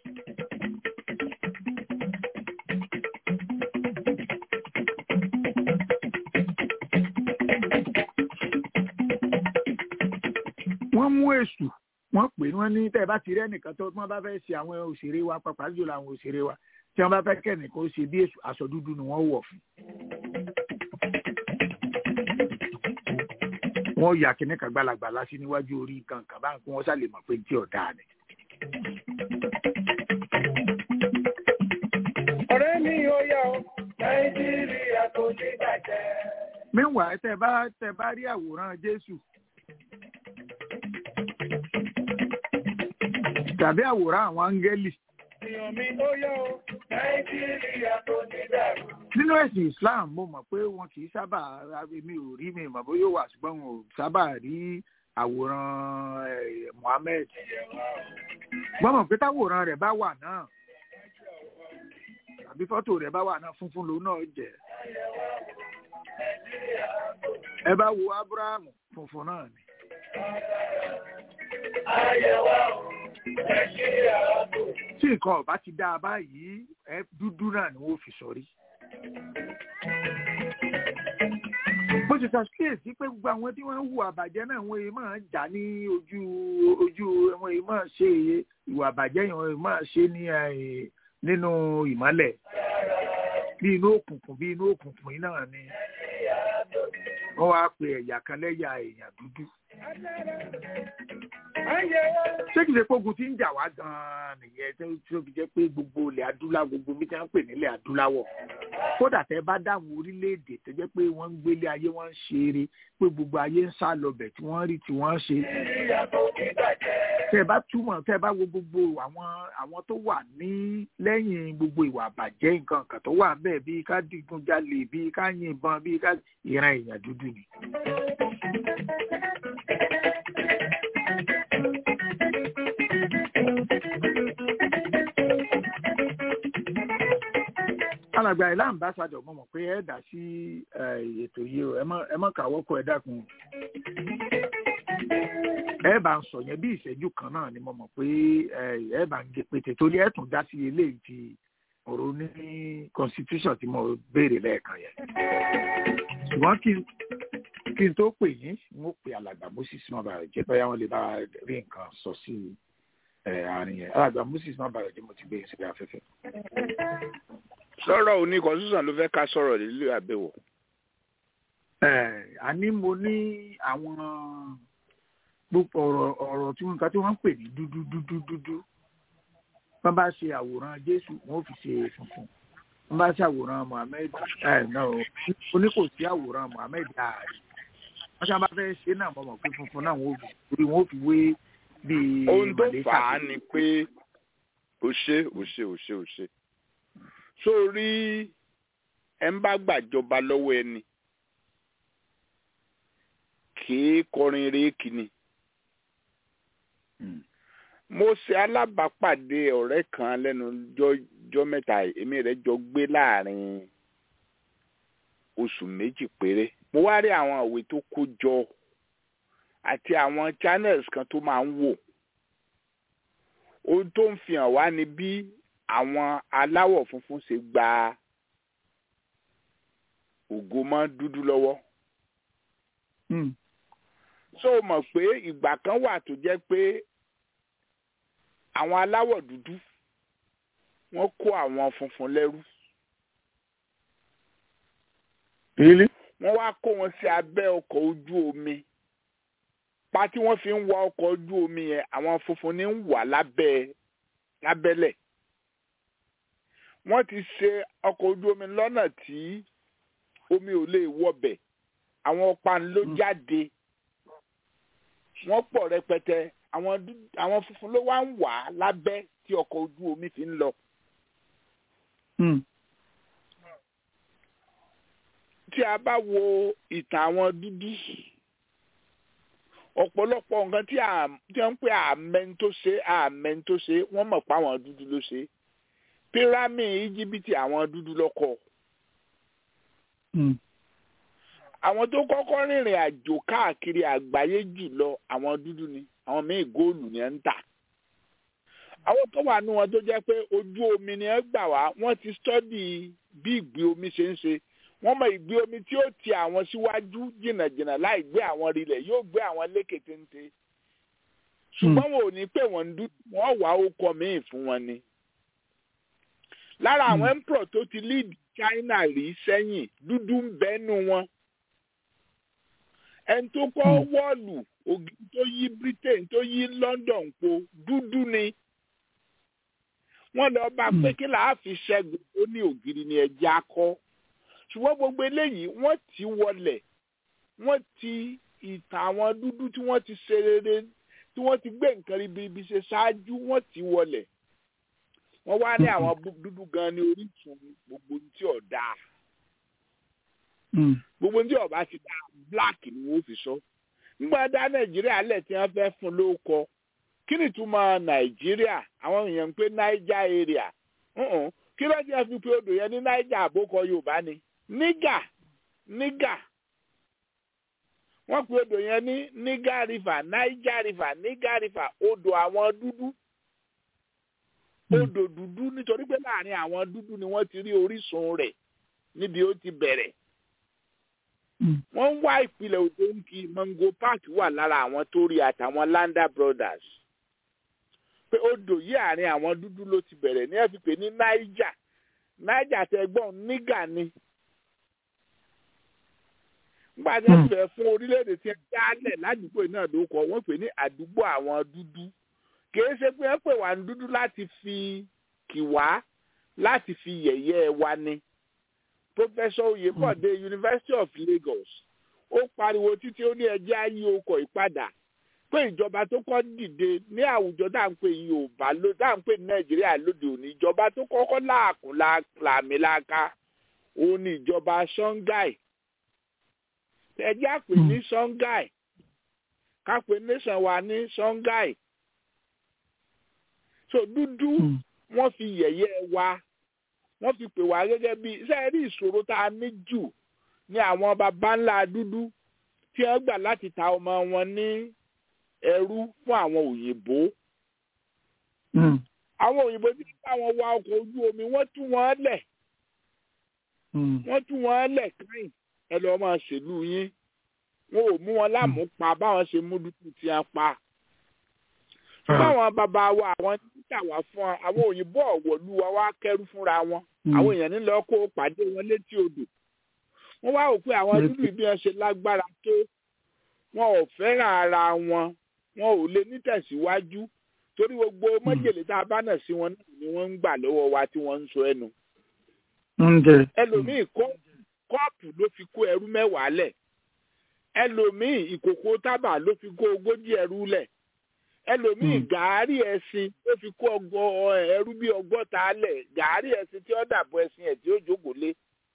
wọ́n mú èṣù wọ́n pè wọ́n ní tẹ́ ẹ bá ti rí ẹnìkan tó wọ́n bá fẹ́ ṣe àwọn òṣèré wa pàápàá jùlọ àwọn òṣèré wa tí wọ́n bá fẹ́ kẹ́nìkan ó ṣe bí èṣù aṣọ dúdú ni wọ́n wọ̀ fún. wọ́n yà kíní kan gbalagbala sí níwájú orí nǹkan kan báyìí kí wọ́n sá lè mọ̀ pé tí ọ̀dà ni. ọ̀rẹ́ mi ò yá o nàìjíríà kò ní bàjẹ́. meanwhile tẹ́ bá tẹ́ bá rí àwòrán jésù tàbí àwòrán àwọn áńgẹ́lì èèyàn mi ò yá o nàìjíríà kò ní dàrú. nínú ẹ̀sìn islam mo mọ̀ pé wọn kì í sábà mi ò rí mi mọ̀ bóyá ó wà ṣùgbọ́n wọn ò sábà rí àwòrán eh, Muhammad wọ́n mọ̀ pé táwòrán rẹ̀ bá wà náà tàbí fọ́tò rẹ̀ bá wà náà funfun lòun náà jẹ́ ẹ bá wo Abrahamu funfun náà ni ayẹwo nàìjíríà kò tí nǹkan ọ̀bá ti dáa báyìí ẹ dúdú náà ni wọ́n fi sọrí. bó ti ṣàkíyèsí pé gbogbo àwọn tí wọ́n ń hùwà àbàjẹ́ náà wọ́n yìí máa ń jà ní ojú ojú wọ́n yìí máa ṣe ìwà àbàjẹ́ yẹn wọ́n yìí máa ṣe ní eh, nínú ìmọ́lẹ̀ bí inú òkùnkùn bí inú òkùnkùn yìí náà ni wọ́n wá pe ẹ̀yà kan lẹ́yà èèyàn dúdú ayẹwo ṣé kìí ṣe pé ogun tí ń jà wá gan-an nìyẹn tó tí ó fi jẹ́ pé gbogbo ilẹ̀ adúláwọ̀ gbogbo bí wọ́n ń pè nílẹ̀ adúláwọ̀ kódà tẹ́ bá dáhùn orílẹ̀-èdè tó jẹ́ pé wọ́n ń gbélé ayé wọ́n ń ṣe eré pé gbogbo ayé ń sá lọbẹ̀ tí wọ́n rí tí wọ́n ṣe nàìjíríà kò ní bàjẹ́. tẹ́ bá túmọ̀ tẹ́ bá wo gbogbo àwọn àwọn tó wà ní lẹ́yìn gbogbo ìwà àbàjẹ́ nǹkan kan tó wà bẹ́ẹ̀ bíi ká digunjalè bíi ká yìnbọn bíi ká ìran èèyàn dúdú ni. alàgbà ilé ambassadọ mo mọ̀ pé ẹ dá sí eh, ètò yìí o ẹ má ẹ má kàwọ́ kọ ẹ dákun o. ẹ bá ń sọ yẹn bí ìṣẹ́jú kan náà ni mo mọ̀ pé eh, ẹ bá ń gé pété torí ẹ tún dá sí eléyìí ti ọ̀rọ̀ ní constitution tí mo béèrè lẹ́ẹ̀kan yẹn. ṣùgbọ́n kí n kí n tó pè yín n ó pe alàgbà moses má bàa jẹ́ bóyá wọ́n lè bá rí nǹkan sọ sí eh, àárín yẹn alàgbà moses má bàa jẹ́ mo ti gbé yín síbi afẹ́fẹ́. sọ̀rọ̀ òní constitution ló fẹ́ ká sọ̀rọ̀ nílé àbẹ̀wò. Eh, àní mo ní àwọn gbogbo ọ̀rọ̀ ọ̀rọ̀ tí wọ́n tí wọ́n ń pè ní dúdú dúdú dúdú wọ́n bá ṣe àwòrán jésù wọ́n ó fi ṣe funfun wọ́n bá ṣe àwòrán mohammed ẹ̀ náà oní kò sí àwòrán mohammed ààrẹ wọ́n ṣe bá fẹ́ ṣe náà mọ̀ mọ̀ pé funfun náà wọ́n ó fi torí wọ́n ó fi wé bíi ohun tó màlẹ́kà fà á ni pé ó ṣe ó ṣe ó ṣe ó ṣe sórí ẹ ń bá gbàjọba lọ́wọ́ ẹni kìí kọrin réèkì ni Mm. mo ṣe alábàápàdé ọ̀rẹ́ kan lẹ́nu jọ́jọ́ mẹ́ta yìí, èmi rẹ̀ jọ gbé láàrin oṣù méjì péré mo wá rí àwọn ìwé tó kó jọ àti àwọn channels kan tó máa ń wò ohun tó ń fi hàn wá ni bí àwọn aláwọ̀ funfun ṣe gba ògo mọ́ dúdú lọ́wọ́ Mm. so o mọ̀ pé ìgbà kan wà tó jẹ́ pé àwọn aláwọ̀ dúdú wọ́n kó àwọn funfun lẹ́rú Really? wọ́n wá kó wọn sí abẹ́ ọkọ̀ ojú omi pa tí wọ́n fi ń wa ọkọ̀ ojú omi yẹn àwọn funfun ní ń wà lábẹ́ lábẹ́lẹ̀ wọ́n ti ṣe ọkọ̀ ojú omi lọ́nà tí omi ò lè wọbẹ̀ àwọn ọ̀pá ló Mm. jáde wọ́n pọ̀ rẹpẹtẹ àwọn dú- àwọn funfun ló wá ń wà lábẹ́ tí ọkọ̀ ojú omi fi ń lọ. Mm. tí a bá wo ìtàn àwọn dúdú ọ̀pọ̀lọpọ̀ nǹkan tí à tí wọ́n ń pè àmẹ́ni tó ṣe àmẹ́ni tó ṣe wọ́n mọ̀ pé àwọn dúdú ló ṣe pírámì íjíbítì àwọn dúdú lọ́kọ̀ Mm. àwọn tó kọ́kọ́ rìnrìn àjò káàkiri àgbáyé jù lọ àwọn dúdú ni àwọn míì góòlù ni ẹ ń tà àwọn tó wà nù wọn tó jẹ́ pé ojú omi ni ẹ gbà wá wọ́n ti stọ́dì bí ìgbé omi ṣe ń ṣe wọ́n mọ ìgbé omi tí ó ti àwọn síwájú jìnnàjìnnà láì gbé àwọn rilẹ̀ yóò gbé àwọn lékè téńté ṣùgbọ́n wọn ò ní pè wọ́n dúdú wọ́n wá okọ̀ míì fún wọn ni. lára àwọn emperor tó ti lead China rí sẹ́yìn dúdú ń bẹ́nu wọn. ẹni tó kọ́ wọ́ọ̀lù ògì tó yí Britain tó yí London po dúdú ni. wọ́n lọ bá pé kí làá fi ṣẹ́gun ó ní ògiri ni ẹja kọ́. ṣùgbọ́n gbogbo eléyìí wọ́n ti wọlé wọ́n ti ìtàn àwọn dúdú tí wọ́n ti ṣe rere tí wọ́n ti gbé nǹkan ribiribi ṣe ṣáájú wọ́n ti wọlé wọ́n wá ní àwọn dúdú gan ní orísun gbogbo tí ò dáa gbogbo tí ọba ti dá black ni wọ́n fi sọ nígbà dá nàìjíríà lẹ̀ tí wọ́n fẹ́ fún lóko kí ni túmọ̀ nàìjíríà àwọn èèyàn ń pè niger area kí ló ti fi pé odò yẹn ní niger àbókọ yorùbá ni nígà nígà wọ́n pe odò yẹn ní niger river niger river niger river odò àwọn dúdú odò dúdú nítorí pé láàrin àwọn dúdú ni wọ́n ti rí orísun rẹ̀ níbi ó ti bẹ̀rẹ̀ wọ́n ń wá ìpìlẹ̀ odò ń kí mango park wà lára àwọn tó rí àtàwọn landa brothers pé odò yìí àárín àwọn dúdú ló ti bẹ̀rẹ̀ ní ẹ̀ fi pè ní niger niger tẹ́gbọ́n nígà ni nígbà tí wọ́n fẹ́ fún orílẹ̀-èdè tí wọ́n dálẹ̀ ládùúgbò náà ló kọ́ wọ́n pè ní àdúgbò àwọn dúdú kìí ṣe pé wọ́n pè wá ní dúdú láti fi kì wá láti fi yẹ̀yẹ́ wa ni. Professor Oyèbọ̀dé University of Lagos ó pariwo títí ó ní ẹjẹ́ ayé okọ̀ ìpadà pé ìjọba tó kọ́ dìde ní àwùjọ tá à ń pè Yorùbá ló tá à ń pè ní Nàìjíríà lóde òní ìjọba tó kọ́kọ́ láàkún làmìlaka òun ni ìjọba Songhai ẹjẹ́ àpè ní Songhai ká pè nation wa ní Songhai so dúdú wọ́n fi yẹ̀yẹ́ wa wọ́n fi pè wá gẹ́gẹ́ bí iṣẹ́ rí ìṣòro tá a ní jù ní àwọn baba ńlá dúdú tí wọ́n gbà láti ta ọmọ wọn ní ẹrú fún àwọn òyìnbó. àwọn òyìnbó tí wọ́n bá wọn wa ọkọ̀ ojú omi wọ́n tú wọn lẹ̀ wọ́n tú wọn lẹ̀ káyìn ẹ lọ́ọ́ máa ṣèlú yín wọn ò mú wọn lámùú pa báwọn ṣe mú dúdú tí wọ́n pa báwọn bàbá wa àwọn títà wá fún wa àwọn òyìnbó ọ̀wọ̀lú wa wá kẹ́rù fúnra wọn àwọn èèyàn nílò kó pàdé wọn létí odò wọ́n wá rò pé àwọn dúdú bí wọ́n ṣe lágbára tó wọn ò fẹ́ràn ara wọn wọn ò lè nítẹ̀síwájú torí gbogbo mọ́jèlé tá a bá nà sí wọn náà ni wọ́n ń gbà lọ́wọ́ wa tí wọ́n ń sọ ẹnu. ẹlòmíì kọ́ọ̀pù ló fi kó ẹrú mẹ́wàá lẹ̀ ẹlòmíì ìkòkò tábà ló fi kó ogójì ẹrú lẹ̀ ẹlòmíì gàárì ẹṣin ó fi kó ọgọ ẹrú bíi ọgọ́ta lẹ̀ gàárì ẹṣin tí ó dàbọ̀ ẹṣin ẹ̀ tí ó jókòó lé.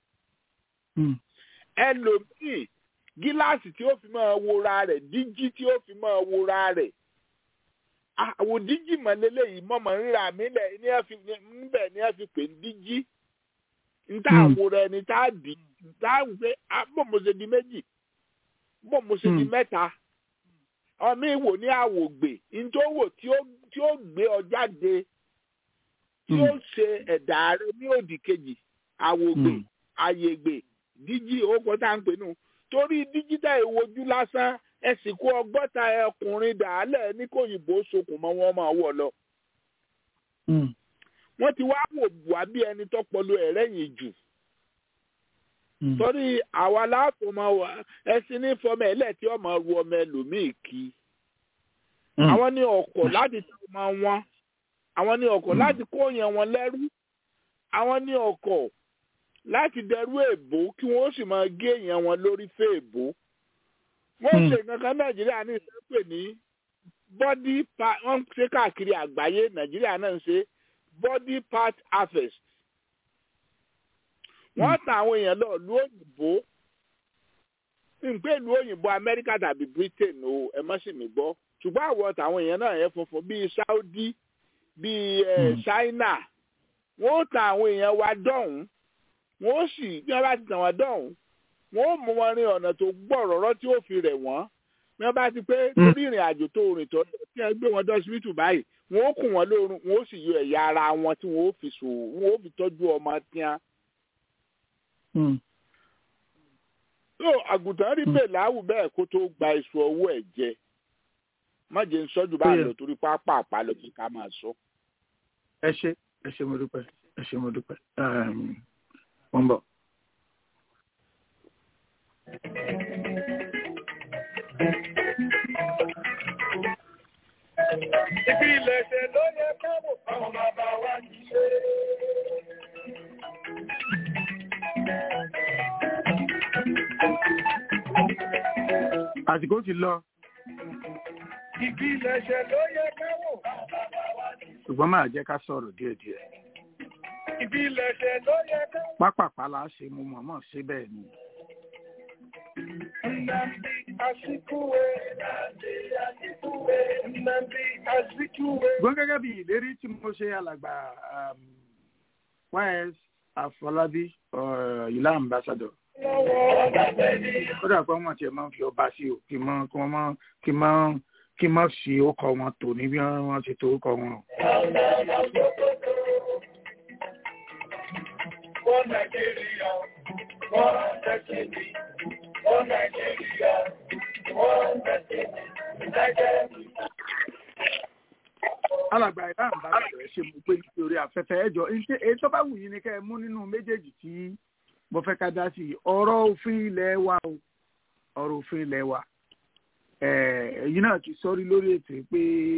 ẹlòmíì gíláàsì tí ó fi máa wora rẹ̀ díjí tí ó fi máa wora rẹ̀ àwọn díjí mọ̀lélẹ́ yìí mọ̀mọ́ ríra mi lẹ̀ níbẹ̀ ni ẹ fi pè ní díjí níta àwòrán ẹni tá a dì tá a wù pé bó mo ṣe di méjì bó mo ṣe di mẹ́ta ọmọ ìwò ní àwògbè ntòwò tí ó gbé ọ jáde tí ó ṣe ẹ̀dá rẹ ní òdì kejì àwògbè àyègbè díjí owó tá à ń pè nù torí díjítà ìwojú lásán ẹ sì kó ọgọ́ta ọkùnrin dàálẹ̀ ní kòyìnbó sokùn mọ́ wọn máa wọ̀ lọ. wọ́n ti wá wò wá bí ẹni tọ́pọ̀lọ ẹ̀rẹ́yìn jù torí àwa láàfọ̀ máa wà ẹsìn ní fọmọ ẹlẹ́ tí ọmọ ru ọmọ ẹlòmíì kí àwọn ní ọkọ̀ láti tẹ ọmọ wọn àwọn ní ọkọ̀ láti kó yẹn wọn lẹ́rú àwọn ní ọkọ̀ láti dẹrú èbó kí wọ́n sì máa gé yẹn wọn lórí fẹ́ èbó wọ́n ṣe kankan nàìjíríà ní ìsẹ́pẹ̀ ní body part wọ́n ṣe káàkiri àgbáyé nàìjíríà náà ń ṣe body part harvest wọ́n ta àwọn èèyàn lọ lu òyìnbó nǹkan ìlú òyìnbó amẹ́ríkà tàbí britain o ẹ má sì mí gbọ́ ṣùgbọ́n àwọn tàwọn èèyàn náà yẹn funfun bíi saudi bíi china wọ́n ta àwọn èèyàn wa dọ̀hún wọ́n sì bí wọ́n bá ti tàn wọ́n dọ̀hún wọ́n mú wọn rin ọ̀nà tó gbọ̀rọ̀rọ̀ tí ó fi rẹ̀ wọ́n bí wọ́n bá ti pé lórí ìrìn àjò tó rìn tó kí wọ́n gbé wọn dọ́sibítù báyìí wọ́n ó kùn wọ́n lóorun wọ́n ó sì yọ ẹ̀yà ara wọn tí wọ́n ó fi sò wọ́n ó fi tọ́jú ọmọ tíá. so àgùntàn rí bẹ́ẹ̀ láwù bẹ́ẹ̀ kó tó gba iṣu ọwọ́ ẹ̀ jẹ má jẹ́ ń sọ́jú bá lọ torí pápá àpálọ̀ kí ká máa sọ. ẹ ṣe ẹ ṣe mo dúpẹ́ ẹ ṣe mo dúpẹ́ mo ń bọ̀. Ibi ìlẹ̀ṣẹ̀ ló yẹ káwọ̀ fáwọn bàbá wa kì í ṣe. àsìkò ti lọ Ibi ìlẹ̀ṣẹ̀ ló yẹ káwọ̀ fáwọn bàbá wa kì í ṣe. ṣùgbọ́n máa jẹ́ ká sọ̀rọ̀ díẹ̀díẹ̀. Ibi ìlẹ̀ṣẹ̀ ló yẹ káwọ̀. pápápá la ṣe mo mọ̀ọ́mọ̀ ṣe bẹ́ẹ̀ ni. Nnamdi Azikiwe. Nnamdi Azikiwe. Nnamdi Azikiwe. ṣùgbọ́n gẹ́gẹ́ bí ìlérí tí mo ṣe alàgbà ys àfọlábí ìlà ambassador Lọ́wọ́ ọ̀dàbẹ̀ ni. kódà pé wọ́n tiẹ̀ máa ń fi ọba sí o kí n mọ́ kí wọ́n mọ́ kí n mọ́ kí n mọ́ fi orúkọ wọn tò ní bí wọ́n ṣe to orúkọ wọn o. Wọ́n Nàìjíríà, wọ́n Dẹ́kìnì, wọ́n Nàìjíríà, wọ́n Dẹ́kìnì, United alàgbà ìlà ambassador ẹ ṣe mo pé nítorí afẹ́fẹ́ ẹjọ́ èyí tó bá wù yín ni kẹ́ ẹ mú nínú méjèèjì tí mo fẹ́ ká dá sí i ọ̀rọ̀ òfin ilẹ̀ wa o ọ̀rọ̀ òfin ilẹ̀ wa ẹ̀yin náà ti sọ́rí lórí ètò pé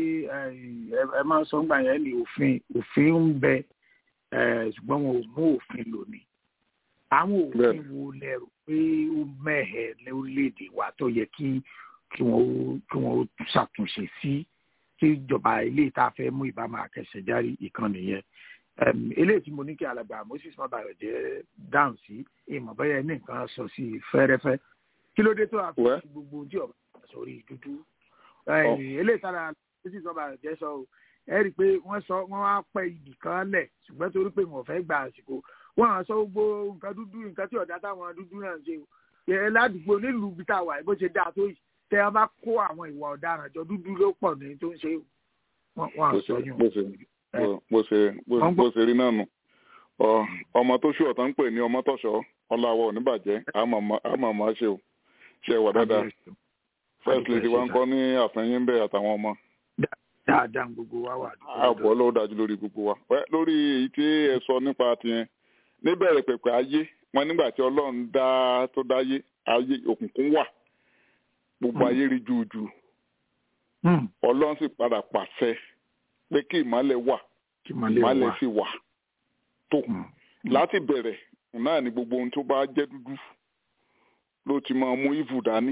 ẹ máa sọ ńgbà yẹn ní òfin òfin ń bẹ ṣùgbọ́n wọn ò mú òfin lò ní àwọn òfin wo lẹ́rù pé ó mẹ́hẹ̀ lórílẹ̀‐èdè wa tó yẹ kí kí wọ́n kí wọ́n ṣàtúnṣe sí tí ìjọba ilé ìta fẹ́ mú ìbámu àkẹsẹ̀járí ìkànnì yẹn eléyìí tí mo ní kí alàgbà moses mabayọ jẹ dáhùn sí ìmọ̀ bẹ́yẹ ní nǹkan sọ sí fẹ́rẹ́fẹ́ kí ló dé tó àfihàn gbogbo ojú ọ̀bà sórí dúdú eléyìí tára moses mabayọ jẹ sọ o ẹ rí i pé wọ́n sọ wọ́n wá pẹ́ ibì kan lẹ̀ ṣùgbọ́n torí pé wọ́n fẹ́ gba àsìkò wọ́n á sọ gbogbo nǹkan dúdú nǹkan tí ọ̀dà táwọn dúdú náà ń ṣe o ẹ ládùúgbò nílùú ibi tá a wà bó ṣe dáa tó yìí tẹ ẹ bá kó àwọn ìwà ọ̀daràn jọ dúdú ló pọ̀ ní tó ń ṣe o wọ́n á sọ yún bó ṣe bó ṣe rí náà nù ọmọ tó ṣù ọ̀tá ń pè ní ọmọ tọ̀ṣọ́ ọláwọ̀ oníbàjẹ́ àmọ̀ máa ṣe o ṣe wà dáadáa first lady wa ń kọ́ ní àfẹ́yìn bẹ́ẹ̀ àtàwọn ọmọ. dáadáa gbogbo wa wà. àbọ̀ ló dájú lórí gbogbo wa lórí èyí tí ẹ sọ nípa tiyẹn níbẹ̀rẹ̀ pẹ̀pẹ̀ ayé wọn nígbà tí ọlọ́run dá tó dáyé ayé òkùnkùn wà gbogbo ayé rí júùjù ọlọ́run sì padà pàṣẹ pé kí ìmọ̀lẹ̀ wà ìmọ̀lẹ̀ sì wà tó láti bẹ̀rẹ̀ náà ni gbogbo ohun tó bá jẹ́ dúdú ló ti máa mú ìvù dání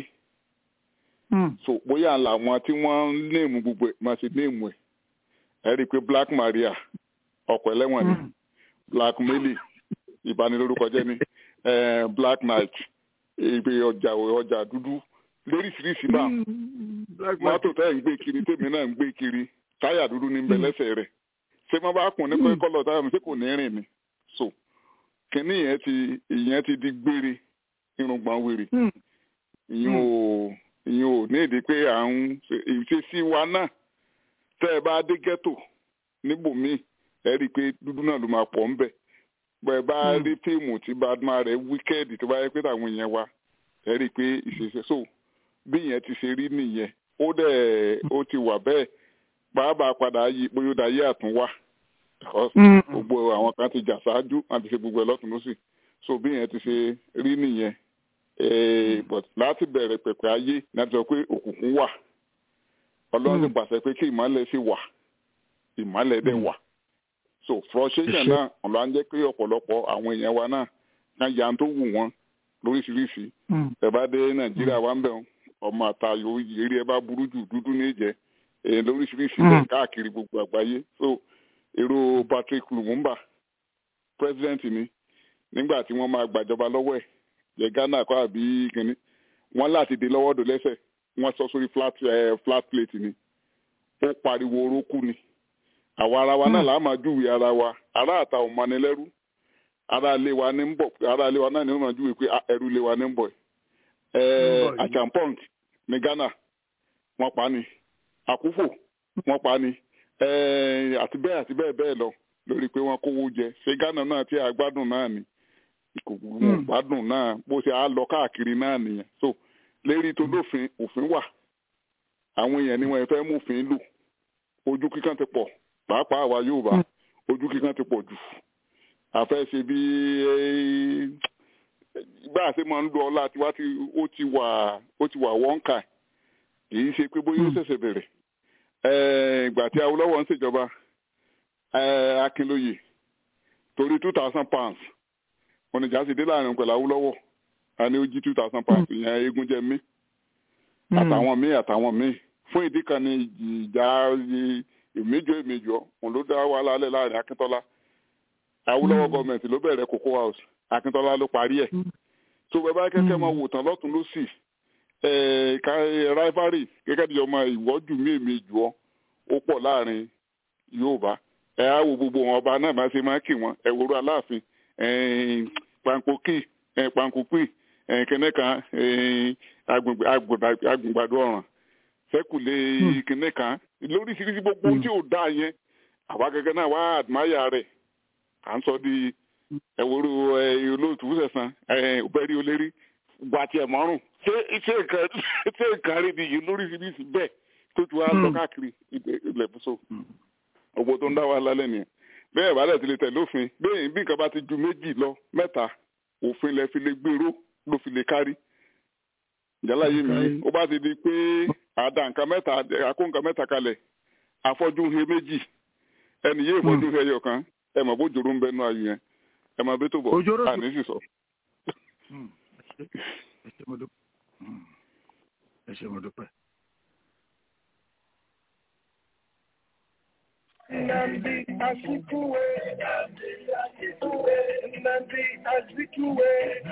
so bóyá làwọn tí wọ́n ń néèmù gbogbo ẹ̀ máa ṣe néèmù ẹ̀ ẹ̀ rí i pé Black Maria ọkọ̀ ẹlẹ́wọ̀n ni Black Mary ìbanilórúkọ jẹ́ ni Black Knight ìgbé ọjà ọjà dúdú lóríṣiríṣi bá mọ́tò tẹ́ ń gbé kiri tèmi náà ń gbé kiri táyà dúdú ní bẹ lẹ́sẹ̀ rẹ̀ ṣé wọ́n bá kùn ní kọ́lọ̀ táyà mi ṣé kò ní rìn ni so kínní yẹn ti ìyẹn ti di gbére irùngbọ̀n wèrè ìyẹn ò ìyẹn ò ní èdè pé à ń ìṣesí wa náà tẹ́ ẹ bá dé ghetto níbòmíì ẹ rí i pé dúdú náà ló máa pọ̀ ń bẹ̀ bẹ́ẹ̀ bá rí fíìmù tí badman rẹ̀ wíkẹ́ẹ̀dì tó bá yẹ pé táwọn èèyàn wa ẹ rí i pé ìṣesí so bí ìyẹn ti ṣe rí nìyẹn ó dẹ̀ ó ti wà bẹ́ẹ̀ pàápàá padà yí pé ó dayé àtúnwá gbogbo àwọn kan ti jà ṣáájú àti ṣe gbogbo ẹ lọ́tún lọ́sì so bí yẹn ti ṣe rí nìyẹn but láti bẹ̀rẹ̀ pẹ̀pẹ̀ ayé láti sọ pé òkùnkùn wà ọlọ́run ti pàṣẹ pé kí ìmọ̀lẹ̀ sì wà ìmọ̀lẹ̀ dẹ̀ wà so frustration náà ọ̀la ń jẹ́ pé ọ̀pọ̀lọpọ̀ àwọn èèyàn wa náà kan ya tó wù wọ́n lóríṣiríṣi ẹ bá dé nàìjíríà wa ń bẹ̀ ọmọ àtàyò eré ẹ bá burú jù dúdú ní ìjẹ́ lóríṣiríṣi mm. káàkiri gbogbo àgbáyé so èrò Patrick Lumumba president ni nígbà tí wọ́n máa gbàjọba lọ́wọ́ ẹ̀ jẹ́ Ghana kọ́ àbí kínní wọ́n láti dé lọ́wọ́ dò lẹ́sẹ̀ wọ́n sọ sórí flat uh, flat plate ni ó pariwo orókù ni àwa ara wa náà làá máa júwe ara wa ará àta ò mani lẹ́rú ará ilé wa ní ń bọ̀ ará ilé wa náà ní ó máa júwe pé ẹrú ilé wa ní ń bọ̀ ẹ̀ achampong ní Ghana wọ́n pa ni àkúfò wọ́n pa ni eh, àti bẹ́ẹ̀ àti bẹ́ẹ̀ bẹ́ẹ̀ lọ lórí pé wọ́n kówó jẹ ṣé Ghana náà tí a gbádùn náà ni ìkòkò gbádùn náà bó ṣe á lọ káàkiri náà nìyẹn so lérí tó lófin òfin wà àwọn èèyàn ni wọ́n fẹ́ mú òfin lò ojú kíkan ti pọ̀ pàápàá àwa Yorùbá ojú kíkan ti pọ̀ jù àfẹ́ ṣe bí bá a ṣe máa ń lo ọlá tiwa tí ó ti wà ó ti wà wọ́nkà kì í ṣe pé bóyá ó ṣẹ̀ṣẹ̀ bẹ̀rẹ̀ ìgbà tí Awólọ́wọ̀ ń ṣèjọba Akínlóye torí two thousand pounds oníjà sì dé láàrin pẹ̀lú Awólọ́wọ̀ a ní ó jí two thousand pounds ìyẹn eégún jẹ mí àtàwọn míì àtàwọn míì fún ìdí kan ní ìjà ìméjọ ìméjọ òun ló dá wàhálà alẹ́ láàrin Akíntọ́lá Awólọ́wọ̀ gọọmenti ló bẹ̀rẹ̀ Cocoa House Akíntọ́lá ló parí ẹ̀ tó bẹ́ẹ̀ bá kẹ́kẹ́ máa wò tán lọ́tún lọ́sì rivalry gẹ́gẹ́ bí ọmọ ìwọ́jú mí èmi jù ọ́ ó pọ̀ láàrin Yorùbá ẹ á wo gbogbo wọn ọba náà bá ṣe máa kì wọn ẹ wòrú Aláàfin pankoki pankopi kẹ́nẹ́kan agbègbàdo ọ̀ràn sẹ́kùlé kẹ́nẹ́kan lóríṣiríṣi gbogbo tí ò dá yẹn àwa gẹ́gẹ́ náà wá àdmáyà rẹ̀ à ń sọ di ẹ̀wòrú olóòtú sẹ̀sán ọ̀bẹ̀rí olérí gbàtí ẹ̀ mọ́rùn ṣé ṣé nǹkan ṣé nǹkan rí ni yìí lóríṣiríṣi bẹ́ẹ̀ tó ti wá lọ káàkiri ilẹ̀ bùsọ̀ ògbó tó ń dá wa lálẹ́ nìyẹn bẹ́ẹ̀ bá dẹ̀ ti lè tẹ̀lé òfin bẹ́ẹ̀ bí nǹkan bá ti ju méjì lọ mẹ́ta òfin lẹ fi lè gbèrò ló fi lè kárí ìjálá yé mi ó bá ti di pé àdá nǹkan mẹ́ta àkó nǹkan mẹ́ta kalẹ̀ afọ́jú he méjì ẹnì yé ìfọ́jú he ẹyọ kan ẹ mọ̀ bó jòrò ń bẹ nú ayò yẹn ẹ mọ̀ bí tó bọ̀ àní sì sọ. ẹ ṣé mo dúpẹ́. Nnamdi Azikiwe. Nnamdi Azikiwe.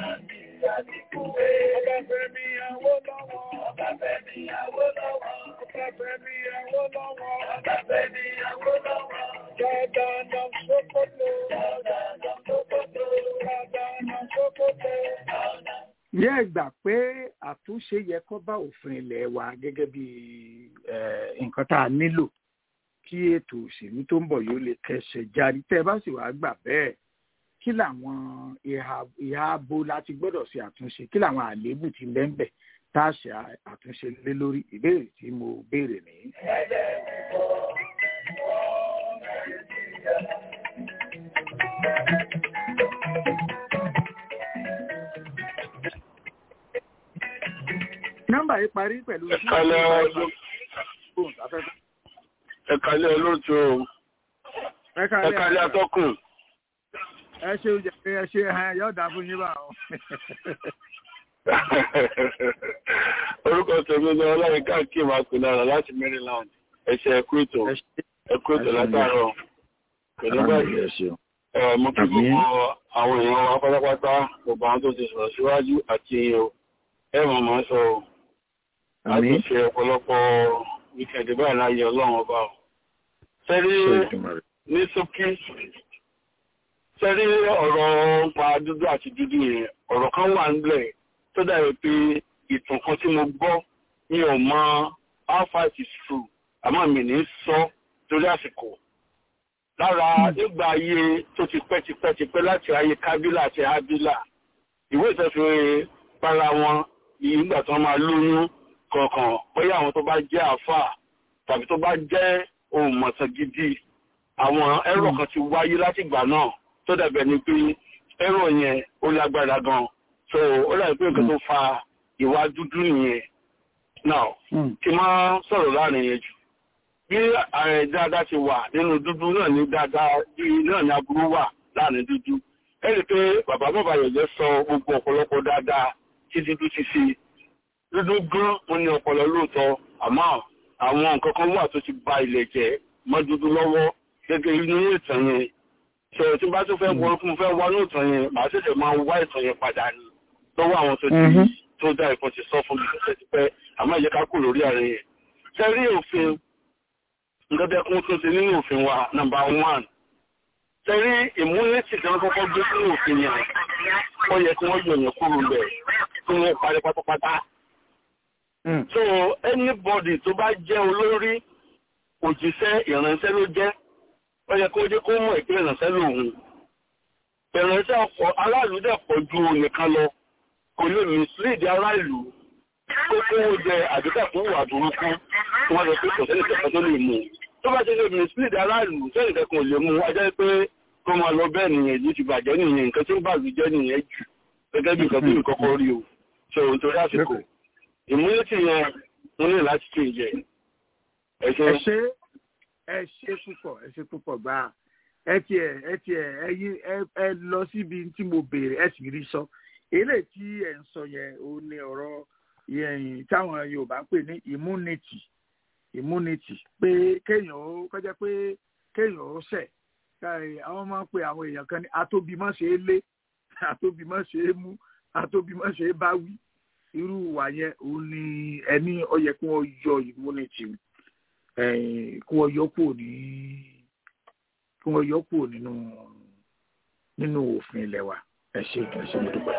Ọbáfẹ́mi Awólọ́wọ̀. Ọbáfẹ́mi Awólọ́wọ̀. Ọbáfẹ́mi Awólọ́wọ̀. Ọbáfẹ́mi Awólọ́wọ̀. Dandan Sokoto. Dandan Sokoto. Dandan Sokoto. Ǹjẹ́ ẹ gbà pé àtúnṣe yẹ kó bá òfin ilé wa gẹ́gẹ́ bí nǹkan tá a nílò kí ètò òṣèlú tó ń bọ̀ yóò lè kẹsẹ̀ járí tẹ́ ẹ bá sì wàá gbà bẹ́ẹ̀ kí làwọn ìhà abo láti gbọ́dọ̀ ṣe àtúnṣe kí làwọn àléébù ti lẹ́ńbẹ̀ tá a ṣe àtúnṣe lé lórí ìbéèrè tí mo béèrè nìyí. nọ́mbà yìí parí pẹ̀lú. ẹ̀kálẹ̀ ọdún ẹ̀kálẹ̀ olóòtú o ẹ̀kálẹ̀ atọ́kùn. ẹ ṣe oúnjẹ ẹ ṣe ẹ yóò dá fún yín bá o. orúkọ tèmi ni ọlọ́run káàkiri máa pè náírà láti Maryland ẹ̀ṣẹ̀ ẹ̀kú ètò ẹ̀kú ètò látàárọ̀ pẹ̀lú báyìí mo kí gbogbo àwọn èèyàn wa pátápátá gbogbo àwọn tó ti sọ̀rọ̀ síwájú àti ẹ̀ mọ̀ mọ́ sọ láti ṣe ọ̀pọ̀lọpọ̀ wíkẹ̀ndì báyìí láyé ọlọ́run ọba ọ̀. Sẹ́rí ní sókí, sẹ́rí ọ̀rọ̀ pa dúdú àti dúdú yẹn, ọ̀rọ̀ kan wà nílẹ̀ tó dàbí pé ìtàn kan tí mo gbọ́ mi ò mọ how far it is true, àmọ́ mi ní sọ torí àsìkò. Lára nígbà ayé tó ti pẹ́ ti pẹ́ ti pẹ́ láti ayé Kábílà àti Ábílà, ìwé ìtọ́sí para wọn ìgbà tí wọ́n máa lóyún kọ̀ọ̀kan bóyá àwọn tó bá jẹ́ àáfàá tàbí tó bá jẹ́ ohun mọ̀tàn gidi àwọn ẹ̀rọ kan ti wáyé láti ìgbà náà tó dàbẹ̀ ni pé ẹ̀rọ yẹn ó lágbára gan so ó dàbí pé nǹkan tó fa ìwà dúdú nìyẹn now kí n máa sọ̀rọ̀ láàrin yẹn jù bí ààrẹ dáadáa ti wà nínú dúdú náà ní dáadáa bí náà ní aburú wà láàrin dúdú ẹ rí i pé bàbá bàbá yẹ̀yẹ́ sọ gbogbo ọ̀pọ̀lọpọ̀ dáadáa tí dúdú ti ṣe dúdú gan wọn ní ọpọlọ lóòótọ́ àmọ́ àwọn nǹkan kan wà tó ti ba ilẹ̀ jẹ́ mọ́ dúdú lọ́wọ́ gẹ́gẹ́ inú ìtàn yẹn ṣe tí bá tó fẹ́ wọ fún fẹ́ wá ní ìtàn yẹn màá ṣẹ̀ṣẹ̀ máa wá ìtàn yẹn padà ní lọ́wọ́ àwọn tó ti tó dá ìkan ti sọ fún mi ṣẹ̀ṣẹ̀ ti pẹ́ àmọ́ ìyẹ́ ká kù lórí ààrẹ yẹn. ṣe rí òfin nǹkan tẹ́ kún tó ti nínú òfin wa nàmbà one ṣe rí ìmúlẹ̀tì tí wọ́n kọ́kọ́ gbé sínú òfin yẹn ó yẹ kí wọ́n yọ yẹn kúrò bẹ̀ kí wọ́n parí pátápátá so anybody tó bá jẹ́ olórí òjíṣẹ́ ìránṣẹ́ ló jẹ́ ó yẹ kó jẹ́ kó mọ̀ ìpín ìránṣẹ́ lòun ìránṣẹ́ ọ̀pọ̀ aráàlú dẹ̀ pọ̀ ju nìkan lọ kò lè mislead aráàlú tó kówó jẹ àdúgbò fún ìwà burúkú tí wọ́n lọ pé kò sẹ́ni kẹ̀kẹ́ tó lè mú tó bá ti lè mislead aráàlú sẹ́ni kẹ̀kẹ́ ò lè mú ajá pé kó máa lọ bẹ́ẹ̀ nìyẹn yìí ti bàjẹ́ nìyẹn nǹkan tí ń bàlú jẹ́ nìyẹn jù gẹ́gẹ́ bí nǹkan tí mi kọ́kọ́ rí o ṣe òun torí àsìkò ìmúlẹ̀tì yẹn mo ní láti tún ìjẹ ẹ ṣe ẹ ṣe ẹ ṣe púpọ̀ ẹ ṣe púpọ̀ gbà ẹ tiẹ̀ ẹ tiẹ̀ ẹ yí ẹ ẹ lọ síbi tí mo béèrè ẹ sì rí sọ eléyìí tí ẹ ń sọ yẹn ò ní ọ̀rọ̀ yẹn táwọn Yorùbá ń pè ní immunity immunity pé kéèyàn ó kọjá pé kéèyàn ó ṣẹ̀ káì àwọn máa ń pe àwọn èèyàn kan ní atóbimọ́ ṣe é lé atóbimọ́ ṣe é mú atóbimọ́ ṣe é bá wí irú wà yẹn òun ni ẹni ó yẹ kí wọ́n yọ immunity kí wọ́n yọ kúrò ní kí wọ́n yọ kúrò nínú nínú òfin ilẹ̀ wa ẹ ṣe ẹ ṣe mo dúpẹ́.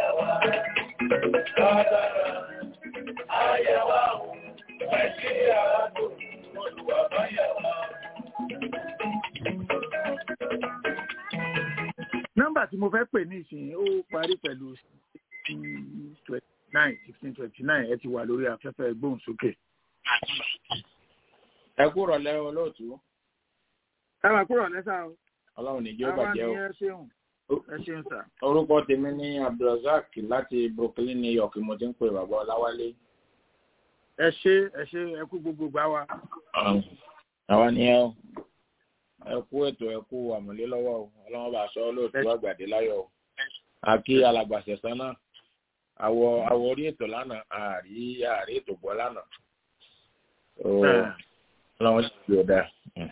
nọ́mbà tí mo fẹ́ pè ní ìsìn ó parí pẹ̀lú twenty nine sixteen twenty nine ẹ ti wà lórí afẹ́fẹ́ gbóhùnsókè. ẹ kúrò lẹ́yìn olóòtú. ẹ máa kúrò lẹ́sà o. ọlọ́run níjó bàjẹ́ o. àwa ni ẹ ṣeun ẹ ṣeun sà. orúkọ tèmi ní abdulrasaq láti brooklyn new york mo ti ń pè bàbá ọláwálé. ẹ ṣe ẹ ṣe ẹ kú gbogbo gbà wá. àwa ni ẹ o ẹ kú ètò ẹ kú àmọ̀lé lọ́wọ́ o ọlọ́run bá sọ olóòtú àgbàdé láyọ̀ o. àkí alàgbàṣẹ̀sán náà àwọ̀ àwọ̀ orí ètò lánàá àrí àrí ètò bọ́ lánàá. ọlọ́run sì fi ọ̀dà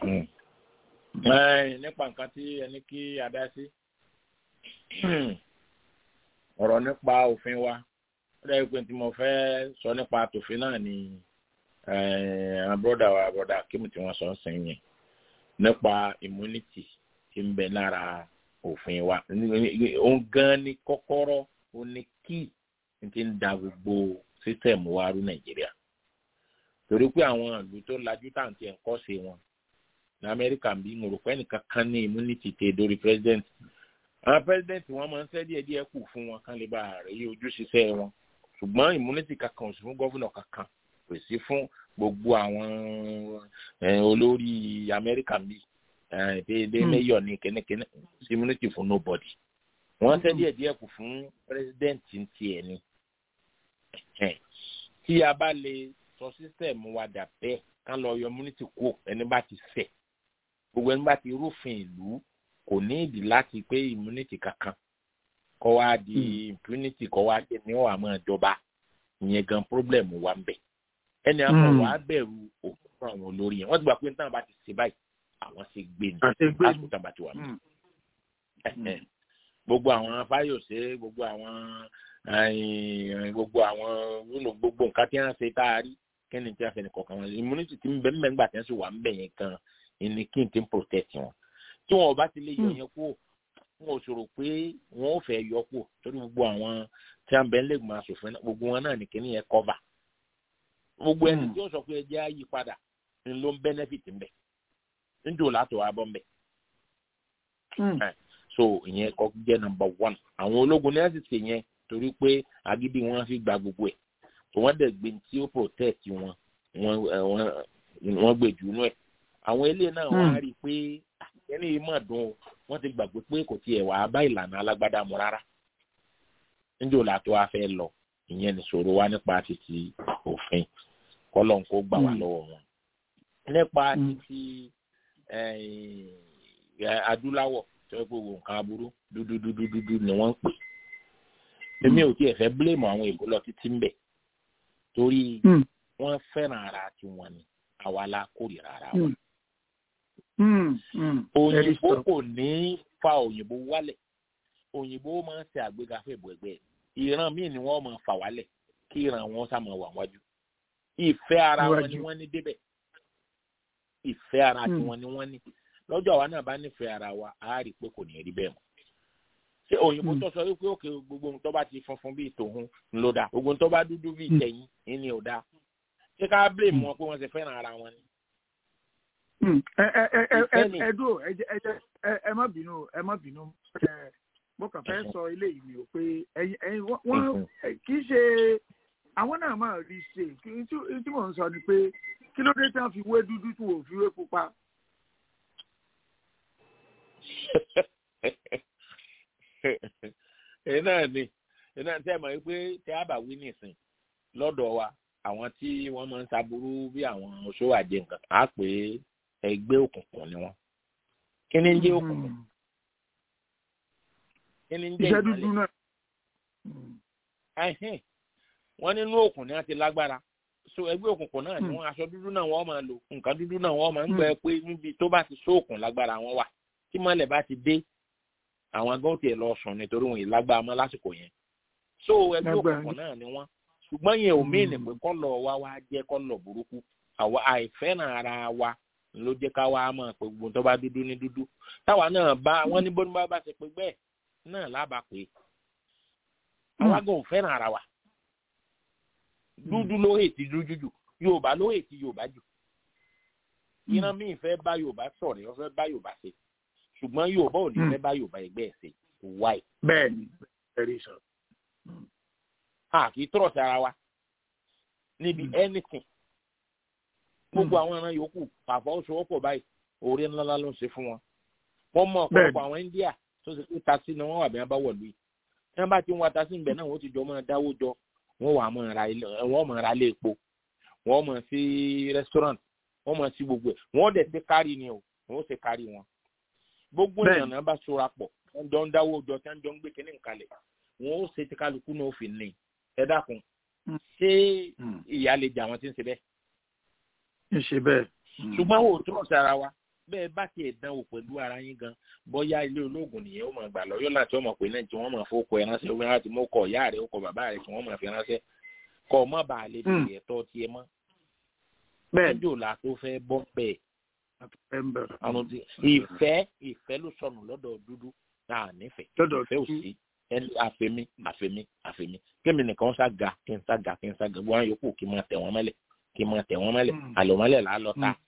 nípa nǹkan tí ẹni kí a dá sí ọ̀rọ̀ nípa òfin wa ó dẹ́ pé tí mo fẹ́ sọ nípa tòfin náà ni àwọn bọ́dà wa bọ́dà kíni tí wọ́n sọ ń sìn yẹn nípa immunity tí ń bẹ lára òfin wa òun gan ni kọ́kọ́rọ́ ó ní kí n ti ń da gbogbo sísẹ̀mù wa rú nàìjíríà torí pé àwọn ìlú tó lajú tàǹtí ẹ̀ ń kọ́ sí wọn ní amẹ́ríkà bí mo rò pé ẹnìkan kan ní immunity tẹ dórí president àwọn president wọn máa ń sẹ́ díẹ̀ díẹ̀ kù fún wọn kán lè bá rẹ̀ yí ojú ṣiṣẹ́ wọn ṣùgbọ́n immunity kankan ò sí fún gọ́vùnà kankan kò sí fún gbogbo àwọn olórí amẹ́ríkà bí déédéé mayor ní kẹ́nẹ́kẹ́nẹ́ sí immunity fún nobody wọ́n sẹ́ díẹ̀ díẹ̀ kù fún president tiẹ̀ ni tí a bá lè sọ system wa dà bẹ́ẹ̀ kán lọ yọ immunity kú ẹni bá ti ṣẹ̀ gbogbo ẹni bá ti rúfin ìlú kò ní ìdí láti pé immunity kankan kọ́ wá di impunity kọ́ wá di ní ọ̀hún ìjọba ìyẹn gan problem wa ń bẹ̀. ẹni àwọn wàá bẹ̀rù òkú fún àwọn olórí yẹn wọ́n ti gbà pé nítorí bá ti ṣe báyìí àwọn ṣe gbé ní lásìkò tá a bá ti wà mí. gbogbo àwọn fáyọsẹ gbogbo àwọn gbogbo àwọn gbogbo nǹkan tí wọ́n ṣe tá a rí kẹ́ni tí a fẹ́ ní kọ̀ọ̀kan wọn immunity ti ń bẹ ń bẹ ńgbà tí wọ́n sì wà ń bẹ̀ yẹn gan ẹni kí n ti ń protect wọn tí wọn ò bá ti lè yọ yẹn kú wọn ò sọ̀rọ̀ pé wọn ò fẹ́ yọ kú torí gbogbo àwọn tí a ń bẹ ń lẹ́gbọ̀n asòfin náà gbogbo wọn náà ní kíní yẹn cover gbogbo ẹni tí ó sọ pé ẹjẹ́ á yí padà ń ló ń benefit ń bẹ níjò látò wá bọ́ ń bẹ. so ìyẹn kọ́ jẹ́ number one àwọn ológun ní ẹ̀sìn ṣe yẹn torí pé agídí wọn fi gba gbogbo ẹ̀ wọ́n dẹ̀ gbé tí ó protect wọn wọ́n gbé jù nú ẹ̀ àwọn eléyìí náà wọ́n á rí i pé ẹni yìí mà dùn o wọ́n ti gbàgbé pé kò tiẹ̀ wàá bá ìlànà alágbádá mu rárá níjọ́ làtọ́ a fẹ́ lọ ìyẹn nìṣòro wa nípa títí òfin kọ́lọ́n kó gbà wá lọ́wọ́ wọn nípa títí adúláwọ̀ tó yẹ kó wo nǹkan aburú dúdúdúdúdú ni wọ́n ń pè èmi ò tiẹ̀ fẹ́ bílèmù àwọn èbó lọ títí ń bẹ̀ torí wọ́n fẹ́ràn ara tiwọn ni àwa la kórìíra ara wa. òyìnbó kò ní fa òyìnbó wálẹ̀ òyìnbó máa ń ṣe àgbéga fún ìbò ẹgbẹ́ ìran míì ni wọ́n máa fà wálẹ̀ kí ìran wọn sá máa wà wájú. ìfẹ́ ara wọn ni wọ́n ní débẹ̀ ìfẹ́ ara tiwọn ni wọ́n ní lọ́jọ́ àwa náà bá nífẹ̀ẹ́ ara wa á rí i pé kò ní rí bẹ́ẹ̀ mọ́. ṣé òyìnbó tó sọ wípé òkè gbogbo ohun tó bá ti funfun bíi tòun ló dáa gbogbo ohun tó bá dúdú bíi tẹ̀yìn ní ò dáa ṣé ká blame wọn pé wọ́n ti fẹ́ràn ara wọn ni. ẹ ẹ ẹ ẹ ẹ ẹ dúró ẹ jẹ ẹ jẹ ẹ ẹ má bínú ẹ má bínú ẹ mo kàn fẹ́ sọ eléyìí ni o pé ẹyin ẹyin wọ́n kì í ṣe àwọn náà máa rí ṣe kí n tí mò ń sọ ni pé kí ló dé tí wọ́n fi wé dúdú tí wọ́n fi wé pupa. èyí náà ni èyí náà tẹ́ ẹ̀ mọ̀ wípé tẹ́ àbá wí nìsín lọ́dọ̀ wa àwọn tí wọ́n máa ń saburú bí àwọn oṣó àjẹ nǹkan á pè é ẹgbẹ́ òkùnkùn ni wọ́n. kí ni ń jẹ́ òkùnkùn? kí ni ń jẹ́ iṣẹ́ dúdú náà. wọ́n nínú òkùn ni wọ́n ti lágbára so ẹgbẹ́ òkùnkùn náà ni wọ́n aṣọ dúdú náà wọ́n máa lò nǹkan dúdú náà wọ́n máa ń gbẹ pé níbi tó bá ti sóòkùn lágbára wọn wà tí mọ́lẹ̀ bá ti dé àwọn agbọ́n tiẹ̀ lọ sùn nítorí wọn ìlágbára mọ́ lásìkò yẹn so ẹgbẹ́ òkùnkùn náà ni wọ́n ṣùgbọ́n yẹn ò mí nìpé kọ́lọ̀ wa wá jẹ́ kọ́lọ̀ burúkú àwa àìfẹ́ràn ara wa ló jẹ́ ká wá mọ̀ pé gbogbo tó bá dúdú ní dúdú táwa náà bá wọ́n ní bóni bá bá ṣe pé bẹ́ẹ̀ náà lába pé àwa gan ò fẹ́ràn ara wa dúdú ló hètì dúdú jù yorùbá ló hètì yorùbá jù ìran míì fẹ́ bá yorùbá sọ̀rọ̀ wọ́n fẹ́ bá yorùbá ṣe ṣùgbọ́n yorùbá ò ní fẹ́ bá yorùbá ẹgbẹ́ ẹ̀ ṣe wáì. bẹ́ẹ̀ni ẹrí sọ. a kì í tọrọ sí ara wa níbi anything gbogbo àwọn ẹran yòókù àfọwọ́sowọ́pọ̀ báyìí orí ńláńlá ló ń ṣe fún wọn wọ́n mọ ọ̀pọ̀lọpọ̀ àwọn india tó ṣe pé tasí ni wọ́n wà bí wọ́n bá wọ̀ lóyè tí wọ́n bá ti ń wa tasí níbẹ̀ náà wọ́n ti jọ máa dáwó jọ wọ́n wà máa ra ilé wọ́n máa ra ilé epo wọ́n máa sí restaurant wọ́n máa sí gbogbo ẹ̀ wọ́n dẹ̀ ṣe kárí ni o wọ́n ṣe kárí wọn gbogbo èèyàn náà bá ṣọ́ra pọ̀ wọ́n jọ ń dáwó jọ tí wọ́n jọ ń gbé kínní nǹkalẹ̀ wọ́n ó ṣe tí kálukú náà fi ní ẹ dákun ṣé ìyá lè jà wọn tí ń ṣe bẹ́ẹ̀. ń ṣe bẹ́ẹ̀. ṣùgbọ́n wò ó túrọ̀ sí ara wa bẹ́ẹ̀ bá tiẹ̀ dán wò pẹ̀lú ara yín gan bóyá ilé olóògùn nìyẹn ó máa gbà lọ yóò láti ọmọ pé náà tí wọ́n máa fowó ẹ ránṣẹ́ wọ́n láti mú kọ ìyá rẹ̀ ó kọ bàbá rẹ̀ tí wọ́n máa fi ránṣẹ́ kọ́ ọ má bàa lè bèrè ẹ̀tọ́ tiẹ̀ mọ́. bẹ́ẹ̀ ẹjọ́ la tó fẹ́ bọ́ bẹ́ẹ̀. ìfẹ́ ìfẹ́ ló sọnù lọ́dọ̀ dúdú náà nífẹ̀ẹ́ ìfẹ́ ò sí ẹni àfẹ́mi àfẹ́mi àfẹ́mi kémi nìkan ṣá ga kí n ṣá ga kí n ṣá ga wọn yòókù kí n máa tẹ̀ wọ́n mẹ́lẹ̀ kí n máa tẹ̀ wọ́n mẹ́lẹ̀ àlọ́mọ́lẹ̀ là á lọ ta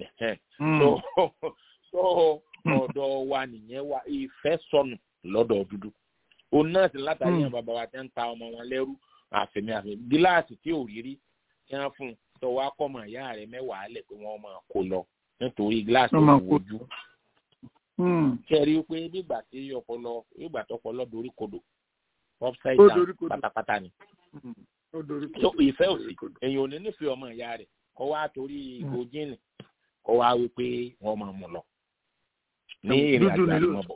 so ọ̀dọ̀ wa nìyẹn wa ìfẹ́ sọnù lọ́dọ̀ dúdú òun náà sì látàrí àwọn bàbá wa tẹ́ ń ta ọmọ wọn lẹ́rú àfẹ̀mí àfẹ̀mí gíláàsì tí ò rí rí tí wọ́n fún un tó wá kọ́ mọ̀ ìyá rẹ̀ mẹ́wàá lẹ̀ pé wọ́n máa kó lọ nítorí gíláàsì ò wojú. kẹ́rí pé nígbà tí ọpọlọ nígbà tó ọpọlọ dorí kodò upside down pátápátá ni. so ìfẹ́ òsì èyàn ò ní nífẹ̀ẹ́ ọmọ ìyá rẹ̀ kọ́ wá torí ìgò jíìnì kọ́ wá wí pé wọ́n máa mú lọ ní ìrìn àjò àdìmọ́bọ̀.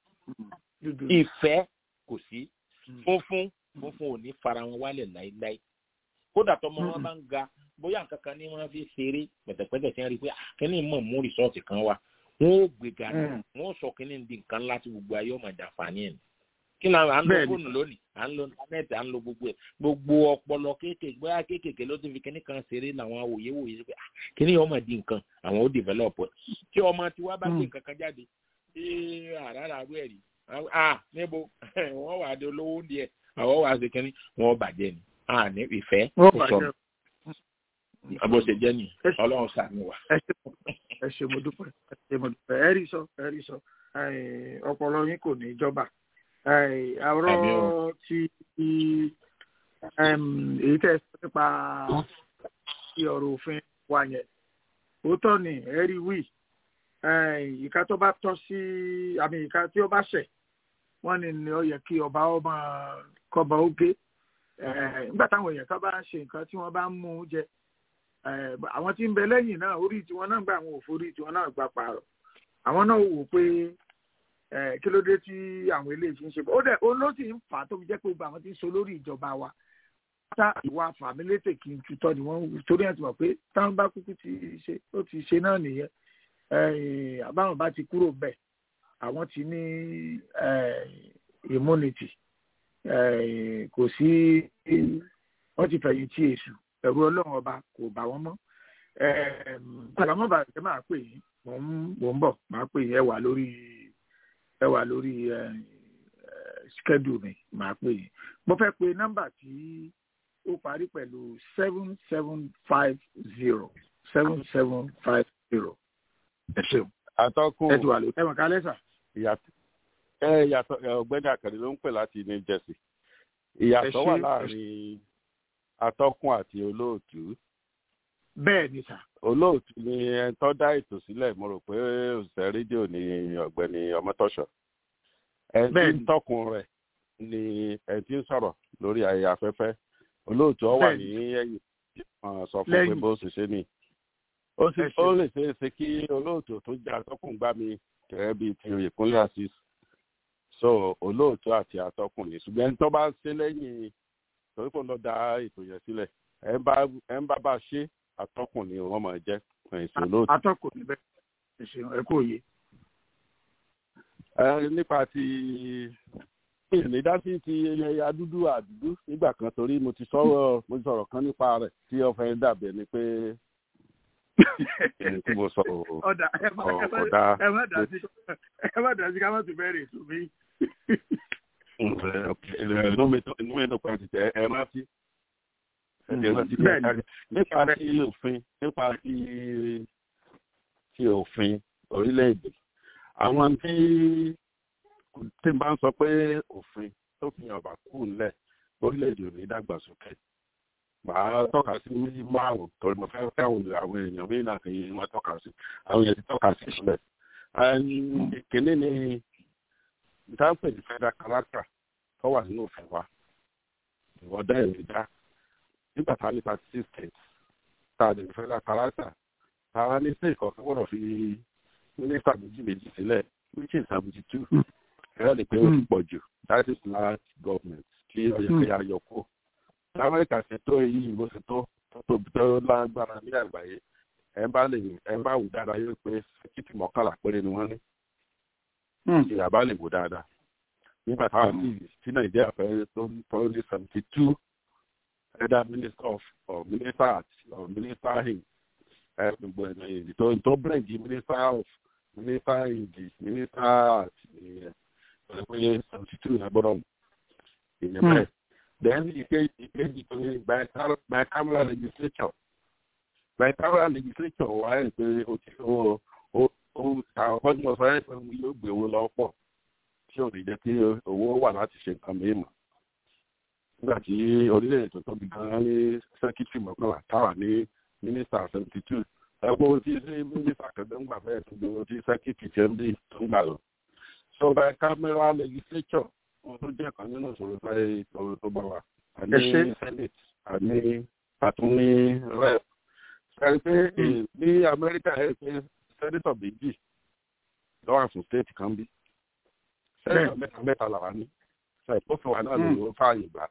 ìfẹ́ kò sí funfun funfun ò ní fara wọn wálẹ̀ láéláé kódà tọmọ wọn bá ń ga bóyá nǹkan kan ní wọn fi ṣeré pẹ̀tẹ̀pẹ̀tẹ̀ tí wọ́n rí i pé kíní mọ̀ mú rìsọ́ọ̀tì kan wá wọn ò gbéga ní wọn ò sọ kíní di nǹkan ńlá tí gbogbo ayé ọmọ ìjàǹfààní ẹ̀ kí ni à ń lo fóònù lónìí à ń lo íńtánẹ́ẹ̀tì à ń lo gbogbo ẹ̀ gbogbo ọpọlọ kéékèèké bóyá kéékèèké ló ti fi kíní kan ṣeré làwọn awòye wòye sí pé kíní ọmọ di nǹkan àwọn ó develop ẹ̀ tí ọmọ tiwa bá gbé nǹkan kan jáde ṣé àràrà rú ẹ̀rí ah níbo wọ́n wà á di olówó díẹ̀ àwọn wà á ṣe kíní wọ́n bàjẹ́ ni ah ní ìfẹ́ kò sọ̀rọ̀ bó ṣe jẹ́ ni ọlọ́run ṣàánú wa. ẹ ṣe mo dúpẹ́ ẹ ṣe mo dúpẹ́ ẹ rí sọ ẹ rí sọ ọpọlọ yín kò ní jọba àwòrán ti èyí tẹ̀ sọ nípa ti ọ̀rọ̀ òfin wa yẹn òótọ́ ni ẹ rí wí ìka tó bá tọ́ sí àmì ìka tí ó bá ṣẹ̀ wọ́n ní ni ó yẹ kí ọba ọmọ kọba ó gé nígbà táwọn èèyàn kan bá ń ṣe nǹkan tí wọ́n bá ń mú un jẹ àwọn tí ń bẹ lẹ́yìn náà orí tiwọn náà gba àwọn òfò orí tiwọn náà gba pààrọ̀ àwọn náà wò pé kí ló dé tí àwọn eléyìí fi ń ṣe bọ́ ó dẹ̀ ó ló sì ń fà á tó fi jẹ́ pé gbogbo àwọn tí ń so lórí ìjọba wa tá ìwà fàmílétè kì í tutọ́ ni wọ́n torí ẹ̀ ti mọ̀ pé táwọn bá kúkú ti ṣe ó ti ṣe náà nìyẹn àbáwọn bá ti kúrò bẹ́ẹ̀ àwọn ti ní immunity kò sí wọ́n ti fẹ̀yìn tí èṣù ẹ̀rù ọlọ́run ọba kò bá wọn mọ́ àbámọ́ bàbá ẹ máa pè yín mò ń mò ń bọ̀ máa pè yín ẹ wà lórí ẹ wà lórí schedule mi màá pè yín mo fẹ́ pe nọ́mbà tí ó parí pẹ̀lú seven seven five zero seven seven five zero ẹ ṣeun atọ́kùn ẹ ti wà lórí ẹ̀wọ̀n kálẹ̀ sà. ìyàtọ̀ ẹ yàtọ̀ ẹ, ọ̀gbẹ́ni àkàndé ló ń pè láti new jersey ìyàtọ̀ Ẹ ṣé, wà ẹ láàrin atọ́kùn àti olóòtú bẹ́ẹ̀ ni sà. olóòtú ni ẹni tó dá ètò sílẹ̀ mo rò pé òṣìṣẹ́ rédíò ni ọ̀gbẹ́ni ọmọtọ́ṣọ̀ ẹni tí ń tọkùn rẹ̀ ni ẹni tí ń sọ̀rọ̀ lórí ayẹyẹ afẹ́fẹ́ olóòtú ọ wà ní ẹ̀yìn wọn sọ fún pé Lẹ́yìn. bó ṣe ṣe ni ó sì Ẹ ṣé. ó lè ṣe é ṣe kí olóòtú tó jẹ́ atọ́kùn gbá mi gẹ́gẹ́ bíi ti ìpínlẹ̀ asis so olóòtú àti atọ́kùn ni ṣùgbọ́n ẹni tó bá ṣe lẹ́yìn torí kò lọ da ètò yẹn sílẹ̀ ẹ ń bá ẹ ń bá bá ṣe atọ́kùn ni wọ́n máa jẹ́ ẹ̀yìn sí olóòtú. atọ́kùn ni bẹ́ẹ̀ ẹ ṣeun ẹ kú òye. ẹ nípa ti ìnídásí ti ẹyà dúdú àdúdú nígbà kan torí mo ti sọ̀rọ̀ mo ti sọ̀rọ̀ kan nípa rẹ̀ tí ọ̀fẹ́ dàbẹ̀ ni pé ẹni tí mo sọ ọ̀dà ẹ má ẹ má- ọ̀dà ẹ má dà sí ẹ má dà sí ká má tún bẹ̀rẹ̀ ètò mi. inú mi tó- inú mi tó pa ti tẹ ẹ rántí ẹ rántí bí ẹ Bẹ́ẹ̀ni. kárí nípa ti òfin nípa ti ti òfin orílẹ̀-èdè àwọn tí tí n bá ń sọ pé òfin tó fi hàn bá kú ńlẹ̀ orílẹ̀-èdè ò ní dàgbàsókè màá tọ́ka sí méjì márùn-ún torí mo fẹ́ káwọn àwọn èèyàn mí náà kì í wọ́n tọ́ka sí àwọn èèyàn ti tọ́ka sí ìṣúlẹ̀. ìkíní ni ìtànpẹ̀ ní federal character tó wà nínú òfin wa ìwọ́dá ẹ̀mí dá nígbà tá a ní thirty six states tá a lè ní federal character tá a ní state kọ̀ọ̀kan gbọ́dọ̀ fi mínísítà méjì méjì sílẹ̀ which is seventy two ẹ̀rọ lè pé ó ti pọ̀ jù that is large government kí ọ̀yẹ́ pé a yọ kó lamẹ́ríkà ṣe tó èyí bó ṣe tó tó tóbi tó lágbára ní àgbáyé ẹ̀ ń bá lè ẹ̀ ń bá wù dáadáa yóò pé sẹ́kìtì mọ́kànlá péré ni wọ́n ní ìyàbá lè wò dáadáa nígbà táwọn tí tí nàìjíríà fẹ́ tó tó ní seventy two either minister of or minister at or minister in ẹ gbogbo ẹ̀ ní tó tó bẹ̀rẹ̀ minister of minister in the minister at ìyẹn pẹ̀lú pé seventy two ẹ̀ gbọ́dọ̀ ìyẹn bẹ́ẹ̀ then ìkejì ìkejì tó ní bicameral legislature bicameral legislature wà ẹ̀ pé o ti o o o àwọn ọdún ọ̀sán ẹ̀ pé yóò gbé owó lọ pọ̀ tí ò ní jẹ́ kí owó wà láti ṣe nǹkan mìíràn nígbà tí orílẹ̀-èdè tó tóbi gan-an ní sẹ́kítì mọ́kànlá táwà ní mínísítà seventy two ẹgbẹ́ owó tí sí mínísítà kẹ̀kẹ́ ń gbà bẹ́ẹ̀ tó gbowó tí sẹ́kítì tí ń dì tó ń gbà lọ. so bicameral legislature wọn tó jẹ́ kan nínú ìṣòro báyìí ìṣòro tó bá wa àní senate àní àtúní rep ṣe pé ní amẹ́ríkà ẹ̀ pé sẹ́nitọ̀ méjì lọ́wọ́ àfún state kan bí sẹ́nitọ̀ mẹ́ta mẹ́ta làwa ní ṣe ìpófin wa náà ló fààyè gbà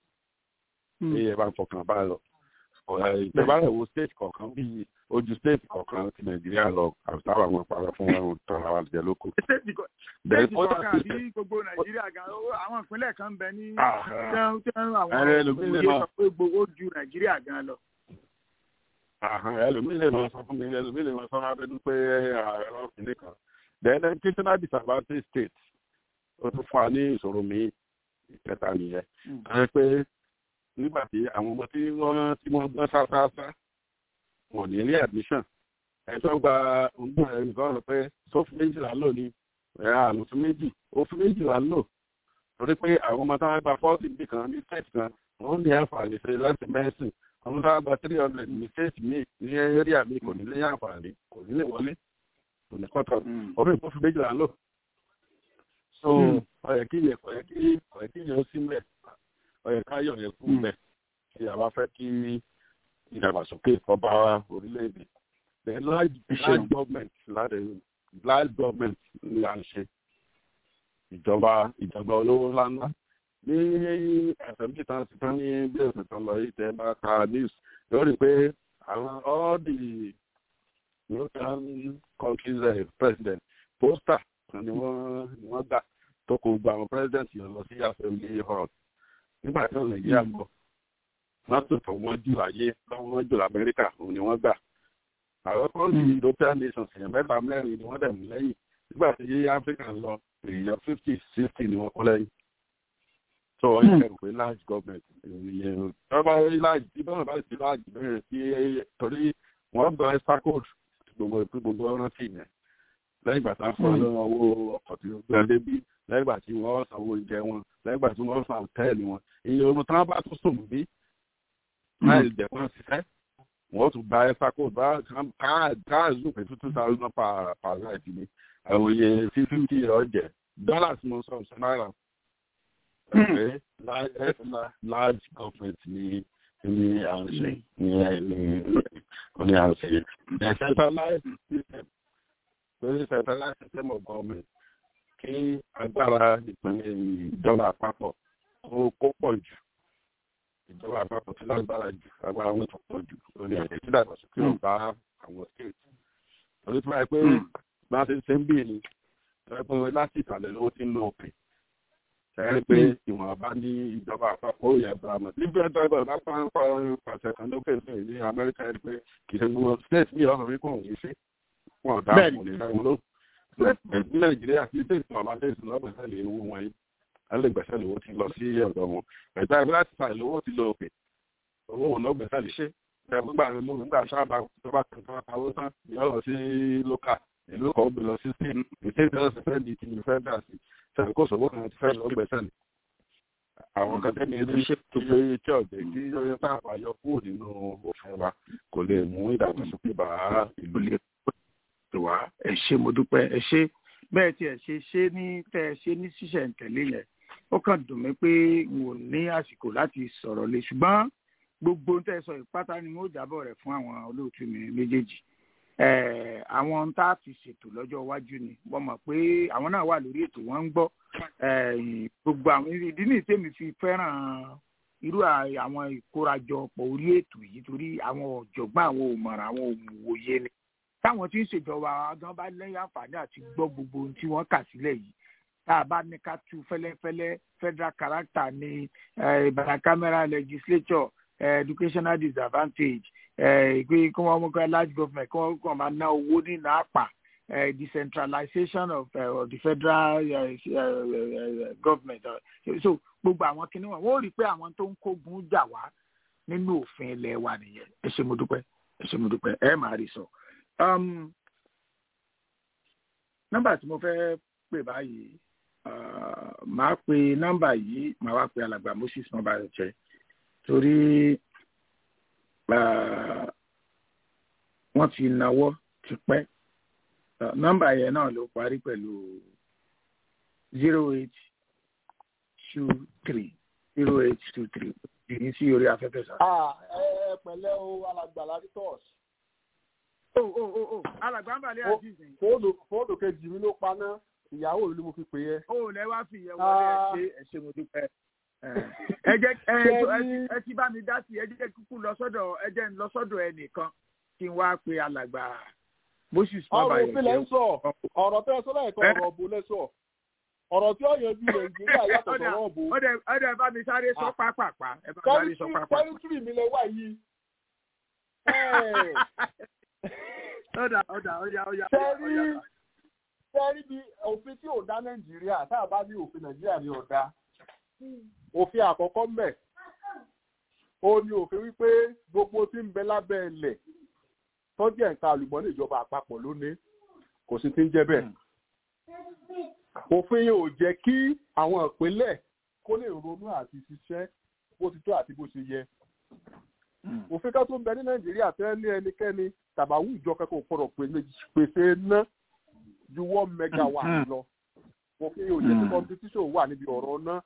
ní ẹ bá ń fọkàn bá lọ ìjọba rẹ̀ wo state kọ̀ọ̀kan bí ojú state kọ̀ọ̀kan ti nàìjíríà lọ àbúrò àwọn parọ́ fún wọn tán àwọn àjẹ lóko. stéètì kọ̀ọ̀kan àbí gbogbo nàìjíríà gan àwọn ìpínlẹ̀ kan bẹ ní tẹ́rù àwọn òye sọ pé gbogbo ju nàìjíríà gan lọ. ẹlòmíì lè máa sọ fún mi ẹlòmíì lè máa sọ fún abẹ́dún pé ààrẹ ọ̀kìnrin kan then educational disadvantage state ó tún fún wa ní ìṣòro míì ìkẹta nìyẹn. ẹ pé nígbà tí àwọn ọmọ tí wọ́n tí wọ́n gbọ́n sáásáásá wọ́n ní ilé admission ẹ̀tọ́ gba ọgbọ́n ẹ̀ nìkan sọ pé sófin méjìlá lò ní àlùfín méjì òfin méjìlá lò torí pé àwọn ọmọ táwọn gba fọ́ọ̀tì bì kan ní state kan wọ́n ní àǹfààní ṣe láti mẹ́sìn àwọn táwọn gba three hundred ní state mi ní area mi kò ní lé àǹfààní kò ní lè wọlé kò ní kọ́tọ̀ òfin ìfọ́fin méjìlá lò so ọ̀yẹ̀ kí yẹ ọ̀yẹ̀ kí ọ̀yẹ̀ kí yẹ ó sí mẹ́ ọ̀yẹ̀ ká yọ̀ yẹ kú mẹ́ kí a bá fẹ́ kí ìdàgbàsókè ọba orílẹ̀-èdè the large large government láti large government ni à ń ṣe ìjọba ìjọba olówó ńláńlá ní ẹ̀sẹ̀ bí tán ti tán ní bí ẹ̀sẹ̀ tán lọ yìí tẹ́ bá ka news lórí pé àwọn all the european countries uh, president poster ni wọ́n ni wọ́n gbà tó kó gba àwọn president yẹn lọ sí assembly hall nígbà tí wọ́n nàìjíríà gbọ́ mọ́tò tó wọ́n jù láyé lọ́wọ́ wọ́n jù lamẹ́ríkà òun ni wọ́n gbà. àwọn kan ní european nations èèyàn mẹ́ta mẹ́rin ni wọ́n dẹ̀ mú lẹ́yìn nígbà tí africa ń lọ èèyàn fifty sixty ni wọ́n kọ́ lẹ́yìn. so wọ́n yẹ pé large government ìyẹn ọba large bí wọ́n bá ti large bẹ̀rẹ̀ sí torí wọ́n gba extra code gbogbo ìpín gbogbo rántí yẹn lẹ́yìn ìgbà tá a fọ́ lọ́wọ́ owó ọkọ̀ tí ó gbé débi lẹ́yìn ìgbà tí wọ́n sanwó oúnjẹ wọn lẹ́yìn ìgbà tí wọ́n san hòtẹ́ẹ̀lì wọn iye ohun tí wọ́n bá tún sùn bí láì jẹ́ wọ́n ṣiṣẹ́ wọ́n tún gba extra code bá káàzù pé two thousand per per night ni àwọn iye fifty ọ̀jẹ̀ dollars mo sọ ṣe náírà pé large government ni ni à ń ṣe ni ni à ń ṣe decentralized system pé centralized system of government kí agbára ìpínlẹ̀ ìjọba àpapọ̀ kó pọ̀ jù ìjọba àpapọ̀ tí lágbára jù agbára wọn tó pọ̀ jù lórí ẹ̀jẹ̀ tí dàgbàsókè ò bá àwọn state torí tí wọ́n pé bá a ṣe ń ṣe ń bì ní ẹgbẹ́ láti ìsàlẹ̀ lówó tí ń lo òkè ẹ̀rí pé ìwọ̀n bá ní ìjọba àpapọ̀ òye abrahamu níbi ẹjọ́ ìbọn bá pa ń pa pàṣẹ kan lókè sí ní amẹ́ríkà ẹ̀rí pé kì í ṣe gbogbo state ní ọ̀rọ̀ wípé òun yìí ṣe wọn dá òun lè rẹ̀ wọn ló ní nàìjíríà kì í ṣe ìtàn ọ̀la ṣe ìsìn lọ́gbẹ̀sẹ̀ lè owó wọn yìí alẹ́gbẹ̀sẹ̀ lówó ti lọ sí ọ̀dọ̀ wọn ẹ̀dá ìbí láti sàlẹ̀ lówó ti lọ òkè owó òun lọ́gbẹ̀sẹ̀ lè ṣe ẹ̀gbọ́gbà mi mú nígbà sábà tó bá kan tó bá pawó tán yọ lọ sí lókà ìlú kan gbé lọ sí state ìstate náà sì fẹ́ di ti ní fẹ́ dà sí sẹ́ni kó sọ̀rọ̀ kan ti fẹ́ lọ gbẹ̀sẹ̀ ni. àwọn kan tẹ́ni ẹni ṣe tó ṣe tí ọ̀jẹ̀ tí yóò tá àbáyọ kúrò nínú òfin wa kò lè mú ìdàgbàsókè bá ìlú lè tó wá ẹ ṣé mo dúpẹ́ ẹ ṣé bẹ́ẹ̀ tí ẹ ṣe ṣe ní tẹ́ ẹ ṣe ní ṣísẹ̀ntẹ̀lé yẹn ó kàn dùn mí pé n ò ní àsìkò láti sọ̀rọ̀ lé ṣùgbọ́n gbogbo tẹ́ ẹ sọ ìpátá ni mo jábọ̀ rẹ̀ fún àwọn olóòtú mi méjèèjì àwọn tá a fi ṣètò lọ́jọ́ iwájú ni wọ́n mọ̀ pé àwọn náà wà lórí ètò wọn ń gbọ́ gbogbo àwọn ìdí ní ìtẹ́mi fi fẹ́ràn irú àwọn ìkórajọpọ̀ orí ètò yìí torí àwọn ọ̀jọ̀gbọ́n àwọn òmọ̀ràn àwọn òmùwòye ni táwọn tí ń ṣèjọba gan bá lẹ́yìn àǹfààní àti gbọ́ gbogbo ohun tí wọ́n kà sílẹ̀ yìí tá a bá ní ká tú fẹ́lẹ́fẹ́lẹ́ federal character ní ìbàdàn camera legislature uh, educational disadvantage pé kí wọ́n mú ká large government kí wọ́n kàn máa ná owó ní nàápà decentralization of, uh, of the federal uh, uh, government so gbogbo àwọn kinní wọn wọ́n rí i pé àwọn tó ń kógun jà wá nínú òfin ilẹ̀ wa nìyẹn ẹ ṣé mo dúpẹ́ ẹ ṣé mo dúpẹ́ ẹ máa rí sọ. nọ́mbà tí mo fẹ́ pè báyìí màá pe nọ́mbà yìí màá wá pe alàgbà moses nọ́mbà rẹ̀ jẹ́ torí wọ́n ti náwó tipẹ́ nọ́mbà yẹn náà ló parí pẹ̀lú zero eight two three zero eight two three ìní sí orí afẹ́fẹ́ sá. ẹ pẹ̀lẹ́ o alàgbà laritos. o o o o alàgbà ń balẹ̀ àti ìsìn. fóònù fóònù kejì mi ló paná ìyàwó mi ni mo fi pè é. o lẹ wá fi ìyẹn wọlé ẹ ṣe ẹ ṣe mo dúpẹ́ ẹ jẹ́ ẹ ti bá mi dá sí ẹ jẹ́ kúkú lọ sọ́dọ̀ ẹ jẹ́ ń lọ sọ́dọ̀ ẹnìkan kí n wá pe alàgbà moses bàbá yẹn. ọ̀rọ̀ òfin lẹ́ ń sọ ọ̀rọ̀ tẹ́ ẹ sọ́dọ̀ ẹ̀kọ́ ọ̀rọ̀ òbò lẹ́ sọ ọ̀rọ̀ tí ó yanjú nàìjíríà yàtọ̀ sọ̀rọ̀ òbò. ọ̀dẹ̀ bá mi sáré sọ pápápá ẹ bá mi sáré sọ pápápá. tẹ́rítírì mi lẹ wá yìí. ọ̀dà ọ̀dà ọ̀dà ọ̀dà. sẹ́rí sẹ́rí bí òfin tí ò dá nàìjíríà tá a bá ní òfin nàìjíríà ni ò dá òfin àkọ́kọ́ mbẹ̀ ó ní òfin wípé gbogbo tí ń bẹ lábẹ́ ilẹ̀ tọ́jú ẹ̀ka àlùmọ́nì ìjọba àpapọ̀ lónìí kò sí ti ń jẹ́ bẹ́ẹ̀. òfin yìí ò jẹ́ kí àwọn ìpínlẹ̀ kó lè ronú àti ṣiṣẹ́ bó ti tó àti bó ṣe yẹ. òfin kan tó ń bẹ ní nàìjíríà tẹ́ ní ẹnikẹ́ni tàbáwù ìjọ kẹ́kọ̀ọ́ gbọ́dọ̀ pèsè ná ju one megawatt lọ. òfin yìí ò jẹ́ kí competition wà níbi ọ̀rọ̀ náà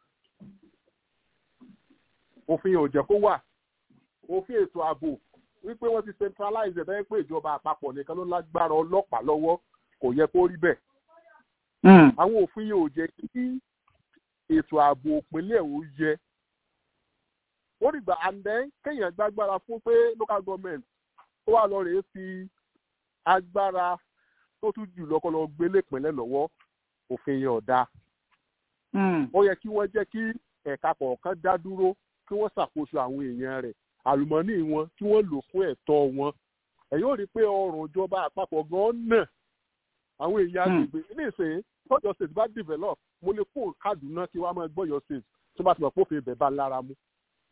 òfin ò jẹ́ kó wà òfin ètò ààbò wípé wọ́n ti centralize ẹ̀ pé ìjọba àpapọ̀ nìkan ló lágbára ọlọ́pàá lọ́wọ́ kò yẹ kó rí bẹ́ẹ̀. àwọn òfin yìí ò jẹ́ kí ètò ààbò òpinlẹ̀ ò yẹ. ó dìgbà àndẹ́ kéèyàn gbágbára fún pé local government ó wà lọ rèé fi agbára tó tún jù lọ́kọ́ lọ gbélé ìpínlẹ̀ lọ́wọ́ òfin yẹn ò dáa. ó yẹ kí wọ́n jẹ́ kí ẹ̀ka kọ̀ọ̀kan dá dúró kí wọ́n ṣàkóso àwọn èèyàn rẹ̀ àlùmọ́nì wọn kí wọ́n lò fún ẹ̀tọ́ wọn ẹ̀yin ò rí i pé ọrùn ìjọba àpapọ̀ gan-an nà àwọn èèyàn agbègbè nísìnyí tọ́jọ́ state bá develop mo lè kó Kaduna kí wọ́n á máa gbọ́yọ̀ state tó bá ti mọ̀ pé òfin ibẹ̀ bá lára mu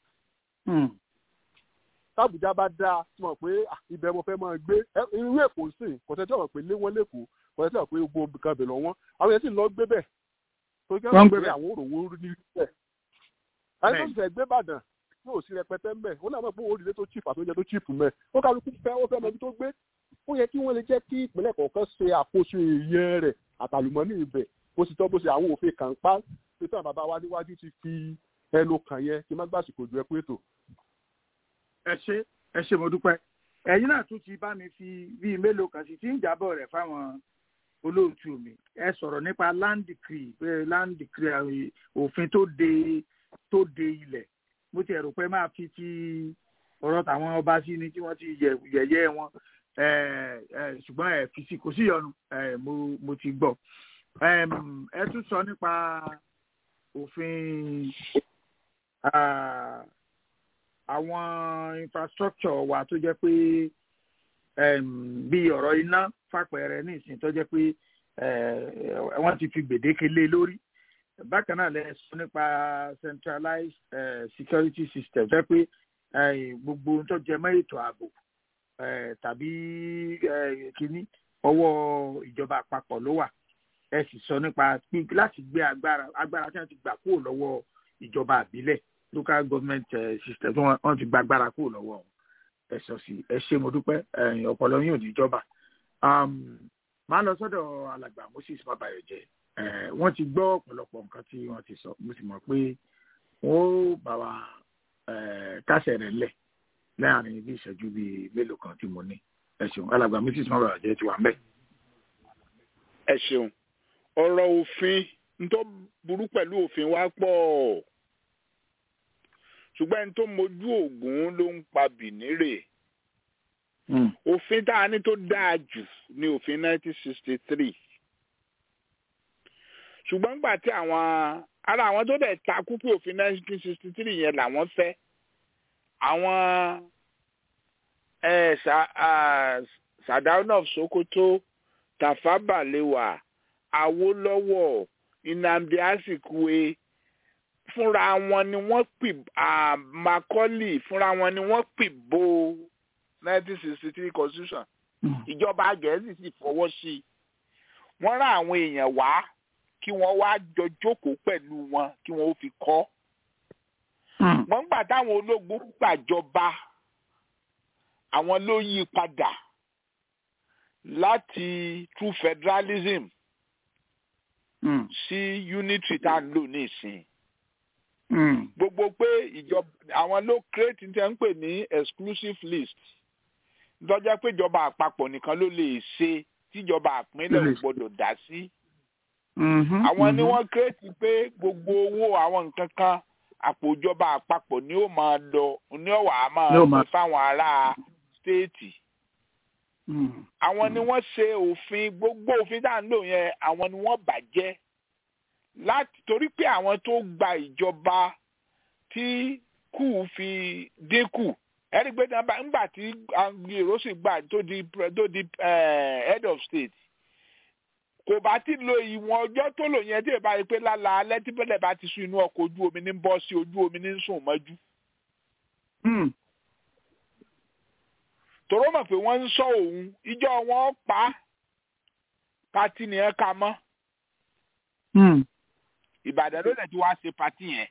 tábùjá bá dáa tí mọ̀ pé ibẹ̀ mo fẹ́ máa gbé irú èkó sìn kò tẹ́ tí wọ́n pè lé wọn lẹ́kọ̀ọ́ kò tẹ́ tí wọ́n pé gbogbo nǹkan bẹ̀ lọ́wọ́ àwọn yẹn sì lọ gbé bẹ̀ tó kẹ́ wọ́n pé àwọn òròwó ní bẹ̀. àyè tó ti fẹ́ gbé bàdàn yóò sí rẹpẹtẹ ń bẹ̀ ó náà mọ̀ pé òrìlé tó chip àtúnjẹ tó chip mẹ́ ó kálukú fẹ́ ó fẹ́ mọ ibi tó gbé ó yẹ kí wọ́n lè jẹ́ kí ìpínlẹ̀ kọ̀ọ̀kan ṣe àkóso èèyàn rẹ̀ àtàlùmọ́nì ibẹ̀ bó ti tọ́ bó ṣe àwọn òfin kàn pa pé táwọn bàbá wa níwájú ti fi ẹnu kàn yẹn kí má gbàsìkò ju ẹ pé ètò. ẹ ṣe ẹ ṣe mo dúpẹ́ ẹ̀yin náà tún ti bá mi fi bíi mélòó kan sí tí ń jábọ̀ rẹ̀ fáwọn olóòtú mi ẹ sọ̀rọ̀ nípa land decree pé land decree òfin tó de tó de ilẹ̀ mo ti ẹ̀rù pé máa fi ti ọ̀rọ̀ tàwọn ọba sí ni tí wọ́n ti yẹ̀yẹ́ wọn ṣùgbọ́n ẹ fi sí kò sí ìyọnu mo ti gbọ́ ẹ tún sọ nípa òfin àwọn infrastructure wa tó jẹ́ pé bí ọ̀rọ̀ iná fàpẹẹrẹ ní ìsìn tó jẹ́ pé wọ́n ti fi gbèdéke lé lórí bákan náà lẹ sọ nípa centralized uh, security system jẹ́ pé gbogbo ohun tó jẹ mọ́ ètò ààbò tàbí kínní ọwọ́ ìjọba àpapọ̀ ló wà ẹ sì sọ nípa láti gbé agbára agbára tí wọ́n ti gbà kúrò lọ́wọ́ ìjọba àbílẹ̀ local government uh, system tí wọ́n ti gba agbára kúrò lọ́wọ́ ẹ sọ sí ẹ ṣé mo dúpẹ́ ọpọlọ yín ò ní jọba máa lọ sọ́dọ̀ alàgbà moses mabayọjẹ wọ́n ti gbọ́ ọ̀pọ̀lọpọ̀ nǹkan tí wọ́n ti sọ mo sì mọ̀ pé wọ́n ó bá wa kásẹ̀ rẹ̀ lẹ̀ láàrin bí ìṣẹ́jú bíi mélòó kan tí mo ní ẹ ṣeun alàgbà mrs mabayọjẹ ti wà ń bẹ̀. ẹ ṣeun ọ̀rọ̀ òfin ntọ́ burú pẹ̀lú òfin wa pọ̀ ṣùgbọ́n ẹni tó mojú ògún ló ń pa bìnírè òfin tá a ní tó dáa jù ní òfin 1963 ṣùgbọ́n nígbà tí àwọn ara àwọn tó dẹ̀ takú pé òfin 1963 yẹn làwọn fẹ́ àwọn Sardauna of Sokoto Tafawa Balewa Awólọ́wọ̀ Nnamdi Azikiwe fúnra wọn ni wọ́n pì Macaulay fúnra wọn ni wọ́n pì bo 1963 constitution ìjọba Gẹ̀ẹ́sì sì fọwọ́ sí i wọ́n rán àwọn èèyàn wá kí wọ́n wá jọ jókòó pẹ̀lú wọn kí wọ́n ó fi kọ́ wọ́n gbà táwọn ológun gbàjọba àwọn ló yí padà láti true federalism mm. sí unitary tá à ń lò ní ìsìn gbogbo pé ìjọba àwọn ló create ní tẹ́ ń pè ní exclusive list lọ́jọ́ pé ìjọba àpapọ̀ nìkan ló lè ṣe tíjọba àpínlẹ̀ ò gbọ́dọ̀ dá sí. àwọn ni wọ́n create pé gbogbo owó àwọn nǹkan kan àpò ìjọba àpapọ̀ ni ó máa lọ ní ọ̀wà á máa lọ fáwọn ará stéètì. àwọn ni wọ́n ṣe òfin gbogbo òfin tá à ń lò yẹn àwọn ni wọ́n bàjẹ́ láti torí pé àwọn tó gba ìjọba tí kù fi dínkù ẹni pé nígbà tí èrò sì gbà tó di tó di head of state kò bá ti lo ìwọ̀n ọjọ́ tó lò yẹn tí ìbá rí pé lálá alẹ́ tí bẹ́lẹ̀ bá ti sún inú ọkọ̀ ojú omi ní bọ́ sí ojú omi ní sùn mọ́jú. tòró mọ̀ pé wọ́n ń sọ òun ìjọ wọn pa pati nìyẹn ka mọ́. Ìbàdàn ló lẹ̀ tí wàá ṣe pati yẹn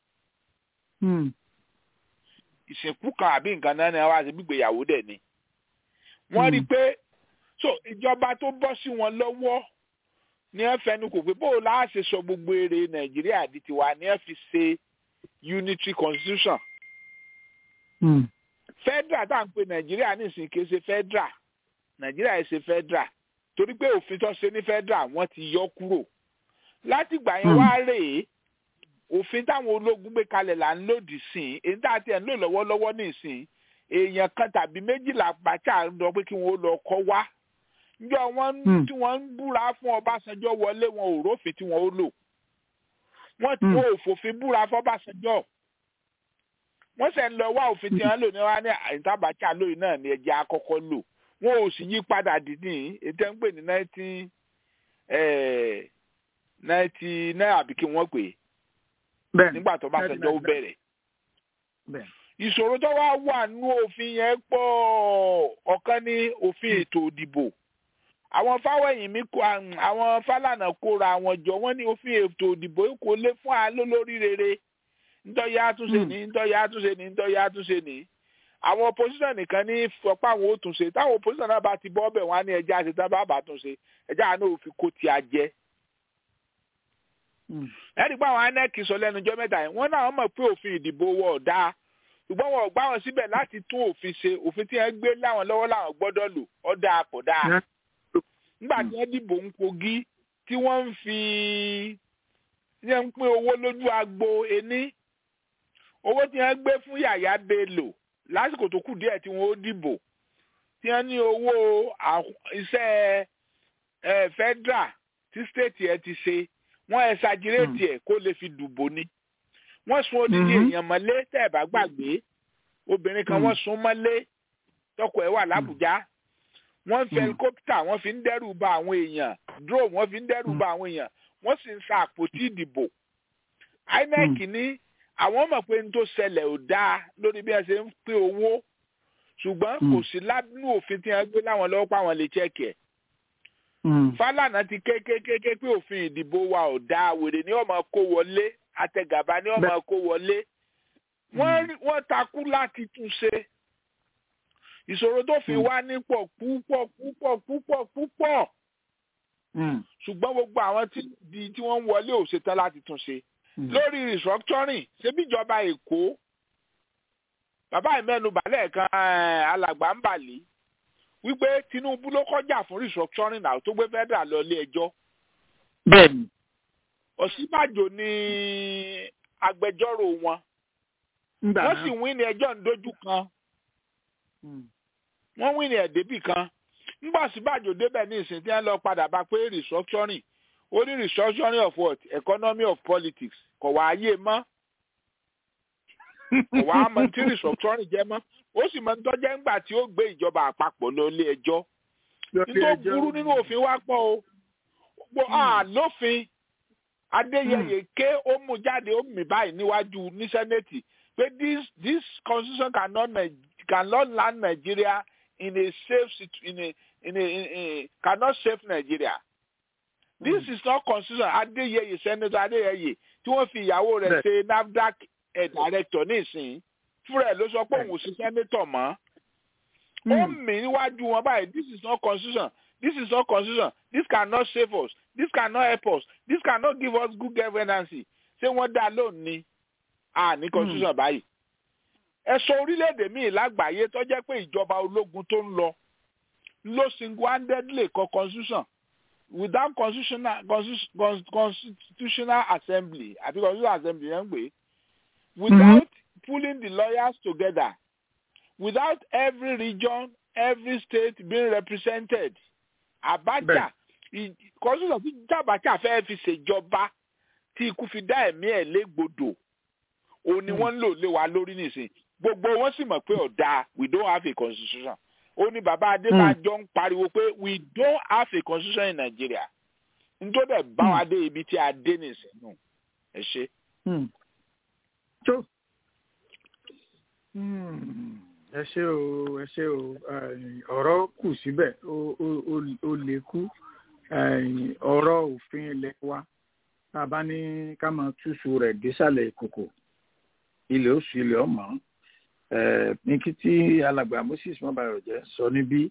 ìsìnkú kan àbí nǹkan náà ni wọ́n á ṣe gbígbéyàwó dẹ̀ ni. wọ́n rí i pé so ìjọba tó bọ́ sí wọn lọ́wọ́ ní ẹ fẹnu kò pé bóò láà ṣe sọ gbogbo èrè nàìjíríà di tiwa ní ẹ fi ṣe unitary constitution. Mm. federal tá à ń pè nàìjíríà nísìnyí kì í ṣe federal nàìjíríà yìí ṣe federal torí pé òfin tó ṣe ní federal wọ́n ti yọ kúrò látìgbà yẹn wá rèé òfin táwọn ológun gbé kalẹ̀ là ń lòdì sí i èyí tá a ti ẹ̀ ń lò lọ́wọ́lọ́wọ́ nísìn èèyàn kan tàbí méjìlá pàṣẹ lọ pé kí wọ́n lọ kọ́ wá njọ wọn tí wọ́n ń búra fún Ọbásanjọ́ wọlé wọn ò rófin tí wọ́n ó lò wọ́n tí wọ́n ò fòfin búra fún Ọbásanjọ́ wọ́n sẹ̀ ń lọ wá òfin tí wọ́n lò ní wọ́n ní àìntàbàkà lóyún náà ní ẹjẹ́ àkọ́kọ́ lò wọ́n ò sì yí padà dìní ètò ń pè ní nineteen ninety nine àbí kí wọ́n pè é nígbà tó bá sọjọ́ ó bẹ̀rẹ̀ ìṣòro tó wá wà nú òfin yẹn pọ̀ ọ̀kan ní òfin ètò òdìbò àwọn fáwẹ̀yìn mi kó àwọn fálànà kóra àwọn jọ wọ́n ní òfin ètò òdìbò kò lè fún alólórí rere ntọ́yà àtúnṣe ní ntọ́yà àtúnṣe ní ntọ́yà àtúnṣe ní àwọn opposition nìkan ní fọpá àwọn ó túnṣe táwọn opposition náà bá ti bọ́ ọbẹ̀ wọn á ní ẹja àṣetán bá bá túnṣe ẹja àná òfin kó ti àjẹ. ẹ̀rí pé àwọn inec sọ lẹ́nu ọjọ́ mẹ́ta yìí wọ́n náà mọ̀ pé òfin ìdìbò wọ̀ ọ̀dà ṣùgbọ́n wọn ò gbá wọn síbẹ̀ láti tún òfin ṣe òfin tí wọ́n gbé láwọn lọ́wọ́ láwọn gbọ́dọ̀ lò ọ̀dà kò dáa nígbà tí wọ́n dìbò ń kogi tí wọ́n ń fi wọ́n ń pín owó lójú agbo ení owó tí wọ́n gbé fún yàyà bello lásìkò tó kù díẹ̀ tí wọ́n ó dìbò tí wọ́n ní owó iṣẹ́ federal tí state ẹ ti ṣe wọ́n ẹ̀ ṣàjírètì ẹ̀ kó lè fi dùbò ni wọ́n sun odidi èèyàn mọ́lé tẹ́ ẹ̀ bá gbàgbé obìnrin kan wọ́n sun mọ́lé tọkọ ẹ̀ wà lábùjá wọ́n fi helicopter wọ́n fi ń dẹ́rù ba àwọn èèyàn drone wọ́n fi ń dẹ́rù ba àwọn èèyàn wọ́n sì ń sa àpótí ìdìbò inec ní àwọn mọ̀ pé n tó ṣẹlẹ̀ ò dáa lórí bí wọ́n ṣe ń pín owó ṣùgbọ́n kò sí lábínú òfin tí wọ́n gbé láwọn lọ́wọ́ pa àwọn lè chẹ́kì ẹ̀. Fálànà ti kékékéké pé òfin ìdìbò wa ò dáa wèrè ní ọmọ kó wọlé àtẹgàbá ní ọmọ kó wọlé wọ́n takú láti tún ṣe ìṣòro tó fi wá nípọ̀ púpọ̀ púpọ̀ púpọ̀ púpọ̀ ṣùgbọ́n gbogbo àwọn tí wọ́n ń wọlé ò ṣetán láti tún ṣe lórí restructuring ṣebí ìjọba èkó bàbá ìmẹ́nubà lẹ́ẹ̀kan alàgbà ń bàlí wípé tinubu ló kọjá fún restructuring náà tó gbé federal lọ ilé ẹjọ́. bẹ́ẹ̀ni. òsínbàjò ni agbẹjọ́rò wọn wọ́n sì wí ní ẹjọ́ ńdójú kan wọ́n wí ní ẹ̀dẹ́bì kan ńgbà síbàjò débẹ̀ ní ìsìn tí wọ́n lọ padà bá pé restructuring ó ní restructuring of what economy of politics kò wá ayé mọ́ kò wá mọ tí restructuring jẹ́ mọ́ ó sì mọ tó jẹ́ ńgbà tí ó gbé ìjọba àpapọ̀ lọ ilé ẹjọ́ nítorí burú nínú òfin wa pọ̀ o gbogbo àlófin adéyẹyẹ ké ó mú jáde ó mì báyìí níwájú ní sẹ́nẹ̀tì pé this this constitution cannot cannot land Nigeria in a safe in a in a, in a cannot save Nigeria this is not constitution adéyẹyẹ senator adéyẹyẹ tí wọ́n fi ìyàwó rẹ̀ ṣe NAFDAC director nísìnyí fúnra ẹ̀ ló sọ pé òun ò sí senator mọ́ ó mì níwájú wọn báyìí this is not constitution this is not constitution this cannot save us this cannot help us this cannot give us good governance ṣé wọ́n dá lónìí à ní constitution báyìí ẹ sọ orílẹ̀-èdè míì lágbàáyé tó jẹ́ pé ìjọba ológun tó ń lọ ló single-handedly kọ constitution without constitutional constitutional assembly àti constitutional assembly yẹn ń pè without mm-hmm. pulling the lawyers together without every region every state being represented Abacha constitution tí Abacha fẹ́ fi ṣèjọba tí ikú fi dá ẹ̀mí ẹ̀ légbodò òun ni wọ́n ń lò lé wa lórí nìsín gbogbo wọn sì mọ̀ pé ọ̀dà we don't have a constitution ó ní bàbá Adébájọ ń pariwo pé we don't have a constitution in Nigeria nítorí bẹ́ẹ̀ bá wa dé ibi tí a dé nìsín nù ẹ ṣe. tó ẹ ṣe o ẹ ṣe o ọ̀rọ̀ kù síbẹ̀ ó lè kú ọ̀rọ̀ òfin ilé wa tá a bá ní ká máa túṣu rẹ̀ désàlẹ̀ ìkòkò ilẹ̀ oṣù ilẹ̀ ọmọ ní kí tí alàgbà Moses mọ́bàrọ̀ jẹ́ sọ níbí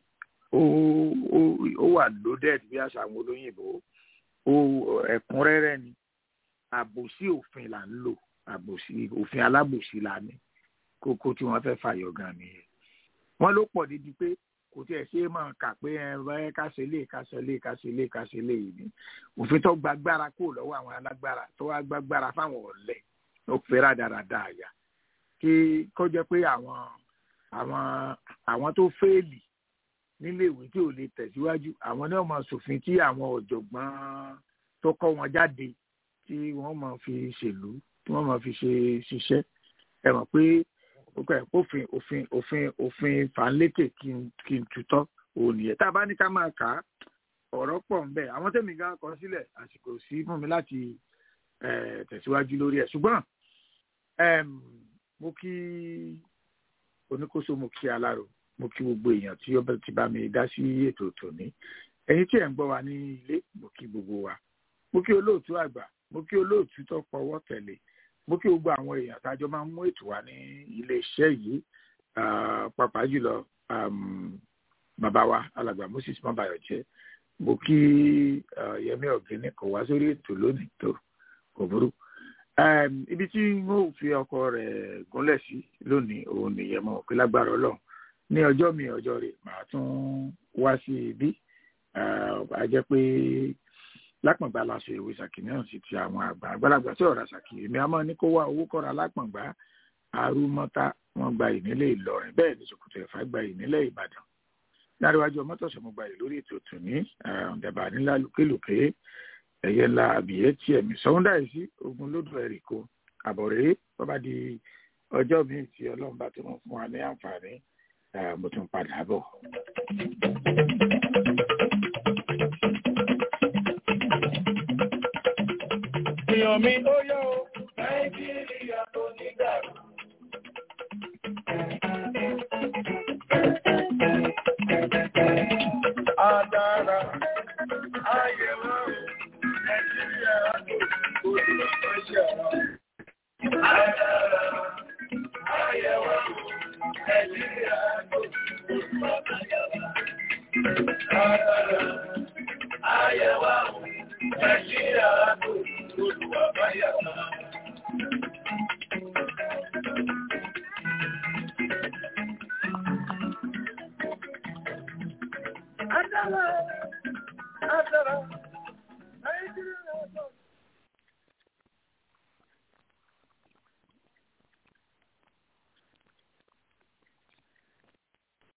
ó wà loaded bí àṣà àwọn olóyìnbó ẹ̀kúnrẹ́rẹ́ ni àbòsí òfin là ń lò àbòsí òfin alábòsí là ní kókó tí wọ́n fẹ́ fàyọ gan nìyẹn wọ́n ló pọ̀ dídí pé kò tí ẹ ṣe é máa kà pé ẹ bá káṣe lé káṣe lé káṣe lé káṣe lé yìí ni òfin tó gbàgbára kó lọ́wọ́ àwọn alágbára tó wá gbàgbára fáwọn ọ̀lẹ ó pé rádaràda àyà kí kó jẹ́ pé àwọn àwọn àwọn tó fẹ́ẹ̀lì nílé ìwé tí ò lè tẹ̀síwájú àwọn náà máa ṣòfin tí àwọn ọ̀jọ̀gbọ́n tó kọ́ wọn jáde tí wọ́n máa fi ṣèlú tí wọ́n máa fi ṣe ṣiṣẹ́ ẹ mọ̀ pé òfin òfin òfin òfin fàǹlékè kí n tutọ́ òun nìyẹn tá a bá ní ká máa kà á ọ̀rọ̀ pọ̀ ń bẹ àwọn tẹ̀mí gan kọ sílẹ̀ àsìkò sí fún mi láti tẹ̀síwájú lórí ẹ̀ ṣùgbọ́n mo kí oníkóso mo kí alárò mo kí gbogbo èèyàn tí ó ti bá mi dá sí ètò tòní ẹ̀yin tí ẹ̀ ń gbọ́ wa ní ilé mo kí gbogbo wa mo kí olóòtú àgbà mo kí olóòtú tó pọwọ́ tẹ̀lé mo kí gbogbo àwọn èèyàn tájọ máa ń mú ètò wa ní iléeṣẹ́ yìí pàápàá jùlọ bàbá wa alàgbà moses mabayọjẹ mo kí yẹmí ọ̀gẹ́ni kò wá sórí ètò lónìí tó kò burú ibi tí mo fi ọkọ rẹ̀ gúnlẹ̀ sí lónìí òun nìyẹn mo pé lágbára Ọlọ́run ní ọjọ́ mi ọjọ́ rẹ̀ màá tún wá sí ibi a jẹ́ pé lápọ̀ngbà láṣọ ìwé ṣàkì náà sì ti àwọn àgbà àgbàlagbà tí ọ̀rọ̀ ṣàkì èmi a máa ní kó wá owó kọ́ra lápọ̀ngbà arúmọ́tá wọ́n gba ìnílẹ̀ Ìlọrin bẹ́ẹ̀ ni Ṣòkòtò Ẹ̀fà gba ìnílẹ̀ Ìbàdàn láríwájú ọmọtọ̀sọ̀ mo gba ìlórí ètò tòní ọ̀dẹ̀bà nílá lùkélùké ẹ̀yẹ ńlá àbíyẹ́ tí ẹ̀mí sọ́ńdà yìí sí ogun lódò ẹ̀ríkò àbọ̀rẹ́ bọ́bá di ọjọ́ míì tí Ọlọ́run bá tó mọ̀ fún wa ní àǹfààní mo tún padà bọ̀. èèyàn mi ó yọ ó nàìjíríà tó ní dàrú. Adára ayẹ̀wò nàìjíríà tó ní dàrú. Adára ayẹ̀wò nàìjíríà tó ní dàrú.